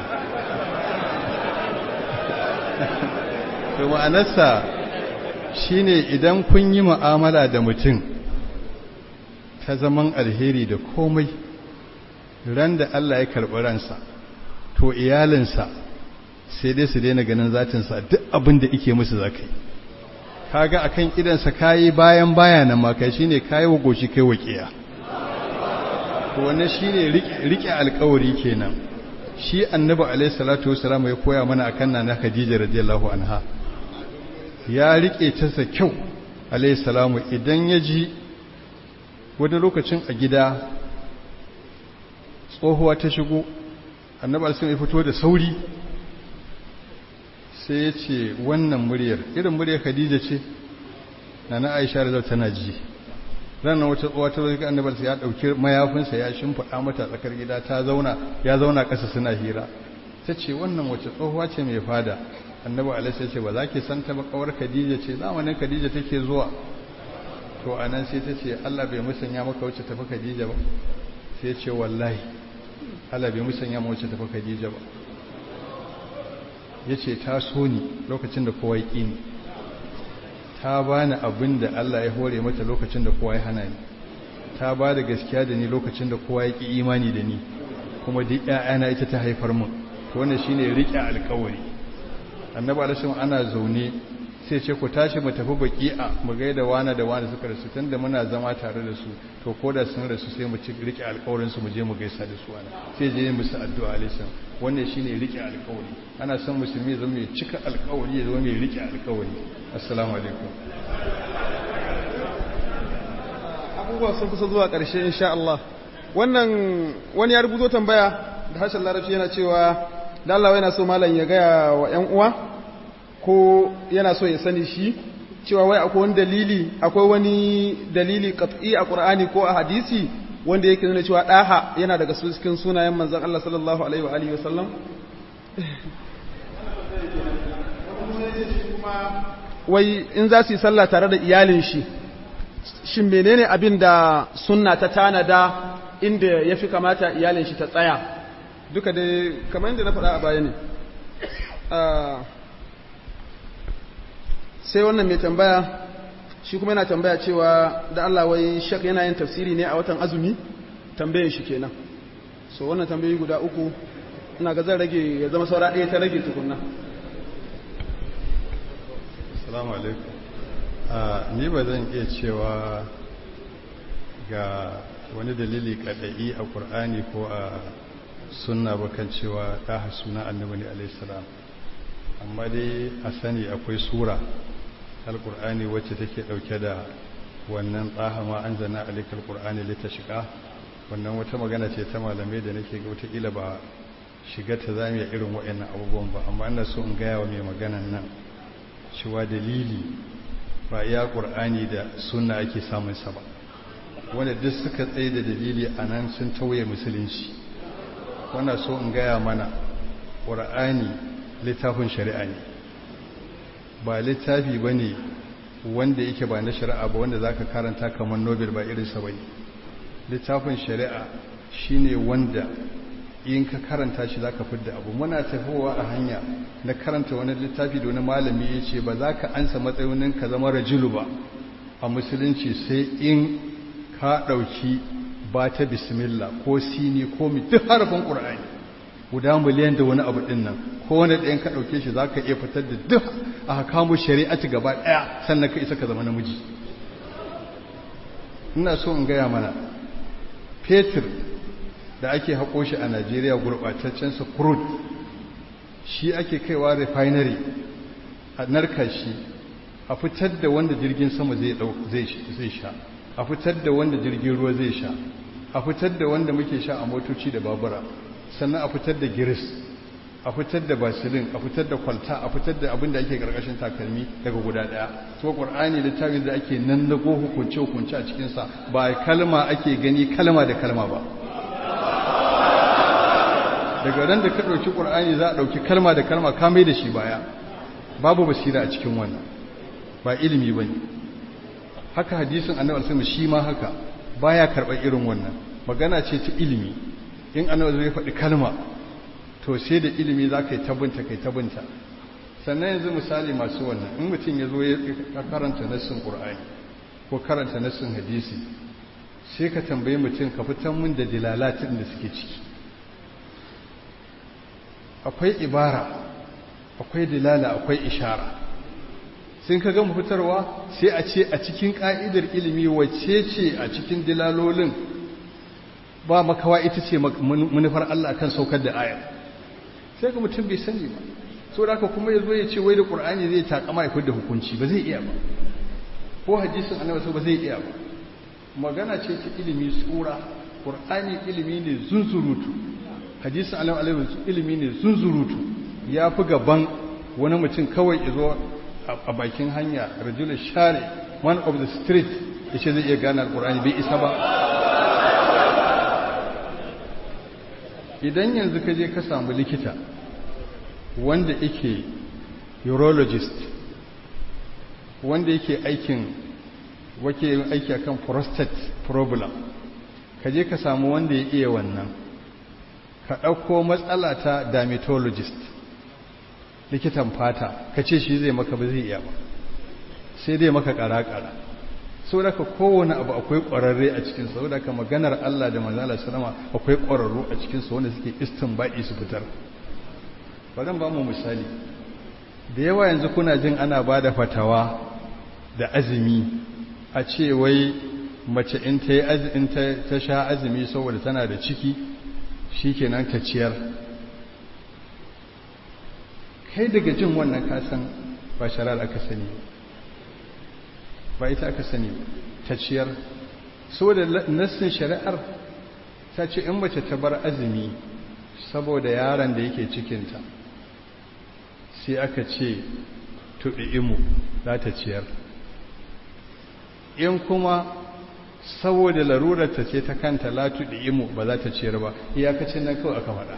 to ma'anarsa shi ne idan kun yi ma'amala da mutum ta zaman alheri da komai ran da Allah ya karɓi ransa to iyalinsa sai dai su daina ganin zatinsa duk abin da ike musu za ka yi kaga a kan idansa kayi bayan bayanan maka shi ne kayi wa goshi kai waƙiya to wannan shi ne riƙe alƙawari kenan shi annabi alaihi salatu wasalam ya koya mana akan nana khadija radiyallahu anha ya riƙe ta sa kyau alaihi salamu idan ya ji wani lokacin a gida tsohuwa ta shigo annabi alisun ya fito da sauri sai ya ce wannan muryar irin muryar khadija ce na na aisha da tana ji ranar wata tsohuwa ta zai annabi alisun ya ɗauki mayafinsa ya shimfiɗa mata tsakar gida ta zauna ya zauna ƙasa suna hira ta ce wannan wace tsohuwa ce mai fada annabi alisun ya ce ba za ki san ta ba kawar khadija ce zamanin khadija take zuwa to a nan sai ta ce allah bai musanya maka wacce tafi khadija ba sai ce wallahi allah bai musanya maka wacce tafi khadija ba ya ce ta so ni lokacin da kowa ya ƙi ni ta ba ni abin da allah ya hore mata lokacin da kowa ya hana ni ta ba da gaskiya da ni lokacin da kowa ya ƙi imani da ni kuma duk ‘ya'yana ita ta haifar mun to wannan shine riƙe alƙawari annabi alaihi ana zaune sai ce ku tashi mu tafi baki'a mu gaida wani da wani suka rasu tunda muna zama tare da su to ko da sun rasu sai mu ci rike alƙawarin su mu je mu gaisa da su wani sai je musu addu'a alaihi wannan shine rike alƙawari ana son musulmi ya zama mai cika alƙawari ya zama mai rike alƙawari assalamu alaikum abubuwa sun kusa zuwa ƙarshe insha Allah wannan wani ya rubuto tambaya da harshen larabci yana cewa da Allah yana so malam ya gaya wa ƴan uwa ko yana so ya sani shi cewa wai akwai wani dalili akwai wani dalili qat'i a Qur'ani ko a hadisi wanda yake nuna cewa daha yana daga cikin sunayen manzon Allah sallallahu alaihi wa alihi wasallam wai in za su yi sallah tare da iyalin shi shin menene abin da sunna ta tanada inda ya fi kamata iyalin shi ta tsaya duka dai kamar yadda na faɗa a baya ne sai wannan mai tambaya shi kuma yana tambaya cewa da Allah wai shak yana yin tafsiri ne a watan azumi tambayin shi kenan so wannan tambayi guda uku ina ga zan rage ya zama saura ɗaya ta rage tukunna assalamu alaikum ni ba zan iya cewa ga wani dalili kadai a ƙur'ani ko a sunna ba kan cewa ɗaha suna annabi ne alaihissalam amma dai a sani akwai sura alƙur'ani wacce take ɗauke da wannan ɗaha ma an zana alikal ƙur'ani lita shiga wannan wata magana ce ta malamai da nake ga wataƙila ba shiga ta zami irin waɗannan abubuwan ba amma ina so in gaya wa mai maganan nan cewa dalili ba iya ƙur'ani da sunna ake samun sa ba wanda duk suka tsaye da dalili a nan sun tauye musulunci wanda so in gaya mana ƙur'ani littafin shari'a ne ba littafi ba ne wanda yake ba na shari'a ba wanda za ka karanta kamar nobel ba irinsa ba ne littafin shari'a shi ne wanda in ka karanta shi za ka fidda abu muna tafowa a hanya na karanta wani littafi da wani malami ya ce ba za ka ansa matsayin ka zama rajulu ba a musulunci sai in ka ɗauki ba ta bismillah ko sini ko mi duk harafin ƙur'ani guda miliyan da wani abu ɗin nan ko wani ɗayan ka ɗauke shi za ka iya fitar da duk a hakamu shari'ati gaba ɗaya sannan ka isa ka zama namiji ina so in gaya mana fetur da ake haƙo shi a najeriya gurɓataccensa crude shi ake kaiwa refinery a narka shi a fitar da wanda jirgin sama zai sha a fitar da wanda jirgin ruwa zai sha a fitar da wanda muke sha a motoci da babura sannan a fitar da giris a fitar da basilin a fitar da kwalta a fitar da abin da ake karkashin takalmi daga guda daya so qur'ani littafin da ake nan nago hukunce hukunce a cikin sa ba kalma ake gani kalma da kalma ba daga ran da ka dauki qur'ani za a dauki kalma da kalma ka mai da shi baya babu basira a cikin wannan ba ilimi bane haka hadisin annabi sallallahu shi ma haka baya karɓar irin wannan magana ce ta ilimi in annabi zai faɗi kalma to sai da ilimi za ka yi tabinta kai tabinta sannan yanzu misali masu wannan in mutum ya zo ya karanta nassin ƙur'ani ko karanta nassin hadisi sai ka tambayi mutum ka fitan mun da dilalatin da suke ciki akwai ibara akwai dilala akwai ishara sun ka gama fitarwa sai a ce a cikin ƙa'idar ilimi wacce ce a cikin dilalolin ba makawa ita ce manufar Allah akan saukar da ayar sai ga mutum bai sani ba so da haka kuma ya zo ya ce wai da ƙur'ani zai takama ya da hukunci ba zai iya ba ko hadisin annabi so ba zai iya ba magana ce ta ilimi tsura ƙur'ani ilimi ne zunzurutu hadisun alam alam ilimi ne zunzurutu ya fi gaban wani mutum kawai izo a bakin hanya rajulun share one of the street ya ce zai iya gane alƙur'ani bai isa ba idan yanzu ka je ka samu likita wanda yake urologist wanda yake aikin wake aiki akan prostate problem ka je ka samu wanda ya iya wannan ka ɗauko matsala ta dermatologist likitan fata ka ce shi zai maka ba zai iya ba sai dai maka ƙara-ƙara sau da ka kowane abu akwai ƙwararre a cikin sau da ka maganar Allah da manzala salama akwai ƙwararru a cikin wanda suke istin baɗi su fitar bari ba mu misali da yawa yanzu kuna jin ana ba da fatawa da azumi a ce wai mace in ta ta sha azumi saboda tana da ciki shikenan ta ciyar kai daga jin wannan kasan ba sharar aka sani ba ita aka sani ta ciyar saboda nassin shari'ar ta ce in mace ta bar azumi saboda yaron da yake cikinta sai aka ce tuɗi imu za ta ciyar in kuma saboda larurarta ce ta kanta la tuɗi imu ba za ta ciyar ba iyakacin nan kawai aka faɗa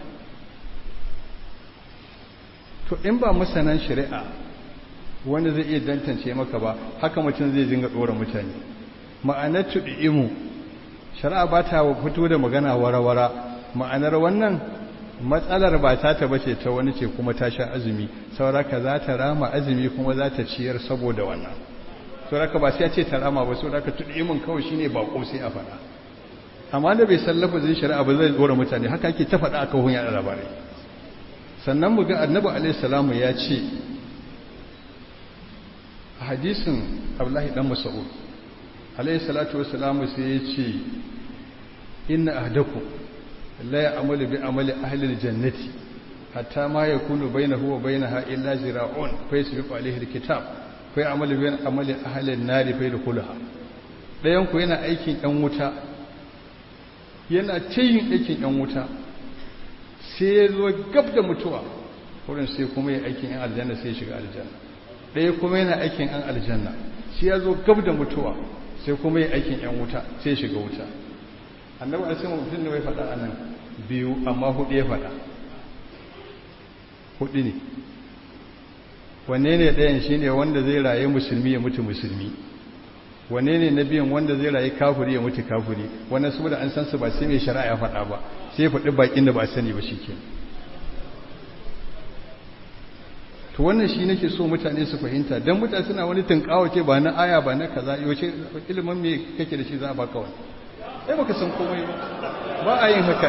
to in ba masanan shari'a wanda zai iya dantance maka ba haka mutum zai dinga ɗora mutane ma'anar tuɗi imu shari'a ba ta fito da magana wara-wara ma'anar wannan matsalar ba ta ta bace ta wani ce kuma ta sha azumi sauraka za ta rama azumi kuma za ta ciyar saboda wannan sauraka ba sai ya ce ta rama ba sauraka tuɗi imin kawai shine bako sai a faɗa amma da bai san lafazin shari'a ba zai ɗora mutane haka ake ta faɗa aka hunya labarai sannan mu ga annabi alaihi salamu ya ce a hadisin abdullahi dan mas'ud alaihi salatu wassalamu sai ya ce inna ahdakum la ya'malu bi amali ahli aljannati hatta ma yakunu bainahu wa bainaha illa zira'un fa yasbiqu alayhi alkitab fa ya'malu bi amali ahli an-nari fa yadkhulaha dayan ku yana aikin yan wuta yana tayin aikin yan wuta sai ya zo gab da mutuwa wurin sai kuma ya aikin yan aljanna sai ya shiga aljanna ɗaya kuma yana aikin yan aljanna sai ya zo gab da mutuwa sai kuma ya aikin yan wuta sai ya shiga wuta annabi alaihi mutum ne bai faɗa anan biyu amma hudu ya faɗa hudu ne wanne ne ɗayan shi ne wanda zai raye musulmi ya mutu musulmi wanne ne na biyan wanda zai raye kafuri ya mutu kafuri wannan su da an san su ba sai mai shari'a ya faɗa ba sai ya faɗi bakin da ba sani ba shi ke to wannan shi nake so mutane su fahimta don mutane suna wani tunkawa ce ba na aya ba na kaza yaushe ilimin me kake da shi za a baka wani ai baka san komai ba ba a yin haka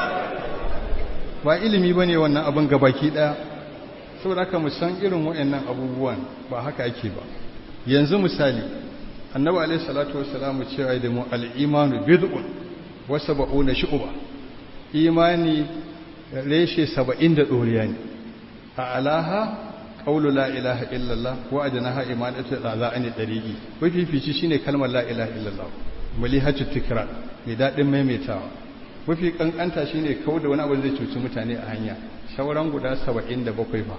ba ilimi ba ne wannan abin gabaki ɗaya saboda haka mu san irin waɗannan abubuwan ba haka ake ba yanzu misali annabi alaihi salatu wassalamu cewa da mu al-imanu bid'un wa sab'una shu'ba imani reshe 70 da doriya ne a alaha qawlu la ilaha illallah wa adnaha imanatu azani dariqi wafifici shine kalmar la ilaha illallah mulihatu tikrar mai dadin maimaitawa mafi kankanta shine kawo da wani abu zai cuci mutane a hanya sauran guda 77 ba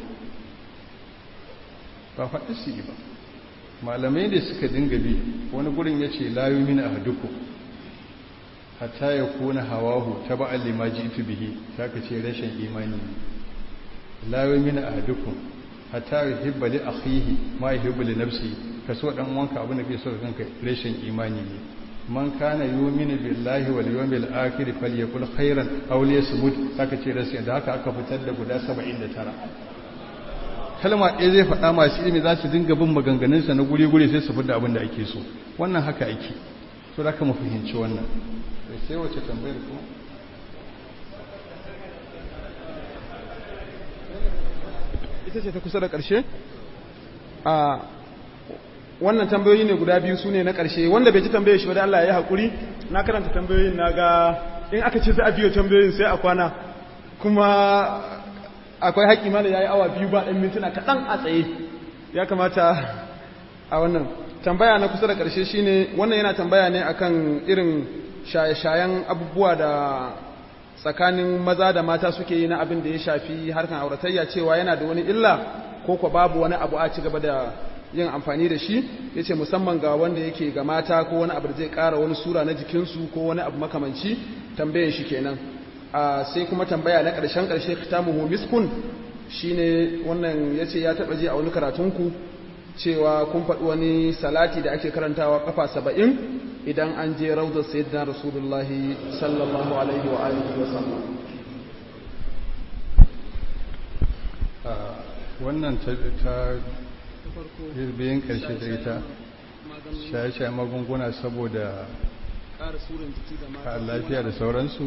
ba faɗi su yi ba malamai da suka dinga bi wani gurin ya ce layu min a haduku hatta ya kuna hawahu ta ba'al lima jitu bihi ta ka ce rashin imani layu min a haduku hatta ya hibba li akhihi ma ya hibba li nafsi ka so dan wanka abin da ke so kanka rashin imani ne man kana yu'minu billahi wal yawmil akhir falyakul khairan aw liyasmut ta ka ce rashin da haka aka fitar da guda 79 kalma ɗaya zai faɗa masu ilimi za su dinga bin maganganunsa na guri-guri sai su fidda abin da ake so wannan haka ake so da aka fahimci wannan sai wace tambayar kuma ita ce ta kusa da ƙarshe a wannan tambayoyi ne guda biyu su ne na ƙarshe wanda bai ji tambaye shi ba da Allah ya yi haƙuri na karanta tambayoyin na ga in aka ce za a biyo tambayoyin sai a kwana kuma akwai haƙi mana ya yi awa biyu ba ɗan mintuna kaɗan a tsaye ya kamata a wannan tambaya na kusa da ƙarshe shine wannan yana tambaya ne akan irin shaye-shayen abubuwa da tsakanin maza da mata suke yi na abin da ya shafi harkan auratayya cewa yana da wani illa ko ko babu wani abu a ci gaba da yin amfani da shi ya ce musamman ga wanda yake ga mata ko wani abu da zai ƙara wani sura na jikinsu ko wani abu makamanci tambayan shi kenan sai kuma tambaya na ƙarshen ƙarshe kitamuhu miskun shine wannan ya ce ya taɓa ji a wani karatunku cewa kun faɗi wani salati da ake karantawa kafa saba'in idan an je raudar sayyidina rasulullahi sallallahu alaihi wa alihi wa sallam wannan ta biyan ƙarshe da ita shaye-shaye magunguna saboda lafiya da sauransu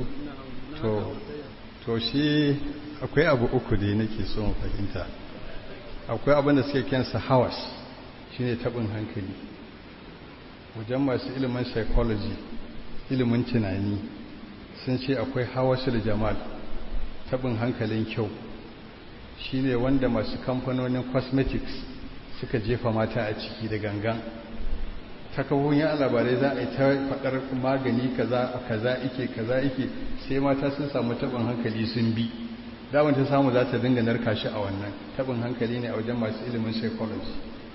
to shi akwai abu uku da nake so mu fahimta akwai abin da suke kensa hawas shine tabin hankali wajen masu ilimin psychology ilimin tunani sun ce akwai hawasul jamal tabin hankalin kyau shine wanda masu kamfanonin cosmetics suka jefa mata a ciki da gangan ta kafofin yan labarai za a yi ta faɗar magani kaza kaza ike kaza ike sai mata sun samu tabin hankali sun bi daman ta samu za ta dinga narka shi a wannan tabin hankali ne a wajen masu ilimin psychology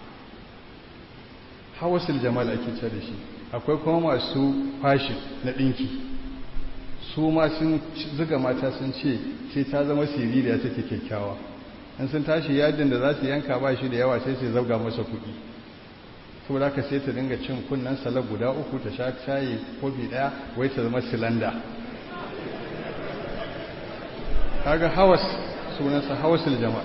hawasul jamal ake ce da shi akwai kuma masu fashin na ɗinki su ma sun zuga mata sun ce sai ta zama siririya take kyakkyawa in sun tashi yadin da za su yanka ba shi da yawa sai su zauga masa kuɗi saboda haka sai ta dinga cin kunnen salar guda uku ta sha shayi kofi ɗaya wai ta zama silanda kaga hawas sunansa hawasul jama'a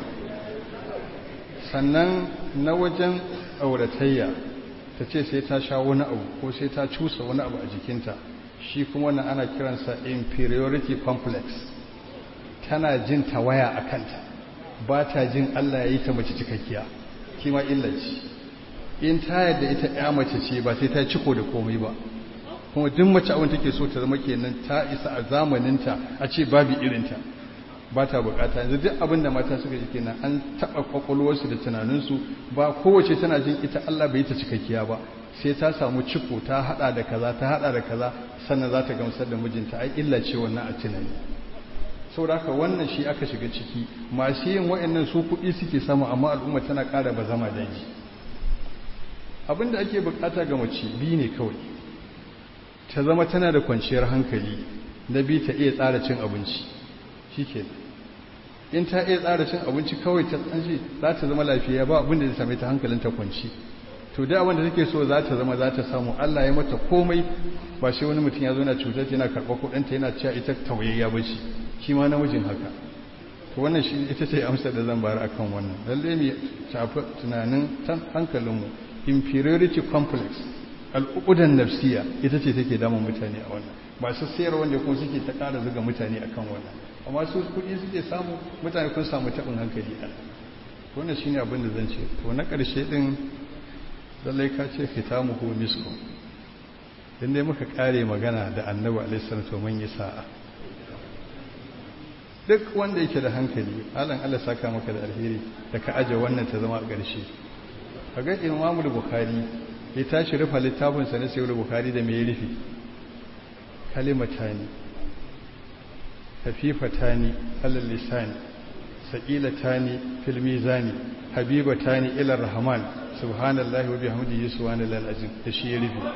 sannan na wajen auratayya ta ce sai ta sha wani abu ko sai ta cusa wani abu a jikinta shi kuma wannan ana kiransa inferiority complex tana jin tawaya a kanta ba ta jin Allah ya yi ta mace cikakkiya kima illaci in ta yadda ita ya mace ce ba sai ta ciko da komai ba kuma duk mace abin take so ta zama kenan ta isa a zamaninta a ce babu irinta ba ta bukata yanzu duk abin da mata suka ji kenan an taba kwakwalwarsu da tunaninsu ba kowace tana jin ita Allah bai ta cikakkiya ba sai ta samu ciko ta hada da kaza ta hada da kaza sannan za ta gamsar da mijinta ai illa ce wannan a tunani saboda haka wannan shi aka shiga ciki masu yin wa'annan su kuɗi suke samu amma al'umma tana ƙara ba zama daji abin da ake bukata ga mace biyu ne kawai ta zama tana da kwanciyar hankali na biyu ta iya tsara cin abinci shi ke in ta iya tsara cin abinci kawai ta tsanci za ta zama lafiya ba abin da zai same ta hankalin ta kwanci to da abin da take so za ta zama za ta samu Allah ya mata komai ba shi wani mutum ya zo na cutar yana karɓar kuɗinta yana cewa ita tauyayya ba ce shi ma namijin haka to wannan shi ita ce amsar da zan bayar akan wannan lalle mu shafi tunanin hankalinmu inferiority complex al'ukudan nafsiya ita ce take damun mutane a wannan masu sayar wanda kuma suke ta ƙara zuga mutane akan wannan amma su kuɗi suke samu mutane kun samu taɓin hankali a wannan shine abin da zan ce to na ƙarshe ɗin lallai ka ce fitamuhu misku in dai muka ƙare magana da annabi alaihi salatu mun yi sa'a duk wanda yake da hankali alan Allah saka maka da alheri da ka aje wannan ta zama a ƙarshe kaga Imam Bukhari ya tashi rufa littafin sa na Sahih Bukhari da me ya rufe kalimatani hafifatani alal lisan saqilatani fil mizani habibatani ila rahman subhanallahi wa bihamdihi subhanallahi alazim da shi ya rufe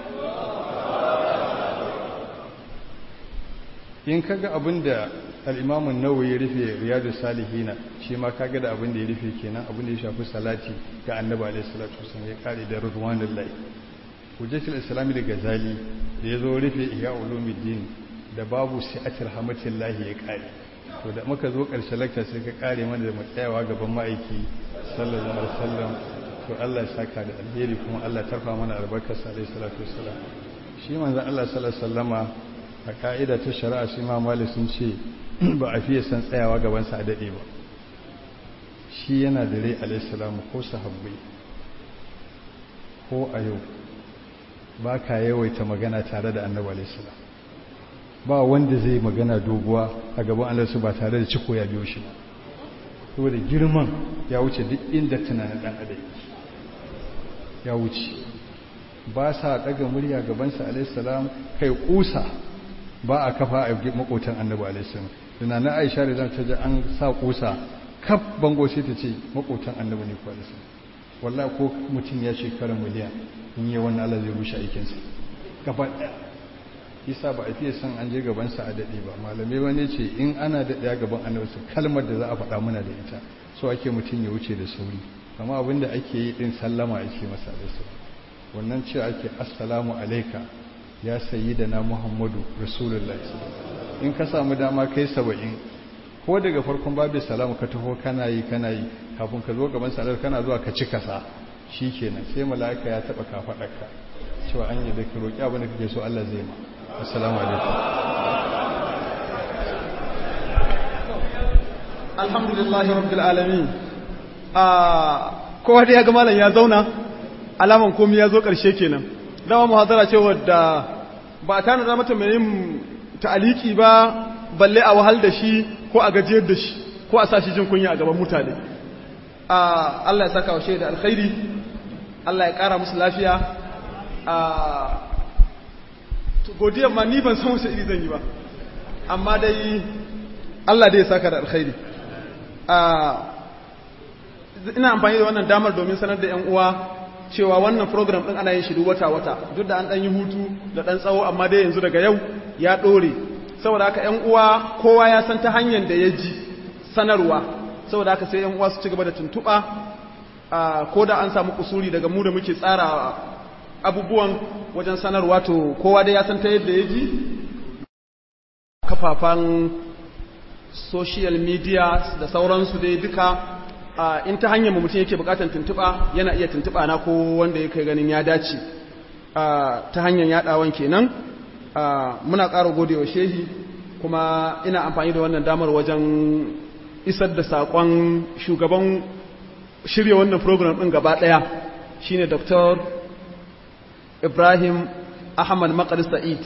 in kaga abinda al'imamun nawa ya rufe riyadu salihina shi ma kaga da abin da ya rufe kenan abin da ya shafi salati ga annaba alaihi salatu wasallam ya kare da rizwanul lahi hujjatul islami da gazali da ya zo rufe ihya ulumuddin da babu si'atir hamatillahi ya kare to da muka zo karshe lakta sai ka kare mana da matsayawa gaban ma'aiki sallallahu alaihi wasallam to Allah ya saka da alheri kuma Allah tarfa mana albarkar sa alaihi salatu wasallam shi manzon Allah sallallahu alaihi wasallama a ka'ida ta shari'a shi ma malik sun ce ba a fiye san tsayawa gabansa a daɗe ba shi yana da rai alaihissalamu ko sahabbai ko a yau ba ka yawaita magana tare da annabi alaihissalam ba wanda zai magana doguwa a gaban alaisu ba tare da ciko ya biyo shi ba saboda girman ya wuce duk inda tunanin ɗan adam ya wuce ba sa daga murya gabansa alaihissalam kai kusa ba a kafa a makotan annabi alaihissalam dana na aisha da ta ji an sa kusa kaf bango sai ta ce makotan annabi ne kwa alaihissalam wallahi ko mutum ya shekara miliyan in yi wannan Allah zai rushe aikinsa gaba daya isa ba a fiye son an je gabansa a daɗe ba malamai wani ce in ana daɗe gaban annabi su kalmar da za a faɗa muna da ita so ake mutum ya wuce da sauri amma abinda ake yi din sallama ake masa da su wannan ce ake assalamu alaika ya sayi da na muhammadu rasulullahi in ka samu dama kai saba'in ko daga farkon babu salamu ka taho kana yi kana yi kafin ka zo gaban salar kana zuwa ka ci kasa shi kenan sai mala'ika ya taɓa kafaɗarka cewa an yi da ka roƙi abin da kake so Allah zai ma assalamu alaikum alhamdulillah rabbil alamin a kowa da ya ga malam ya zauna alaman komai ya zo ƙarshe kenan dama muhadara ce wadda ba a tana da mata mai yin ta'aliki ba balle a wahal da shi ko a gajiyar da shi ko a sa shi jin kunya a gaban mutane Allah ya saka wa shaida alkhairi Allah ya ƙara musu lafiya godiyar ma ni ban san wasu iri zan yi ba amma dai Allah dai ya saka da alkhairi ina amfani da wannan damar domin sanar da 'yan uwa cewa wannan program ɗin ana yin shi wata-wata duk da an ɗan yi hutu da ɗan tsawo amma dai yanzu daga yau ya ɗore saboda haka 'yan uwa kowa ya san ta hanyar da ya ji sanarwa saboda haka sai 'yan uwa su ci gaba da tuntuɓa ko da an samu kusuri daga mu da muke tsara abubuwan wajen sanarwa to kowa dai ya san ta yadda ya ji kafafan social media da sauransu dai duka in ta hanyar mutum yake bukatan tuntuɓa yana iya tuntuɓa na ko wanda yake ganin ya dace ta hanyar yaɗawan kenan muna ƙara gode wa shehi kuma ina amfani da wannan damar wajen isar da saƙon shugaban shirya wannan program ɗin gaba ɗaya shine dr ibrahim ahmad makar sa'id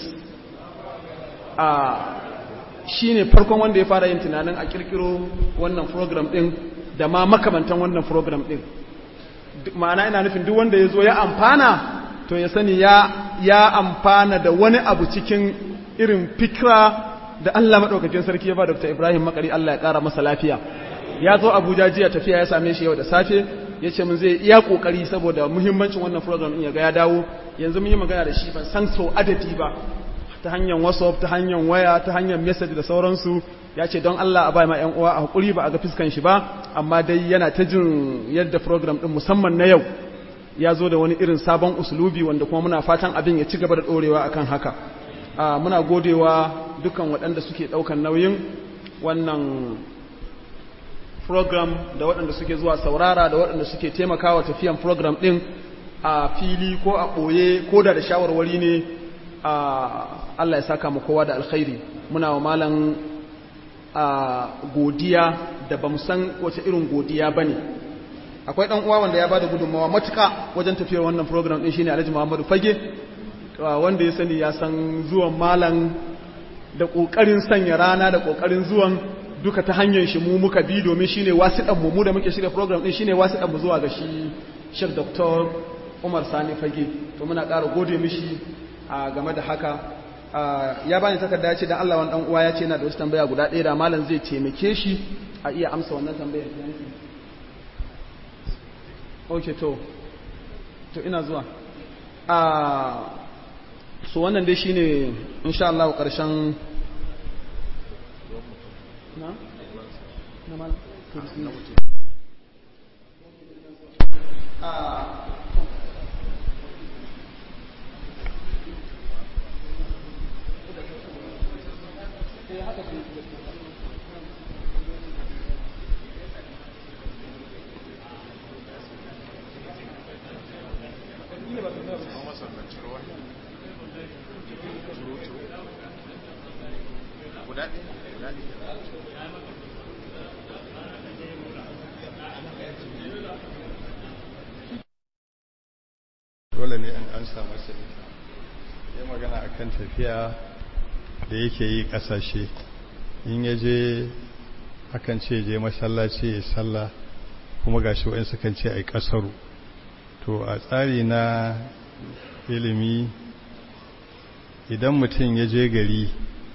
shi ne farkon wanda ya fara yin tunanin a kirkiro wannan program ɗin da ma makamantan wannan program ɗin ma'ana ina nufin duk wanda ya zo ya amfana to ya sani ya, ya amfana da wani abu cikin irin fikira da Allah maɗaukakin sarki ya ba Dr. Ibrahim Makari Allah ya ƙara masa lafiya ya zo Abuja jiya tafiya ya same shi yau da safe ya ce mun zai iya ƙoƙari saboda muhimmancin wannan program ɗin ya ga ya dawo yanzu mun yi magana da shi ban san so adadi ba ta hanyar whatsapp ta hanyar waya ta hanyar message da sauransu ya ce don Allah a bai ma 'yan uwa a hakuri ba a ga fiskan shi ba amma dai yana ta jin yadda program din musamman na yau ya zo da wani irin sabon usulubi wanda kuma muna fatan abin ya ci gaba da dorewa akan haka muna godewa dukkan waɗanda suke ɗaukan nauyin wannan program da waɗanda suke zuwa saurara da waɗanda suke taimakawa tafiyan program ɗin a fili ko a ɓoye ko da da shawarwari ne Allah ya saka mu kowa da alkhairi muna wa malam godiya da bamu san wace irin godiya bane akwai dan uwa wanda ya bada gudunmawa matuka wajen tafiyar wannan program din shine Alhaji Muhammadu Fage wanda ya sani ya san zuwan malam da kokarin sanya rana da kokarin zuwan duka ta hanyar shi mu muka bi domin shine wasiɗan mu mu da muke shirya program din shine wasiɗan mu zuwa ga shi Sheikh Dr. Umar Sani Fage to muna ƙara gode mishi a game da haka ya bani takarda ya ce dan Allah wani dan uwa ya ce yana da wasu tambaya guda ɗaya da malam zai taimake shi a iya amsa wannan tambayar ok to to ina zuwa a so wannan dai shine insha Allah karshen na na malam a dole ne an an samu sai ya magana akan tafiya da yake yi kasashe in ya je akan ce je masallaci ya salla kuma gashi wa'in sukan ce ai kasaru to a tsari na ilimi idan mutum ya je gari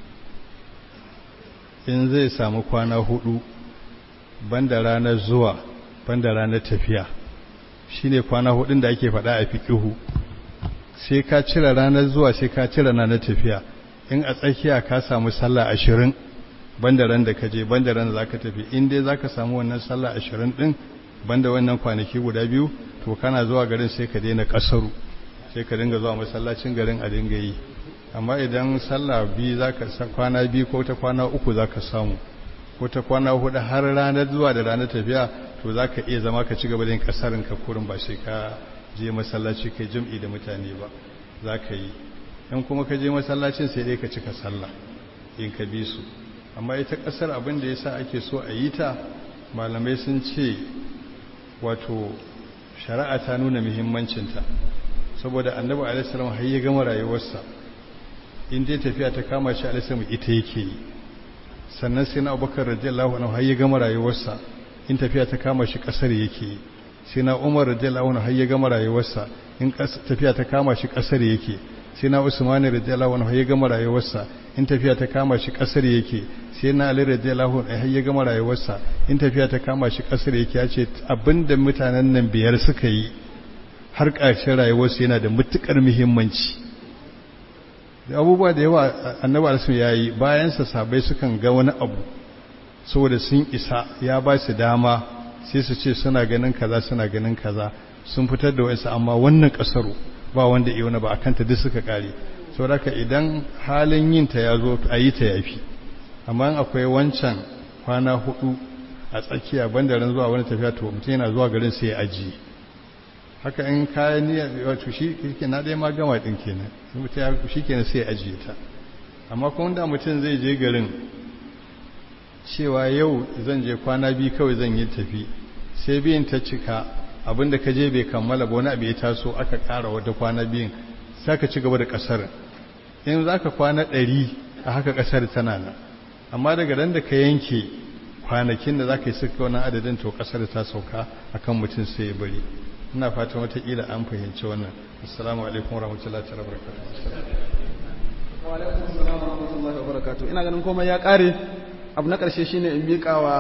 in zai samu kwana hudu banda ranar zuwa banda ranar tafiya shine kwana hudun da ake faɗa a fiƙihu sai ka cire ranar zuwa sai ka cire ranar tafiya in a tsakiya ka samu sallah ashirin banda ran da ka je banda ran za ka tafi in dai za ka samu wannan sallah ashirin ɗin banda wannan kwanaki guda biyu to kana zuwa garin sai ka daina ƙasaru sai ka dinga zuwa masallacin garin a dinga yi amma idan sallah biyu za ka kwana biyu ko ta kwana uku za ka samu ko ta kwana hudu har ranar zuwa da ranar tafiya to za ka iya zama ka ci gaba da yin ƙasarin ka kurin ba sai ka je masallaci kai jam'i da mutane ba za ka yi in kuma ka je masallacin sai dai ka cika sallah in ka bi su amma ita ƙasar abin da ya sa ake so a yi ta malamai sun ce wato shari'a ta nuna muhimmancinta saboda annabi alaihissalam har ya gama rayuwarsa in dai tafiya ta kama shi alaihissalam ita yake yi sannan sai na abubakar radiyallahu anhu har ya gama rayuwarsa in tafiya ta kama shi kasar yake yi sai na umar radiyallahu anhu har ya gama rayuwarsa in tafiya ta kama shi kasar yake sai na usman radiyallahu anhu har ya gama rayuwarsa in tafiya ta kama shi kasar yake sai na ali radiyallahu anhu har ya gama rayuwarsa in tafiya ta kama shi kasar yake ya ce abinda mutanen nan biyar suka yi har ƙarshen rayuwarsu yana da matuƙar muhimmanci abubuwa da yawa annabi alisun ya yi bayansa sabai sukan ga wani abu saboda sun isa ya ba su dama sai su ce suna ganin kaza suna ganin kaza sun fitar da wasu amma wannan ƙasaru ba wanda iya wani ba a kanta duk suka ƙare saboda idan halin yin ta ya zo a yi ta yafi amma akwai wancan kwana hudu a tsakiya bandaran zuwa wani tafiya to mutum yana zuwa garin sai ya ajiye haka in kayan niyyar wato shi ke na ɗaya ma gama ɗin kenan shi kenan sai ajiye ta amma kuma da mutum zai je garin cewa yau zan je kwana biyu kawai zan yi tafi sai biyun ta cika abinda ka je bai kammala ba wani abu ya taso aka ƙara wata kwana biyun sai ka ci gaba da ƙasar in za ka kwana ɗari a haka ƙasar tana nan amma daga ran da ka yanke kwanakin da za ka yi suka wani adadin to ƙasar ta sauka akan mutum sai ya bari ina fatan watakila an fahimci wannan assalamu alaikum warahmatullahi ta'ala barakatuh wa alaikum assalam warahmatullahi wabarakatuh ina ganin komai ya kare abu na karshe shine in mika wa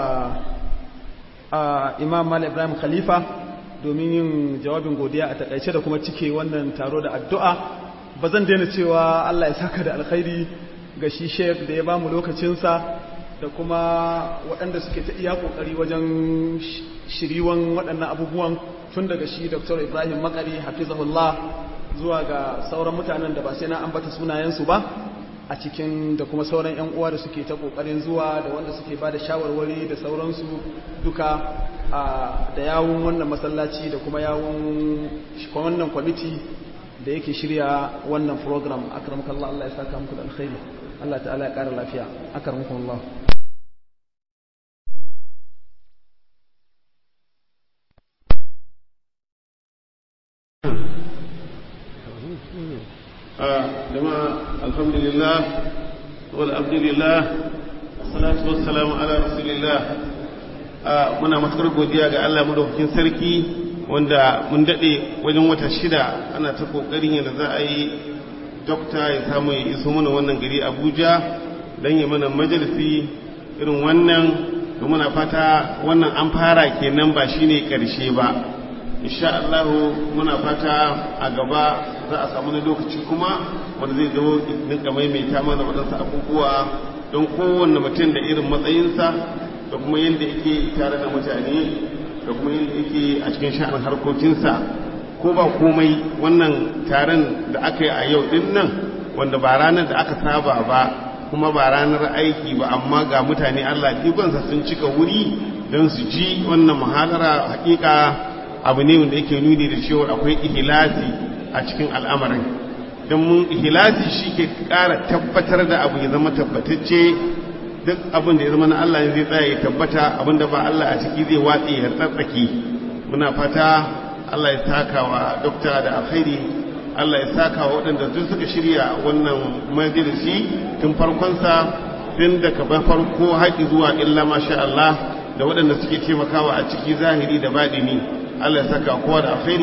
imam Malik Ibrahim Khalifa domin yin jawabin godiya a takaice da kuma cike wannan taro da addu'a ba zan daina cewa Allah ya saka da alkhairi ga shi sheik da ya bamu lokacinsa da kuma waɗanda suke ta iya ƙoƙari wajen shiriwan waɗannan abubuwan tun daga shi Dr. Ibrahim Makari hafizahullah zuwa ga sauran mutanen da ba sai na ambata sunayensu ba a cikin da kuma sauran 'yan uwa da suke ta ƙoƙarin zuwa da wanda suke ba da shawarwari da sauransu duka da yawun wannan masallaci da kuma yawun wannan kwamiti da yake shirya wannan program akramakallah Allah ya saka muku da alkhairi Allah ta'ala ya ƙara lafiya akramakallah jama'a alhamdulillah wal abdulillah salatu wassalamu ala rasulillah muna matukar godiya ga Allah madaukakin sarki wanda mun dade wajen wata shida ana ta kokarin yadda za a yi dokta ya samu ya iso mana wannan gari Abuja dan ya mana majalisi irin wannan da muna fata wannan an fara kenan ba shine karshe ba insha Allah muna fata a gaba za a samu na lokaci kuma wanda zai zo ninka maimaita mana waɗansu abubuwa don kowanne mutum da irin matsayinsa da kuma yadda yake tare da mutane da kuma yadda yake a cikin sha'anin harkokinsa ko ba komai wannan taron da aka yi a yau din nan wanda ba ranar da aka saba ba kuma ba ranar aiki ba amma ga mutane Allah ikonsa sun cika wuri don su ji wannan muhalara hakika abu ne wanda yake nuni da cewa akwai ihlasi a cikin al'amarin don mun ihlasi shi ke ƙara tabbatar da abu ya zama tabbatacce duk abin da ya zama na Allah zai tsaya ya tabbata abin da ba Allah a ciki zai watse ya tsatsake muna fata Allah ya saka wa dokta da alkhairi Allah ya saka wa waɗanda duk suka shirya wannan majalisi tun farkonsa tun daga farko haƙi zuwa illa masha Allah da waɗanda suke taimakawa a ciki zahiri da baɗini Allah ya saka kowa da alkhairi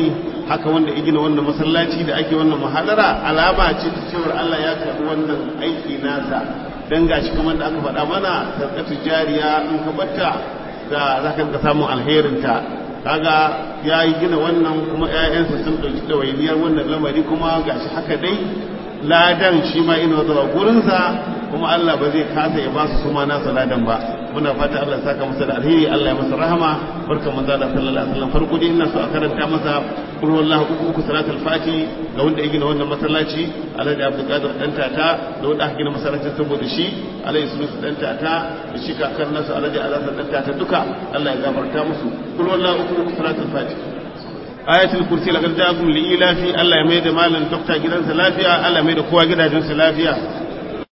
haka wanda ya gina wannan masallaci da ake wannan muhadara alama ce ta cewar Allah ya karɓi wannan aiki nasa dan gashi kamar da aka faɗa mana sarkatu jariya in ka batta ga za ka samun alherinta kaga ya yi gina wannan kuma 'ya'yansa sun ɗauki ɗawainiyar wannan lamari kuma gashi haka dai ladan shi ma ina zuwa gurinsa kuma Allah ba zai kasa ya ba su suma nasa ladan ba muna fata Allah saka masa da alheri Allah ya masa rahama barka manzo da sallallahu alaihi wasallam farko dai ina so a karanta masa qul wallahu uku uku salatul fati ga wanda ya gina wannan masallaci Alhaji Abdul Qadir dan tata da wanda aka gina masallacin saboda shi Alhaji Sulusu dan tata da shi kakan nasu Alhaji Alhassan dan tata duka Allah ya gafarta musu qul wallahu uku uku salatul fati ayatul kursi laqad ja'akum li ilafi Allah ya mai da malam dokta gidansa lafiya Allah ya mai da kowa gidajensa lafiya